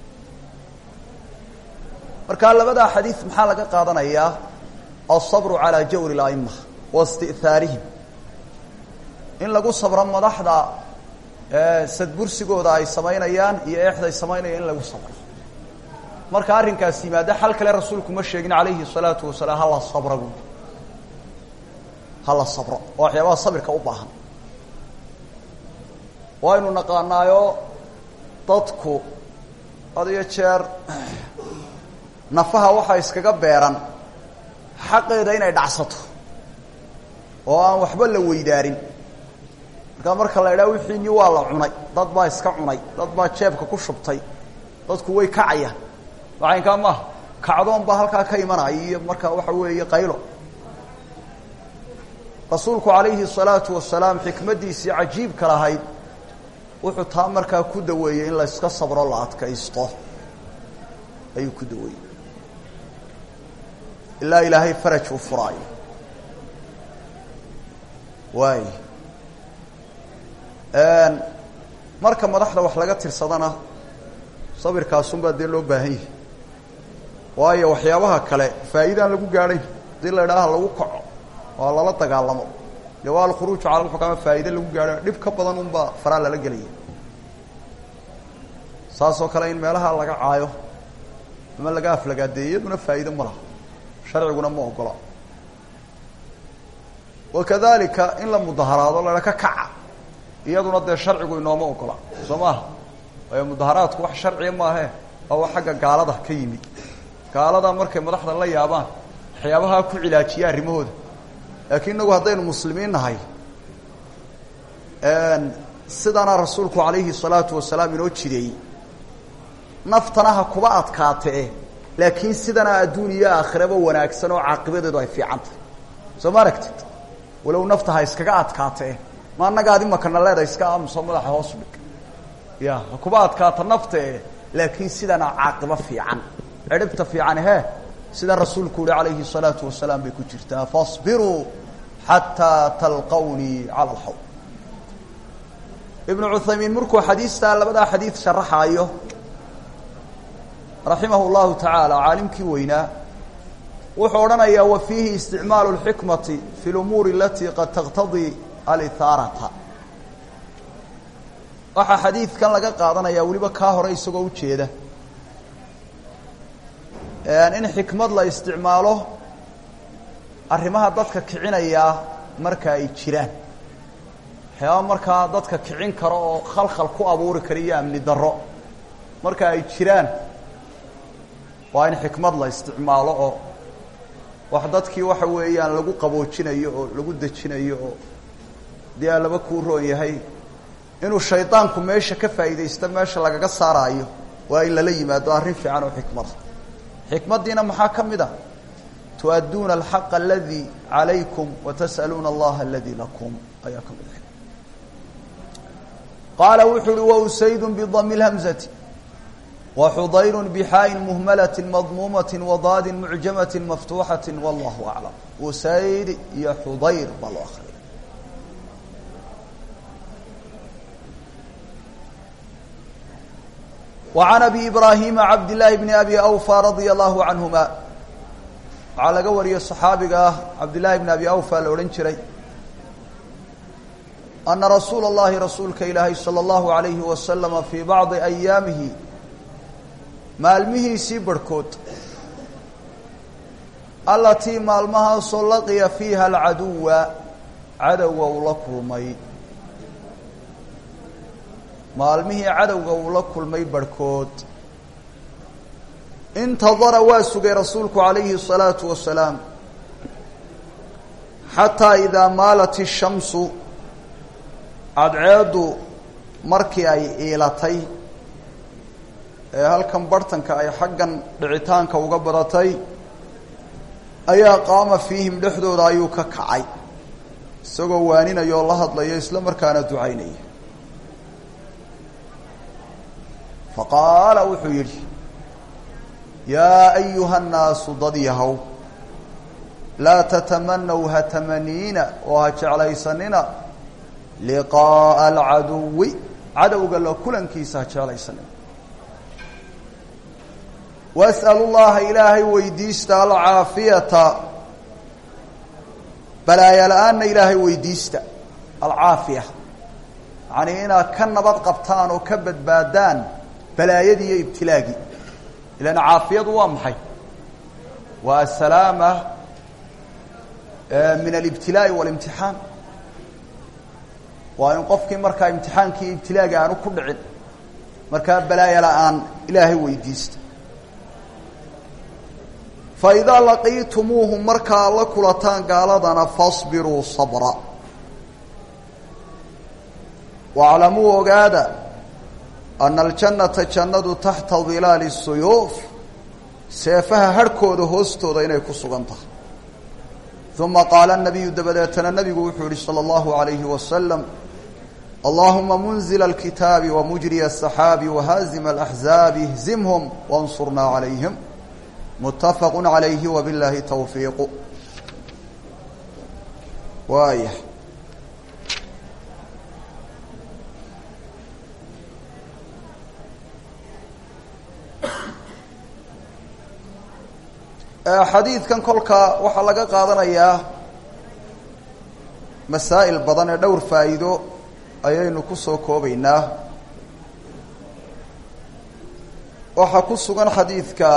markaa labadaa xadiid maxaa laga qaadanayaa alsabru calaa jawri اla'ima wa isti'haarihim in lagu sabro madaxda sadbursigooda ay samaynayaan iyo eexday samaynayaan in lagu sabro marka arrinkaas yimaada xal kale rasuulku ma sheegin calayhi الsalaatu wasalaam hala sabra buui hala sabro oo waxyaabaha sabirka u baahan waynu naqaanaayo dadku had iyo jeer nafaha waxaa iskaga beeran xaqeeda inay dhacsato oo aan waxba la weydaarin markaa marka la idhaha wixiini waa la cunay dad baa iska cunay dad baa jeebka ku shubtay dadku way kacayaan macaynkaa maaha kacdoon baa halkaa ka imanaya iyo markaa waxa weeye qaylo rasuulku calayhi الsalaatu wasalaam xikmaddiisii cajiibka lahayd wuxuu taa markaa ku daweeyey in la iska sabro la adkaysto ayuu ku daweeyey ilaa ilaahay faraj uu furaayo waay marka madaxda wax laga tirsadana sabirkaasunbaa dee loo baahan yahay waayo waxyaabaha kale faa'iidaan lagu gaadhayn hadii la idhaaha lagu kaco oo lala dagaalamo de waa alkhuruuju cala lxukama faa'iide lagu gaadho dhib ka badan unbaa faraa lala gelaya saasoo kale in meelaha laga caayo ama laga aflagaadeeyo iyaduna faa'iide ma laha sharciguna ma ogola wakadalika in la mudaharaado lala ka kaca iyaduna dee sharcigu inooma ogola soo maaha waayo mudaharaadku wax sharciya maahe waa wax xagga gaalada ka yimi gaalada markay madaxda la yaabaan waxyaabaha ku cilaajiya arrimahooda laakiin inagu haddaynu muslimiin nahay sidanaa rasuulku calayhi salaatu wasalaam inoo jideeyey naftana ha kuba adkaatee laakiin sidanaa adduun iyo aakhiraba wanaagsan oo caaqibadeedu ay fiican tahay soo ma aragtid walow nafta ha iskaga adkaatee ma annagaad imakana leeda iska aamuso madaxa hoos dhig ya ha kuba adkaata naftae laakiin sidanaa caaqibo fiican cidhibta fiican he sida rasuulku yihi calayhi الsalaatu wasalaam bay ku jirtaa faصbiruu xataa talqawnii cala alxawd ibnu cuthaymiin markuu xadiistaa labadaa xadiid sharaxaayo raximah اllahu tacaala caalimkii weynaa wuxuu odhanayaa wa fiihi isticmaalu اlxikmati fi lumuuri alatii qad taqtadii alihaarata waxaa xadiidkan laga qaadanayaa weliba kaa hore isagoo ujeeda in xikmad la isticmaalo arrimaha dadka kicinayaa marka ay jiraan waxyaaba markaa dadka kicin karo oo khalkhal ku abuuri kara iyo amni darro marka ay jiraan waa in xikmad la isticmaalo oo wax dadkii waxa weeyaan lagu qaboojinayo oo lagu dejinayo oo dee aa laba kuu roon yahay inuu shaydaanku meesha ka faa'iidaysto meesha lagaga saaraayo waa in lala yimaado arrin fiican oo xikmada xikmaddiina maxaa ka mid a tu'adduuna alxaqa aladii calaykum watas'aluuna allaha aladii lakum ayaa ka mid a qaala wuxuu uhi wausaydun bidami اlhamzati waxudayru bixaain muhmalati madmuumati wadaadin mucjamati maftuuxati wallahu aclam usayd iyo xudayr baa loo akriya وعن أبي إبراهيم عبد الله بن أبي أوفى رضي الله عنهما waxaa laga wariyey صxaabiga ah cabd للahi بن أبي أوفى la odhan jiray أنa رasuul الlahi rasuulka ilaahay slى الlaهu عaليهi وasلم fي baعضi أyaamihi maalmihiisii barhkood alatii maalmahaasoo laqiya fiiha الcaduwa cadowga uu la kulmay maalmihii cadowga uu la kulmay barhkood intadara waa sugay rasuulku calayhi الsalaatu wasalaam xataa idaa maalat الshamsu cadceeddu markii ay iilatay ee halkan barhtanka ay xaggan dhicitaanka uga badatay ayaa qaama fiihim dhexdooda ayuu ka kacay isagoo waaninaya oo la hadlaya isla markaana ducaynaya faqaala wuxuu yidhi yaa ayuha nnaasu dad yahow laa tatamanaw ha tamaniina oo ha jeclaysanina liqaa'a alcaduwi cadowga la kulankiisa ha jeclaysanina was'alu llaha ilaahay weydiista alcaafiyata balaaya la-aanna ilaahay weydiista alcaafiya yacanii inaad ka nabad qabtaan oo ka badbaadaan balaayadii iyo ibtilaagii ilan caafiyadu waa maxay waa asalaama min alibtilaa'i walimtixaan waa in qofkii markaa imtixaankii ibtilaaga aanu ku dhicin markaa balaaya la-aan ilaahay weydiista fa idaa laqiitumuuhum markaa la kulataan gaaladana fasbiruu sabra waclamuu ogaada ana aljannata jannadu taxta dilaali suyuuf seefaha harhkooda hoostooda inay ku sugan tahay uma qaala nabiyu dabadeetana nabigu wuxuu yihi salى اllahu عalayhi wasalam allahuma munzila alkitaabi wamujriya aلsaxaabi wahaazima alaxzaabi ihzimhum waاnsurnaa calayhim mutafaqu calayhi wabiاllaahi towfiiqu waaya xadiidkan kolka waxaa laga qaadanayaa masaa'il badan ee dhowr faa'iido ayaynu ku soo koobaynaa waxaa ku sugan xadiidka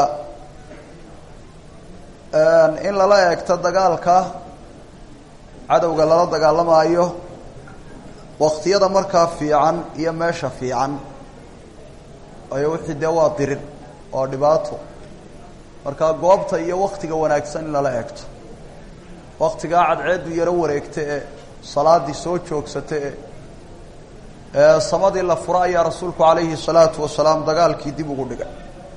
in lala eegto dagaalka cadowga lala dagaalamaayo waktiyada markaa fiican iyo meesha fiican ayo wixii dee waa dirir waa dhibaato markaa goobta iyo waktiga wanaagsan in lala eegto waktigaa cadceeddu yaro wareegta ee salaaddii soo joogsata e ee samadii la fura ayaa rasuulku calayhi salaatu wasalaam dagaalkii dib ugu dhigay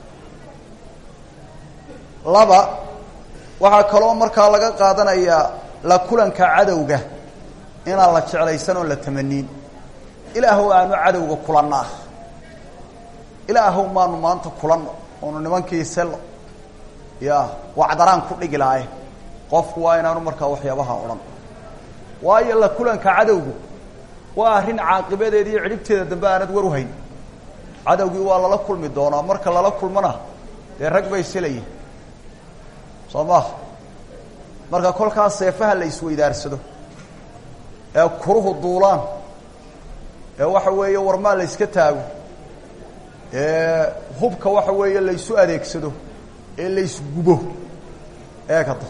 laba waxaa kaloo markaa laga qaadanayaa la kulanka cadowga inaan la jeclaysan oon la tamaniin ilaahow aanu cadowga kulannaa ilaahow maanu maanta kulanno oonu nimankii sello ya wacdaraan ku dhigi lahaye qofku waa inaanu markaa waxyaabaha odhan waayo la kulanka cadowgu waa arrin caaqibadeeda iyo cidhibteeda dambe aanad war uhayn cadowgii waa lala kulmi doonaa marka lala kulmana dee rag bay silayihin soo maha marka kolkaas seefaha la isweydaarsado ee kuruhu duulaan ee waxa weeye warmaa la yska taago ee hubka waxa weeye la ysu adeegsado ee la ysgubo eegada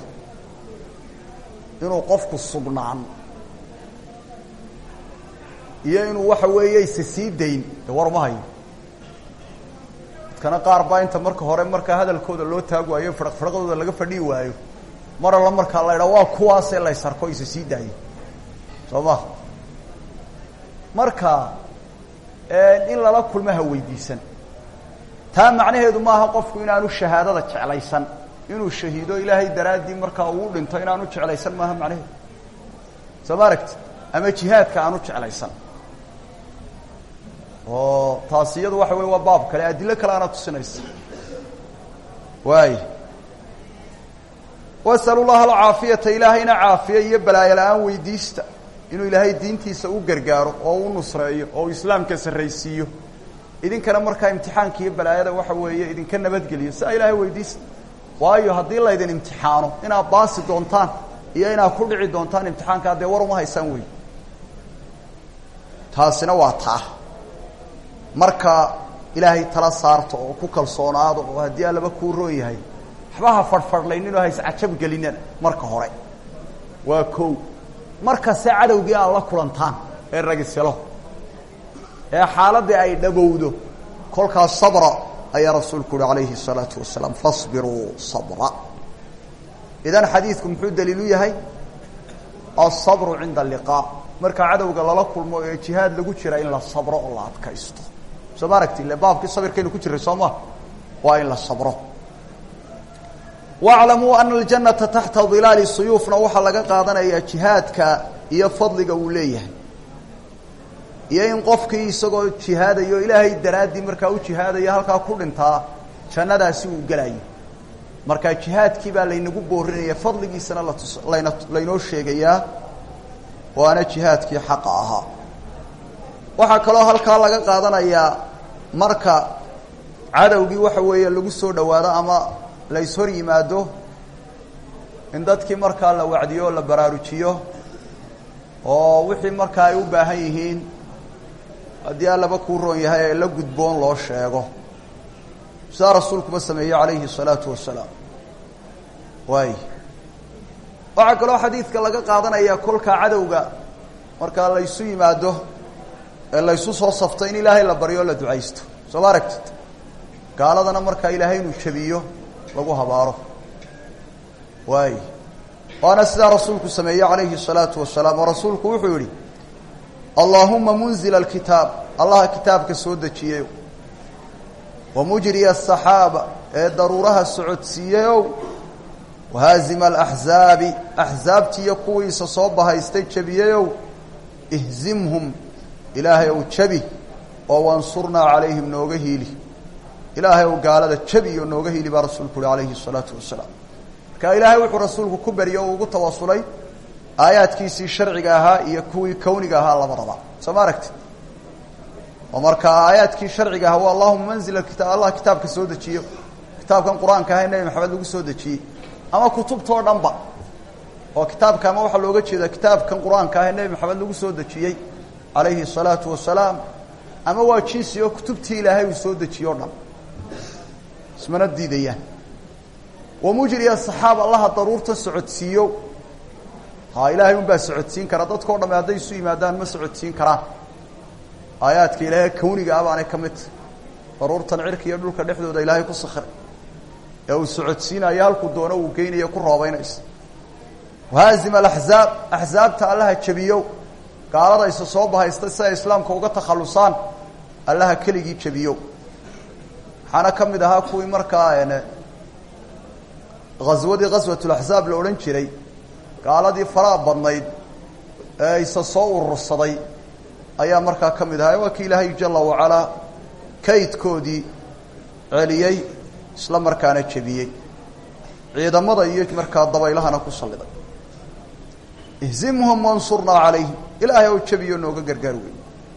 inuu qofku sugnaan iyo inuu waxa weeye isa sii dayn de war ma hayo dadkana qaar baa inta marka hore markaa hadalkooda loo taag waayo firaq firaqdooda laga fadhii waayo mar alla markaa la idhaa waa kuwaasee laysarko isa sii daayo soo ma marka in lala kulmo ha weydiisan taa macnaheedu maaha qofku inaanu shahaadada jeclaysan inuu shahiido ilaahay daraaddii markaa uu dhinto inaanu jeclaysan maaha macnaheedu soo ma aragti ama jihaadka aanu jeclaysan oo taasi iyadu waxa wey waa baab kale adilo kale aana tusinaysa waay wasalu llaha alcaafiyata ilaahayna caafiya iyo balaayo la-aan weydiista inuu ilaahay diintiisa u gargaaro oo u nusreeyo oo uu islaamka sarraysiiyo idinkana markaa imtixaanka iyo balaayada waxa weeye idinka nabadgeliyo siaa ilaahay weydiista waayo haddii laydin imtixaano inaad baasi doontaan iyo inaad ku dhici doontaan imtixaankaa dee war uma haysaan wey taasina waa taa marka ilaahay tala saarto oo ku kalsoonaado oo haddii allaba kuu roon yahay waxba ha fadhfadhlayninoo ha iscajab gelinana marka hore waa kow markase cadowgii aad la kulantaan ee ragiselo ee xaaladdii ay dhabowdo kolkaas sabra ayaa rasuulku uhi calayhi الsalaatu wasalaam fasbiruu sabra idan xadiidku muxuu daliilu yahay alsabru cinda alliqaa marka cadowga lala kulmo ee jihaad lagu jira in la sabro oo la adkaysto soo ma aragti ile baabkii sabirkaynu ku jiray soo ma waa in la sabro waclamuu ana aljannata taxta dilaali suyuufna waxaa laga qaadanayaa jihaadka iyo fadliga uu leeyahay iyo in qofkii isagoo jihaadayo ilaahay daraaddii markaa u jihaadaya halkaa ku dhintaa jannadaasi uu gelayo marka jihaadkii baa laynagu boorinaya fadligiisana latus layna laynoo sheegayaa waana jihaadkii xaqa ahaa waxaa kaloo halkaa laga qaadanayaa marka cadowgii waxa weeye lagu soo dhowaado ama la ishor yimaado in dadkii markaa la wacdiyo oo la baraarujiyo oo wixii markaa ay u baahan yihiin haddii allaba kuu roon yahay ee la gudboon loo sheego sidaa rasuulkuba sameeyey calayhi الsalaatu wasalaam waay waxaa kaloo xadiidka laga qaadanaya kolka cadowga markaa laysu yimaado ee laysu soo safto in ilaahay la baryo o la ducaysto soo ma aragtid gaaladana markaa ilaahay inuu jabiyo lagu habaaro waay waana sidaa rasuulku sameeyey calayhi الsalaatu wasalaam oo rasuulku wuxuu yihi allaahuma munzila alkitaab allaha kitaabka soo dejiyeyo wa mujriya asaxaaba ee daruuraha socodsiiyeyow wahaazima alaxzaabi axsaabtiiyo kuwiisa soo bahaystay jebiyeyow ihzimhum ilaahay ow jebi oo wansurnaa calayhim nooga hiili ilaahay ow gaalada jebiyo nooga hiili baa rasuulku uhi calayhi الsalaatu wasalaam marka ilaahay wuxuu rasuulku ku berye oo ugu tawasulay aayaadkiisii sharciga ahaa iyo kuwii kawniga ahaa labadaba soo ma aragtid oo markaa aayaadkii sharciga ahaa waa allahuma manzil kita allah kitaabka soo dejiyo kitaabkan qur-aanka aha nebi maxamed lagu soo dejiyey ama kutubtao dhan ba oo kitaabka ama waxaa looga jeeda kitaabkan qur-aanka ah ee nebi maxamed lagu soo dejiyey calayhi الsalaatu wasalaam ama waa jinsi oo kutubtii ilaahay uu soo dejiye o dhan ismana diidayaan wamujriya saxaab allaha daruurta socodsiiyo ha ilaahay un baa socodsiin kara dadkao dhamme hadday isu yimaadaan ma socodsiin karaan aayaadka ilaahay kawniga ah baanay ka mid daruurtan cirka iyo dhulka dhexdooda ilaahay ku sakray ee uu socodsiinayo halkuu doono uu geynayo ku roobeynaysa wahaazim alaxzaab axzaabta allaha jebiyo gaalada isa soo bahaysta si ay islaamka uga takhallusaan allaha keligii jebiyo waxaana ka mid ahaa kuwii markaa ghaswadii ghaswatulaxzaab la odhan jiray gaaladii faraha badnayd ee isa soo urursaday ayaa markaa ka mid ahaa waa kii ilaahay jala wacalaa kaydkoodii celiyey isla markaana jebiyey ciidamada iyo markaa dabaylahana ku salliday ihzimhum wansurnaa calayhim ilaahay oo jebiyo nooga gargaar wey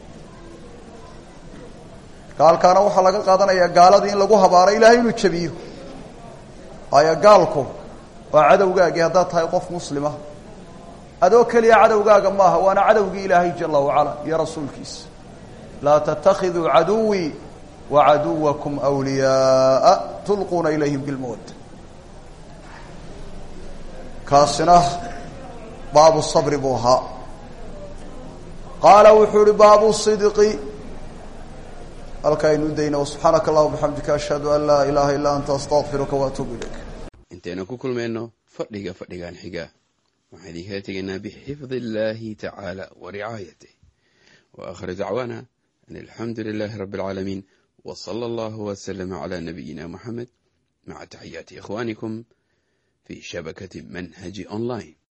gaalkaana waxaa laga qaadanayaa gaaladii in lagu habaaro ilaahay inuu jebiyo waayo gaalku waa cadowgaagii haddaad tahay qof muslima adoo keliya cadowgaaga maaha waana cadowgii ilaahay jala wacala iyo rasuulkiisa laa tatakiduu caduwii wacaduwakum wliyaaa tulquuna ilayhim bilmawadda kaasina baabu sabri buu ahaa qaala wuxuu uhi baabu sidqi halkaaynu dayna wsubxaanaka allahuma bixamdika ashhadu an laa ilaaha illaa anta astaqfiruka waatuubu ilayk intaynu ku kulmayno fadhiga fadhigan xiga waxaan idinkala tegaynaa bixifdi illaahi tacaala wa ricaayatih wa akhir dacwaana an alxamdu lilaahi rabbi alcaalamiin wa sala allahu waslama calaa nabiyina moxamed maca taxiyaati ikhwaanikum fi shabakati manhaji online